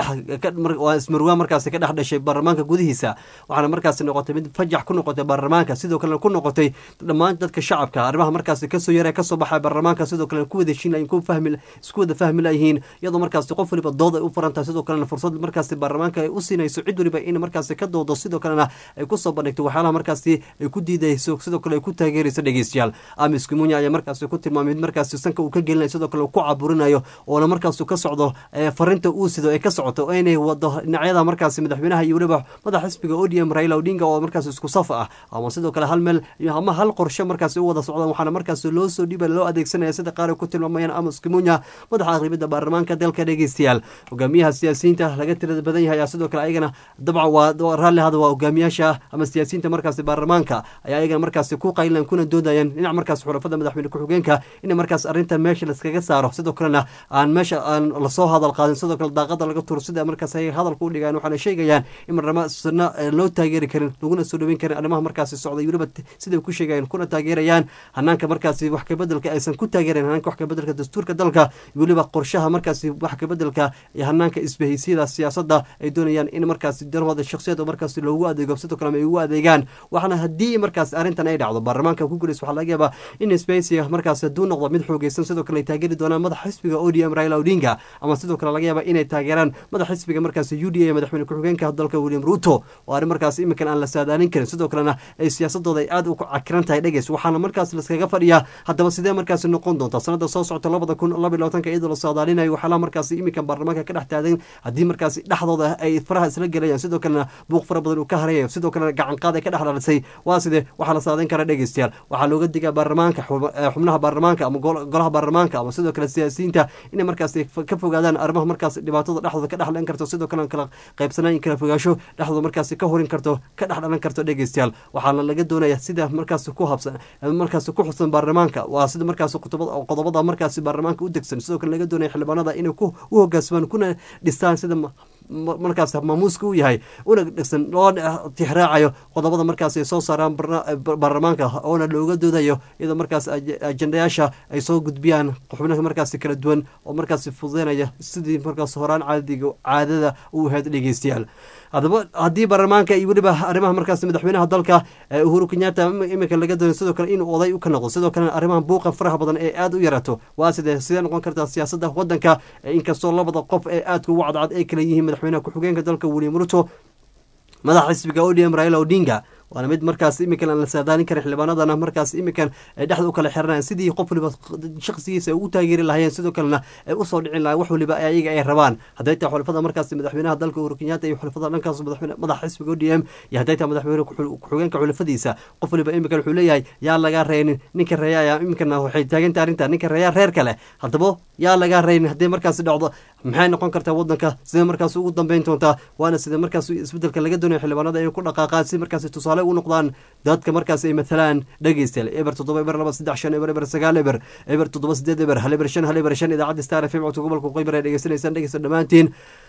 dhewaa ismarwaa markaasi ka dhex dhashay baarlamaanka gudihiisa waxaana markaasi noqotay mid fajax ku noqotay baarlamaanka sidoo kalena ku noqotay dhammaan dadka shacabka arrimaha markaasi kasoo yara kasoo baxay baarlamaanka sidoo kalena ku wada heshiin layihin ku fahmi isku wada fahmi layihiin iyadoo markaasi qof waliba dood ay u furan tahay sidoo kalena fursad markaasi baarlamaanka ay u siinayso cid waliba in markaasi ka doodo sidoo kalena ay kusoo bandhigto waxyaalaha markaasi ay ku diidayso sidoo kale ay ku taageerayso dhegeystayaal amis kumunya ayaa markaasi ku tilmaamay mid markaasi sanka uu ka gelinaya sidoo kale ku caburinayo oona markaasu ka socdo farinta uu sido ay ka socoto inay wado dhinacyada markaasi madaxweynaha iyo weliba madax xisbiga o d m raila odinga oo markaas isku saf ah ama sidoo kale hal meel ama hal qorshe markaasi u wada socdaan waxaana markaasi loo soo dhiiba loo adeegsanaya sida qaar ay ku tilmaamayaan amos kimunya madaxa aqribada baarlamaanka dalka dhegeystayaal hogaamiyaha siyaasiyiinta laga tirada badan yahay ayaa sidoo kale ayagana dabcan waa raalli hada waa hogaamiyaasha ama siyaasiyiinta markaasi baarlamaanka ayaa ayagana markaasi ku qaylan kuna doodayaan dhinac markaasi xulafada madaxweyne ku-xigeenka in markaas arrintan meesha laskaga saaro sidoo kalena aan meesha aan lasoo hadal qaadin sidoo kale daaqada laga turo sida markaas ay hadalka u dhigaan waxaana sheegayaan in marnamo sina loo taageeri karin laguna soo dhaweyn karin arrimaha markaasi socday weliba siday ku sheegayaan kuna taageerayaan hanaanka markaasi wax kabedelka aysan ku taageerayn hanaanka wax kabedelka dastuurka dalka weliba qorshaha markaasi wax kabedelka iyo hanaanka isbahaysiyada siyaasadda ay doonayaan in markaasi danahooda shaksiyada markaasi loogu adeego sidoo kale ay ugu adeegaan waxaana haddii markaasi arrintan ay dhacdo baarlamaanka ku guulaysa waxaa laga yaabaa in isbahaysiga markaasi hadduu noqdo mid xoogeysan sidoo kale ay taageeri doonaan madax xisbiga o d m raila odinga ama sidoo kale laga yaaba inay taageeraan madax xisbiga markaasi u d a madaxweyne ku-xigeenka dalka william ruto oo arrin markaas iminkan aan la saadaalin karin sidoo kalena ay siyaasadooda ay aad u cakiran tahay dhegeys waxaana markaas laskaga fadhiyaa haddaba sidee markaasi noqon doonta sanada soo socota labada kun laba iyo labaatanka iyadoo la saadaalinayo waxyaalaha markaasi iminkan baarlamaanka ka dhex taagan haddii markaasi dhexdooda ay faraha isla gelayaan sidoo kalena buuq fara badan uu ka harayayo sidoo kalena gacanqaad ay ka dhex dhalisay waa sidee waxaa la saadayn kara dhegeystayaal waxaa looga digaa baarlamaanka xubnaha baarlamaanka ama golaha baarlamaanka ama sidoo kale siyaasiyiinta inay markaasi ka fogaadaan arrimaha markaas dhibaatada dhexdooda ka dhex dhalan karto sidoo kalena kala qaybsanaan kala fogaasho dhexdooda markaasi ka horin karto ka dhex dhalan karto dhegeystayaal waxaana laga doonaya sida markaasi ku habsan markaasi ku xusan baarlamaanka waa sida markaasi qodobada markaasi baarlamaanka u degsan sidoo kale laga doonaya xildhibaanada inay u hogaansamaan kuna dhistaan sida markaas maamuuska u yahay una dhegsan loo tixraacayo qodobada markaas ay soo saaraan baarlamaanka oona looga doodayo iyadoo markaas ajendayaasha ay soo gudbiyaan xubnaha markaasi kala duwan oo markaasi fududeynaya sidii markaas horaan caadiga caadada u ahayd dhegeystayaal haddaba haddii baarlamaanka iyo weliba arrimaha markaas madaxweynaha dalka uhuru kenyatta iminka laga doonayo sidoo kale inuu oday ka noqdo sidoo kalena arrimaha buuqa faraha badan ee aada u yaraato waa sidee sidee noqon kartaa siyaasadda wadanka inkastoo labada qof ee aadka ugu cadcad ay kala yihiin madaxweynaha ku-xigeenka dalka william ruto madaxa xisbiga o d m raila odinga waana mid markaas iminkan aan la saadaalin karin xildhibaanadana markaas iminkan ay dhexda u kala xiranayan sidii qof waliba shaqsigiisa ay ugu taageeri lahayeen sidoo kalena ay usoo dhicin lahayen wax waliba ayaga ay rabaan hadday tahay xulafada markaas madaxweynaha dalka uhuru kenyatta iyo xulafada dhankaas madaxa xisbiga o d m iyo hadday tahay madaxweyne ku-xigeenka xulafadiisa qof waliba iminkan wuxuu leeyahay yaa lagaa reynin ninka reeyaaya iminkana waxay taaganta arrinta ninka reeyaa reer kale haddaba yaa lagaa reynin haddii markaasi dhacdo maxay noqon kartaa wadanka sidee markaas ugu dambeyn doontaa waana sida markaas isbedelka laga doonayo xildhibaanada ay ku dhaqaaqaan si markaasi tusaale u noqdaan dadka markaas ay matalaan dhegeystayaal eber toddoba eber laba saddex shan eber eber sagaal eber eber toddoba sideed eber hal eber shan hal eber shan idaacadda star fm codka gobolka qeybar ay dhegeysanaysaan dhegeysta dhammaantiin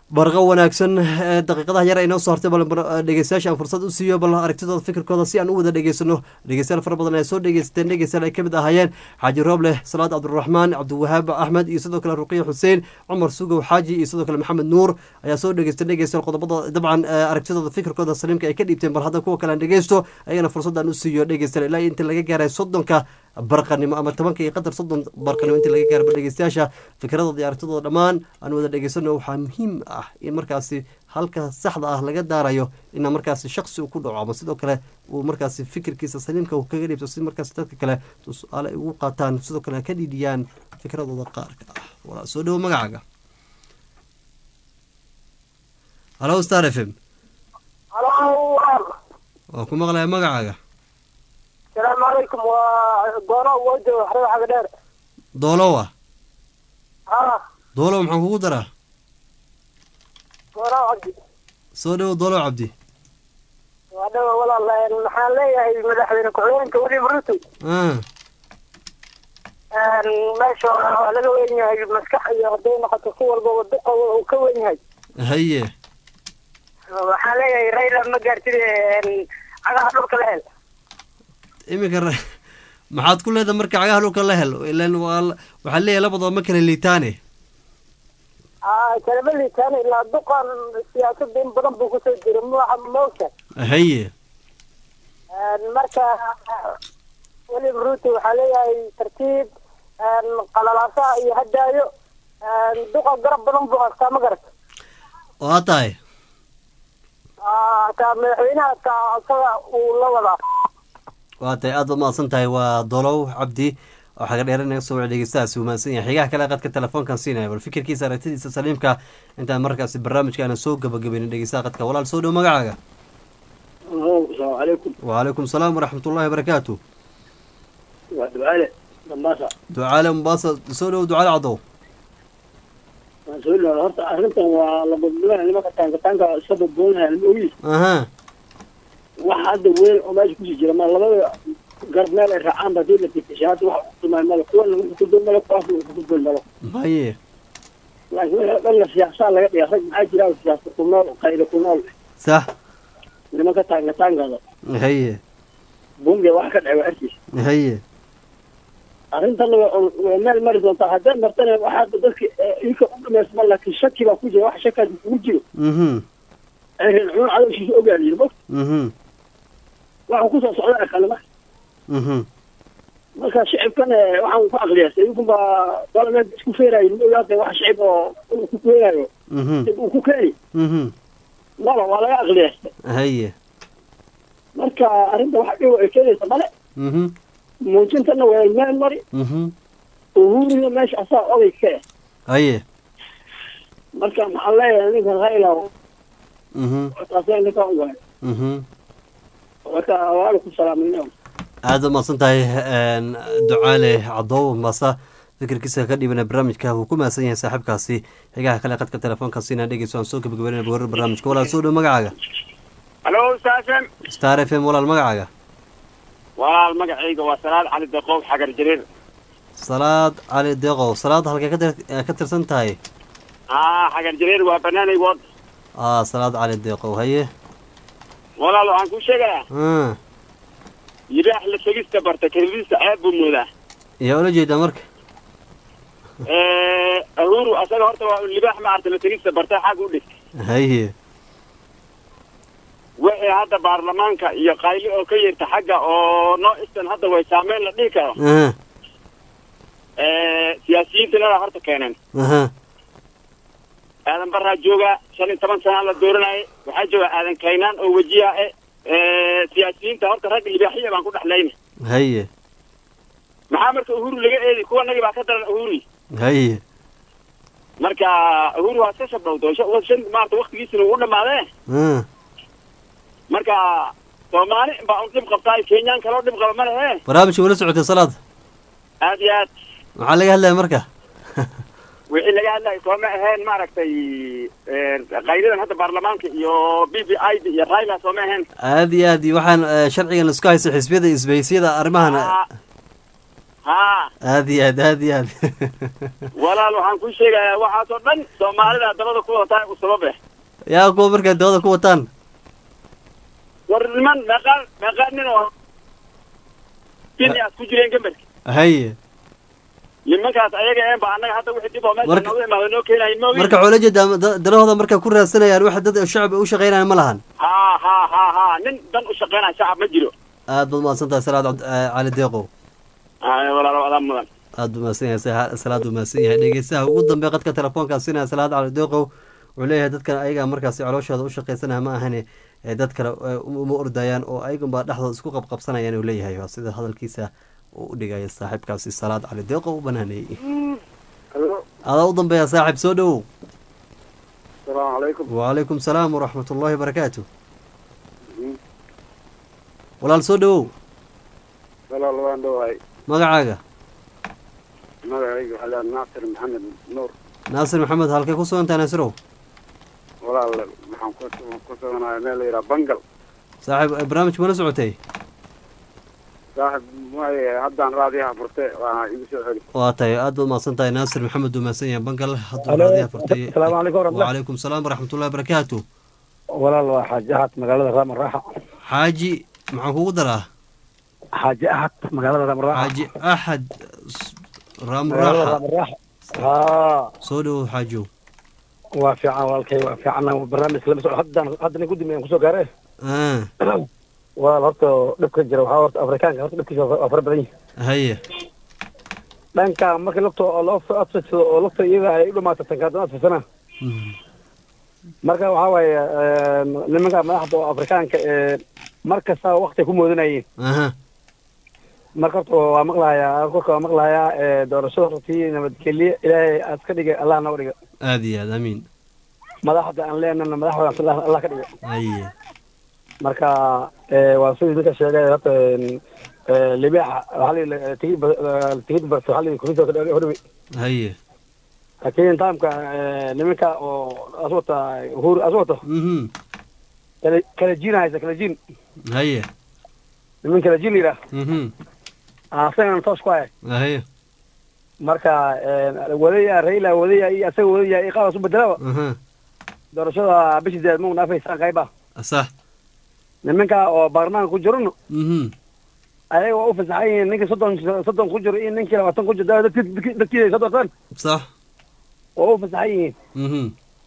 barqa wanaagsan ee daqiiqadaha yar ay noo soo hartay bal bar- dhegeystayaasha aan fursad u siiyo bal aragtidooda fikirkooda si aan u wada dhegeysano dhegeystayaal fara badan ayaa soo dhegeysateen dhegeystayaal ay ka mid ahaayeen xaaji rooble salaad cabdiraxmaan cabdiwahaab axmed iyo sidoo kale ruqiya xuseen cumar sugow xaaji iyo sidoo kale maxamed nuur ayaa soo dhegeystay dhegeystayaal qodobada dabcan eh, aragtidooda fikirkooda saliimka ay ka dhiibteen bal hadda kuwa kale aan dhegeysto ayagana fursadaan u siiyo dhegeystayaal ilaa inta laga gaaray soddonka barqanimo ama tobanka iyo qadar soddon barqanimo inta laga gaarba dhegeystayaasha fikradooda iyo aragtidooda dhammaan aan wada dhegeysano waxaa muhiim ah in markaasi halka saxda ah laga daarayo ina markaasi shaksi uu ku dhaco ama sidoo kale uu markaasi fikirkiisa saliimka uu kaga dhiibto si markaasi dadka kale tusaale ay ugu qaataan sidoo kale ka dhiidhiyaan fikradooda qaarka ah walaa soo dhowo magacaaga halo star f m waa ku maqlaya magacaaga السلام عليكم ودورة وجه وحرم حق دير doolowa ها doolow maxaan kugu daraa دورة عبدي soo dhowo doolow cabdi وهذا والله محل لي مدحوين كعوين كوري برتو ah meesha waxaa laga weyn yahay maskax iyo haday noqoto ku walba wadiqa uu ka weyn yahay haye waxaan leeyahay rayla ma gaartid cagaha dhulka la hel iminka ra- maxaad ku leedahay marka cagaha dhulka la helo ilan waa la- waxaa leeyahay labadoo ma kala liitaane kalama liitaan ilaa duqan siyaasada in badan buu kusoo jira ma maogta haye marka weli ruto waxaa leeyahay tartiib qalalaasaha iyo hadaayo duqa garab badan buu haystaa ma garata waa tahay taa madaxweynaha taa asaga uu la wadaa waa tahay aad baad mahadsan tahay waa dolow cabdi oo xaga dheere naga soo wacay dhegeystahaasi uu mahadsan yahay xigaha kale qadka telefoonkan siinaya bal fikirkiisa aragtidiisa saliimka intaan markaasi barnaamijka aanan soo gabagabaynin dhegeystaha qadka walaal soo dhow magacaaga السلام عليكم وعليكم السلام ورحمة الله وبركاته ودعالة دماسة ducaale mumbaasa soo dhow ducaale cadow مسؤول horta arrintan waa la badbadanaya nimanka taankataanka iska badbadanaya lama ogi aha wax hadda weyn oo meesha kusii jira ma labada garab meel ay raacaan ba hadii la tikishay hadda wax uqimay malo kuwana wuxuu ku dul malo kuwaasna wuxuu ku dul malo haye laakiin wixii dhan la siyaasaa laga dhiga rag maxaa jira siyaasa ku nool qayda ku nool sax nimanka taankataankada haye bunge wax ka dhacay waa arkiis haye arrintan waa waa meel mari doontaa haddee martana waxaa dadka inka u dhamaysma laakiin shaki baa ku jira wax shakaas kugu jiro mhm reer cunun cadowshiisa ogaaliyin mo mhm waxuu kusoo socdaa kale marka mhm marka shicibkan eh, waxaan ku aqliyaastay idinkun baa dalameed isku feerayo ma ogaatay wax shicib oo uu ku keenayo mhm dib uu ku keeni mhm mala waa laga aqliyaastay haye marka arrinta wax dhibo ay keenaysa male mhm muujintana waa meel mari mhm uhuriga meesha asaa oday ka eh haye marka maxaan leeyahay ninkan rayla mhm taasee ninkan u waay mhm marka waalikum salaamayna aad u mahadsan tahay een, ducaale cadow masa fikirkiisa ka dhiibana barnaamijka wuu ku mahadsan yahay saaxiibkaasi xigaha kale qadka telefoonka siinaa dhegeyso aan soo gabagabeynaya warar barnaamijka walaal soo dhow magacaaga halo saasan star f m walaal magacaaga walaal magacayga waa salaad cali daqoob xagar jariir salaad cali deeqow salaad halkay ka tir- eh, ka tirsan tahay haa xagar jariir waa banaanay wood ah salaad cali deeqow haye walaal waxaan kuu sheegayaa ah yidhaax la tegista barta keladiisa ceeb buu moodaa yaa ula jeedaa marka ahuru asaga horta waa libaax ma arta la tegista barta xag u dhig haye wixii hadda baarlamaanka iyo qayli oo ka yeerta xagga oo noo istan hadda way saameyn la dhihi karo aha siyaasiyiinta lada horta keeneen aha aadan baraa jooga shan iyo toban sana la dooranayay waxaa jooga aadan kaynaan oo wejiha e siyaasiyiinta horta rag libaaxiya baan ku dhexlayna haye maxaa marka uhuru laga eedi kuwa nagi baa ka daran uhuri haye marka uhuru waa iska shabdhowdo shan- shan maarata waktigiisina uu dhamaadee ah marka soomaali baa un dhib qabtaa kenyaan kaloo dhib qaba ma lehe barnaamijka wala socotay salaad aad iyo aad maxaa laga hadlaya marka wixii laga hadlayo sooma ahayn maaragtay qaydadan hadda baarlamaanka iyo b b i da iyo raila sooma ahayn aad iyo aad iyo waxaan eh, sharcigan isku haysta xisbiyada isbahisyada arrimahan ha haa aad iyo aad aad iyo aad walaal waxaan ku sheegayaa waxaasoo dhan soomaalida dabada ku wadataa u sababe yaa kuwa markaa dawada ku wataan war niman meeqaa meeqaa nin oo kenya aad ku jireen gambarki haye nimankaas ayaga een ba annaga hadda wixii dib oo meesha Marka- noogu imaada noo keenayin moogi marka waxaa ula jeedaa da- danahooda markaa ku raadsanayaan waxa dad shacab u shaqaynaya ma lahan haa haa haa haa nin dan u shaqeynaya shacab ma jiro aad baad mahadsan tahay salaad cabd- eh, cali deeqow haya walaalo adaa mudan aad buu mahadsan yahay sa- salaad buu mahadsan yahay dhegeystaha ugu dambeeya qadka telefoonkaa siinaya salaad cali deeqow wuxuu leeyahay dadkan ayaga markaasi calooshooda u shaqaysanaya ma ahane ee dad kale eh, uma ordayaan oo ayagunbaa dhexdooda isku qabqabsanayaan uu leeyahay waa sida hadalkiisa uu u dhigaya saaxiibkaasi salaad cali deeqow u banaaneeyey adaa u dambeeya saaxiib soo dhowow asalaamu calaykum wacalaykum salaam waraxmat ullahi wabarakaatu walaal soo dhowow walaal waan dhowahay magacaaga magacayga waxaa leeyahay naasir maxamed nuur naasir maxamed halkay ku sugan tahay naasirow walaal waxaan ku ku suganahay meel la yidhaha bangal saaxiib eh, barnaamijka mala socotay saaxib maaye haddaan raadiyaha furte waana igu soo celi waa tahay aad baad mahadsan tahay naasir maxamed uu mahadsan yahay bangal hadduu Alo, raadiyaha furtay asalaamu calaykum waraxmatullah. wacalaykum salaam waraxmatullahi wabarakaatu walaal waa xaaji ahad magaalada raama raaxa xaaji maxaan kugu daraa xaaji ahad magaalada raama raaxa xaaji axad s- raamu magaalada raaxa raama raaxa haa soo dhowow xaajow waa fiican walaalkay waa fiican barnaamijka lama socdo haddaan haddana guddi mayaan kusoo gaare Ah, walaal horta dhibka jira waxaa horta afrikaanka horta dhibkiisa waa waa fara badan yihin haye dhanka markii lugta oo loo adfidsado oo lugta iyada ay u dhamaato tanka haddana adfidsana marka waxaa waaye nimanka madaxda oo afrikaanka ee mar kasta wakti ku moodanayeen aha marka horta waa maqlahayaa kolka waa maqlahayaa ee doorashada hortii nabadgelye ilaahay aad ka dhigay allah naga dhiga aad iyo aad amiin madaxda aan leenana madaxda allah allah ka dhiga haye marka ee waa sidii ninka sheegay horta ee libaaxa waxaa la yidhi tigid ba- tigid barta waxaa la yidhi kurisa horwe haye laakiin taamka ee nimanka oo aswata uhuru aswata mhm kala kala jiin haysa kala jiin haye niman kala jiin yidhaah mhm asagana toos ku haya haye marka ee wadaya raila wadaya iyo asaga wadaya iyo qaabas u bedelaba aha doorashada bishii deed mau naafaysaan qayba sax nimanka oo baarlamaanka ku jirano mhm ayaga waa u fasaxan yihiin ninkii soddon soddon ku jiro iyo ninkii labaatan ku jiro dadki dadki- dadkii ay soo doortaan sax waa u fasaxan yihiin mhm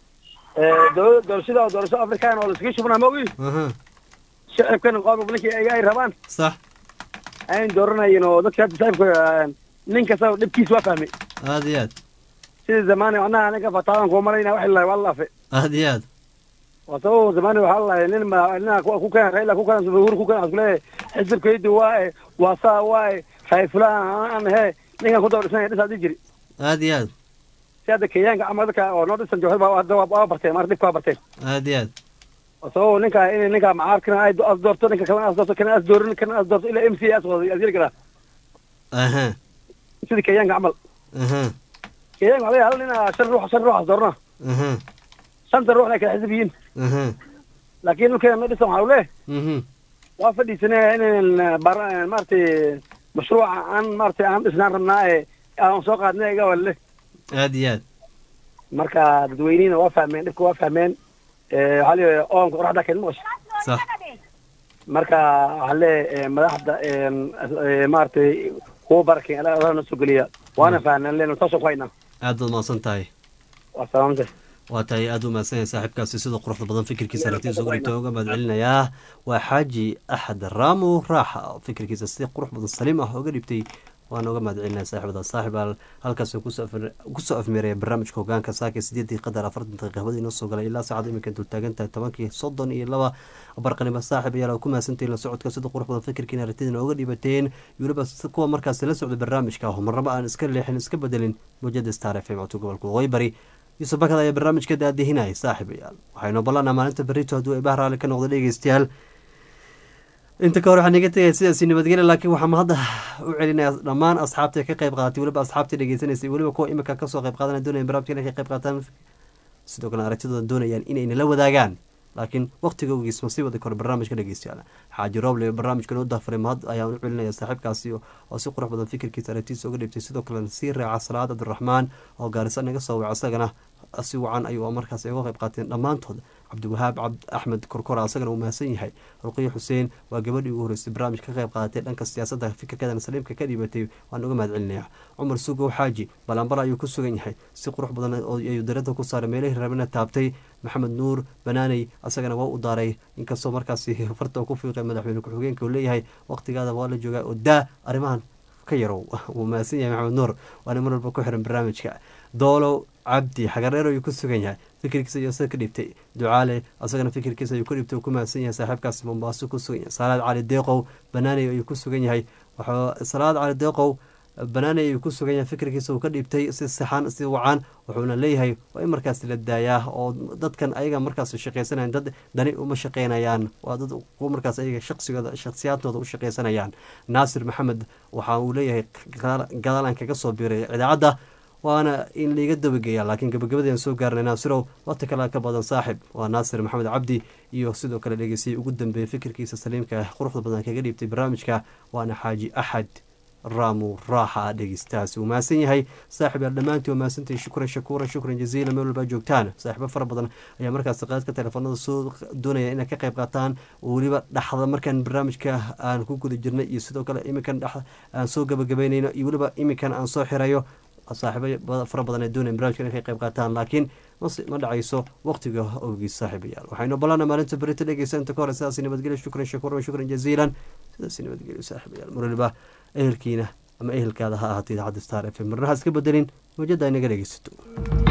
ee dowlada doorashada oo doorasho afrikaan oo laskaga shubnaa maogi aha shacibkana qoomka ninkii ay ay rabaan sax ayn dooranayin oo dadka hadda shacibka nin kasta dhibkiisa waa fahmay aad iyo aad sidii zamaani macnaha aniga fataadan kuwa malayna waxay lahay waa laafe aad iyo aad waa sababo zamaani waxaa lahay nin ma nina ku ku keena raila ku keena uhuru ku keena iskuleeyahay xisbikaydi waaye waa saa waaye hay fulaan aan he ninkan ku daba dhisanaya dhisaa dii jiri aad iyo aad si hadda kenyaanka ama dadka oo noo dhisan jooxda baa hadda waa waa barteen marka dhibka waa barteen aad iyo aad waa sababo ninka in ninka macaarkana ay as doorto ninka kalena as doorto kana as doorin kana as doorto ilaa m c as wada as yeli karaa aha sidii kenyaanka camal aha kenyaanka waxaa laga hal nina shan ruux shan ruux as doorna aha shanta ruuxna ay kala xisib yihiin aha laakiin dhulkeena noo dhisan waxaa leeh mhm waa fadhiisanaya inaan bar maaragtay mashruuca aan maaragtay aan dhisnaan rabnaa ee aan soo qaadnay iga walle aad iyo aad marka dadweynihiina waa fahmeen dhibka waa fahmeen ee waxaa leeyahay oonka qoraxda keen maqasho sax marka waxaa leeyahay madaxda ee maaragtay kuwa barakeen ala ala na soo geliya waana fahnaan leena taasoo ku haynaa aad baad mahadsan tahay waa salaamta waa tahay aada u mahadsan yahay saaxiibkaasi sida quruxda badan fikirkiisa aragtiisa ugu dhigta uga mahad celinayaa waa xaaji axad raamu raaxa oo fikirkiisa si qurux badan saliim ah uga dhibtay waan uga mahad celinaya saaxiibada saaxiib al halkaas kusoo afir- kusoo afmeeraya barnaamijka hogaanka saaka sideedii qadar afartan daqiiqa habadii inoo soo galay ilaa saacada iminka dultaagan tahay tobankii soddon iyo laba barqanimo saaxiib ayaa ku mahadsantahin la socodka sida qurux badan fikirkiina aragtidina uga dhibateen weliba si- kuwa markaasi la socda barnaamijka ah marnaba aan iska leexin iska bedelin mujada star f m codka gobolka waqooyi bari yuusuf bakad ayaa barnaamijka daadihinaya saaxiibayaal waxaynu ballanaa maalinta berrito hadduu ibah raali ka noqdo dhegeystayaal inta ka hor waxaan iga tegaya sidaasi nabadgelya laakiin waxaan hadda u celinaya dhammaan asxaabta ka qayb qaadatay weliba asxaabta dhegeysanaysa weliba kuwa imika kasoo qayb qaadanaya doonaya barnaamijka inay ka qayb qaataan sidoo kale aragtidooda doonayaan inay nala wadaagaan laakiin waqtiga ogiis ma sii wadi karo barnaamijka dhegeystayaal xaaji rooble barnaamijka noo daafaray mahad ayaan u celinaya saaxiibkaasi oo si qurux badan fikirkiisa aragtiisa uga dhibtay sidoo kalena sii raaca salaad cabdiraxmaan oo gaarisa naga soo waca isagana si wacan ayuu markaas uga qayb qaateen dhammaantood cabdiwahaab cabd axmed korkora isagana uu mahadsan yahay ruqiyo xuseen waa gabadhii ugu horeysay barnaamij ka qayb qaadatay dhanka siyaasadda fikirkeedana saliimka ka dhibatay waan uga mahad celinayaa cumar sugow xaaji balanbal ayuu ku sugan yahay si qurux badan ayuu darada ku saaray meelihii rabina taabtay maxamed nuur banaaney isagana waa u daaray inkastoo markaasi farta ku fiiqay madaxweyne ku-xigeenka uu leeyahay waqtigaada waa la joogaa oo daa arrimahan ka yarow wuu mahadsan yahay maxamed nuur waana mar walba ku xiran barnaamijka doolow cabdi xagareer ayuu ku sugan yahay fikirkiisa ayuu isaga ka dhibtay ducaale asagana fikirkiisa ayuu ka dhibtay uu ku mahadsan yahay saaxiibkaasi mombaaso ku sugan yahay salaad cali deeqow banaaney ayuu ku sugan yahay salaad cali deeqow banaaney ayuu ku sugan yahay fikirkiisa uu ka dhibtay si saxan si wacan wuxuuna leeyahay waa in markaas la daayaa oo dadkan ayaga markaas shaqeysanayan dad dani uma shaqeynayaan waa dad kuwa markaas ayaga shaqsigooda shakhsiyaadtooda u shaqeysanayaan naasir maxamed waxa uu leeyahay gadaalan kaga soo biiray idaacadda waana in laiga dabageeya laakiin gabagabadeen soo gaarnay naasirow waqti kale ka badan saaxib waa naasir maxamed cabdi iyo sidoo kale dhegeystayay ugu dambeeyay fikirkiisa saliimka quruxda badan kaga dhiibtay barnaamijka waana xaaji axad raamu raaxa dhegeystahaasi uu mahadsan yahay saaxib yaal dhammaantii waa mahadsantahay shukran shakuuran shukran jaziila meel walbaa joogtaan saaxiibo fara badan ayaa markaas qaadka teleefanada soo doonaya inay ka qayb qaataan oo weliba dhaxda markaan barnaamijka aan ku guda jirnay iyo sidoo kale iminkan dhex aan soo gabagabeynayno iyo weliba iminkan aan soo xirayo saaxiibo fara badan ee doonaya barnamijka inay ka qayb qaataan laakiin ma dhacayso waqtiga owgiis saaxiibayaal waxaynu balana maalinta berita dhegeysa inta ka hore sidaas nabadgelyo shukran shakuuran shukran jaziilan sidaas nabadgelyo saaxiibayaal mar waliba ehelkiina ama ehelkaada ha ahaatay idaacadda star f m marnaha iska bedelin mawjada inaga dhegeysato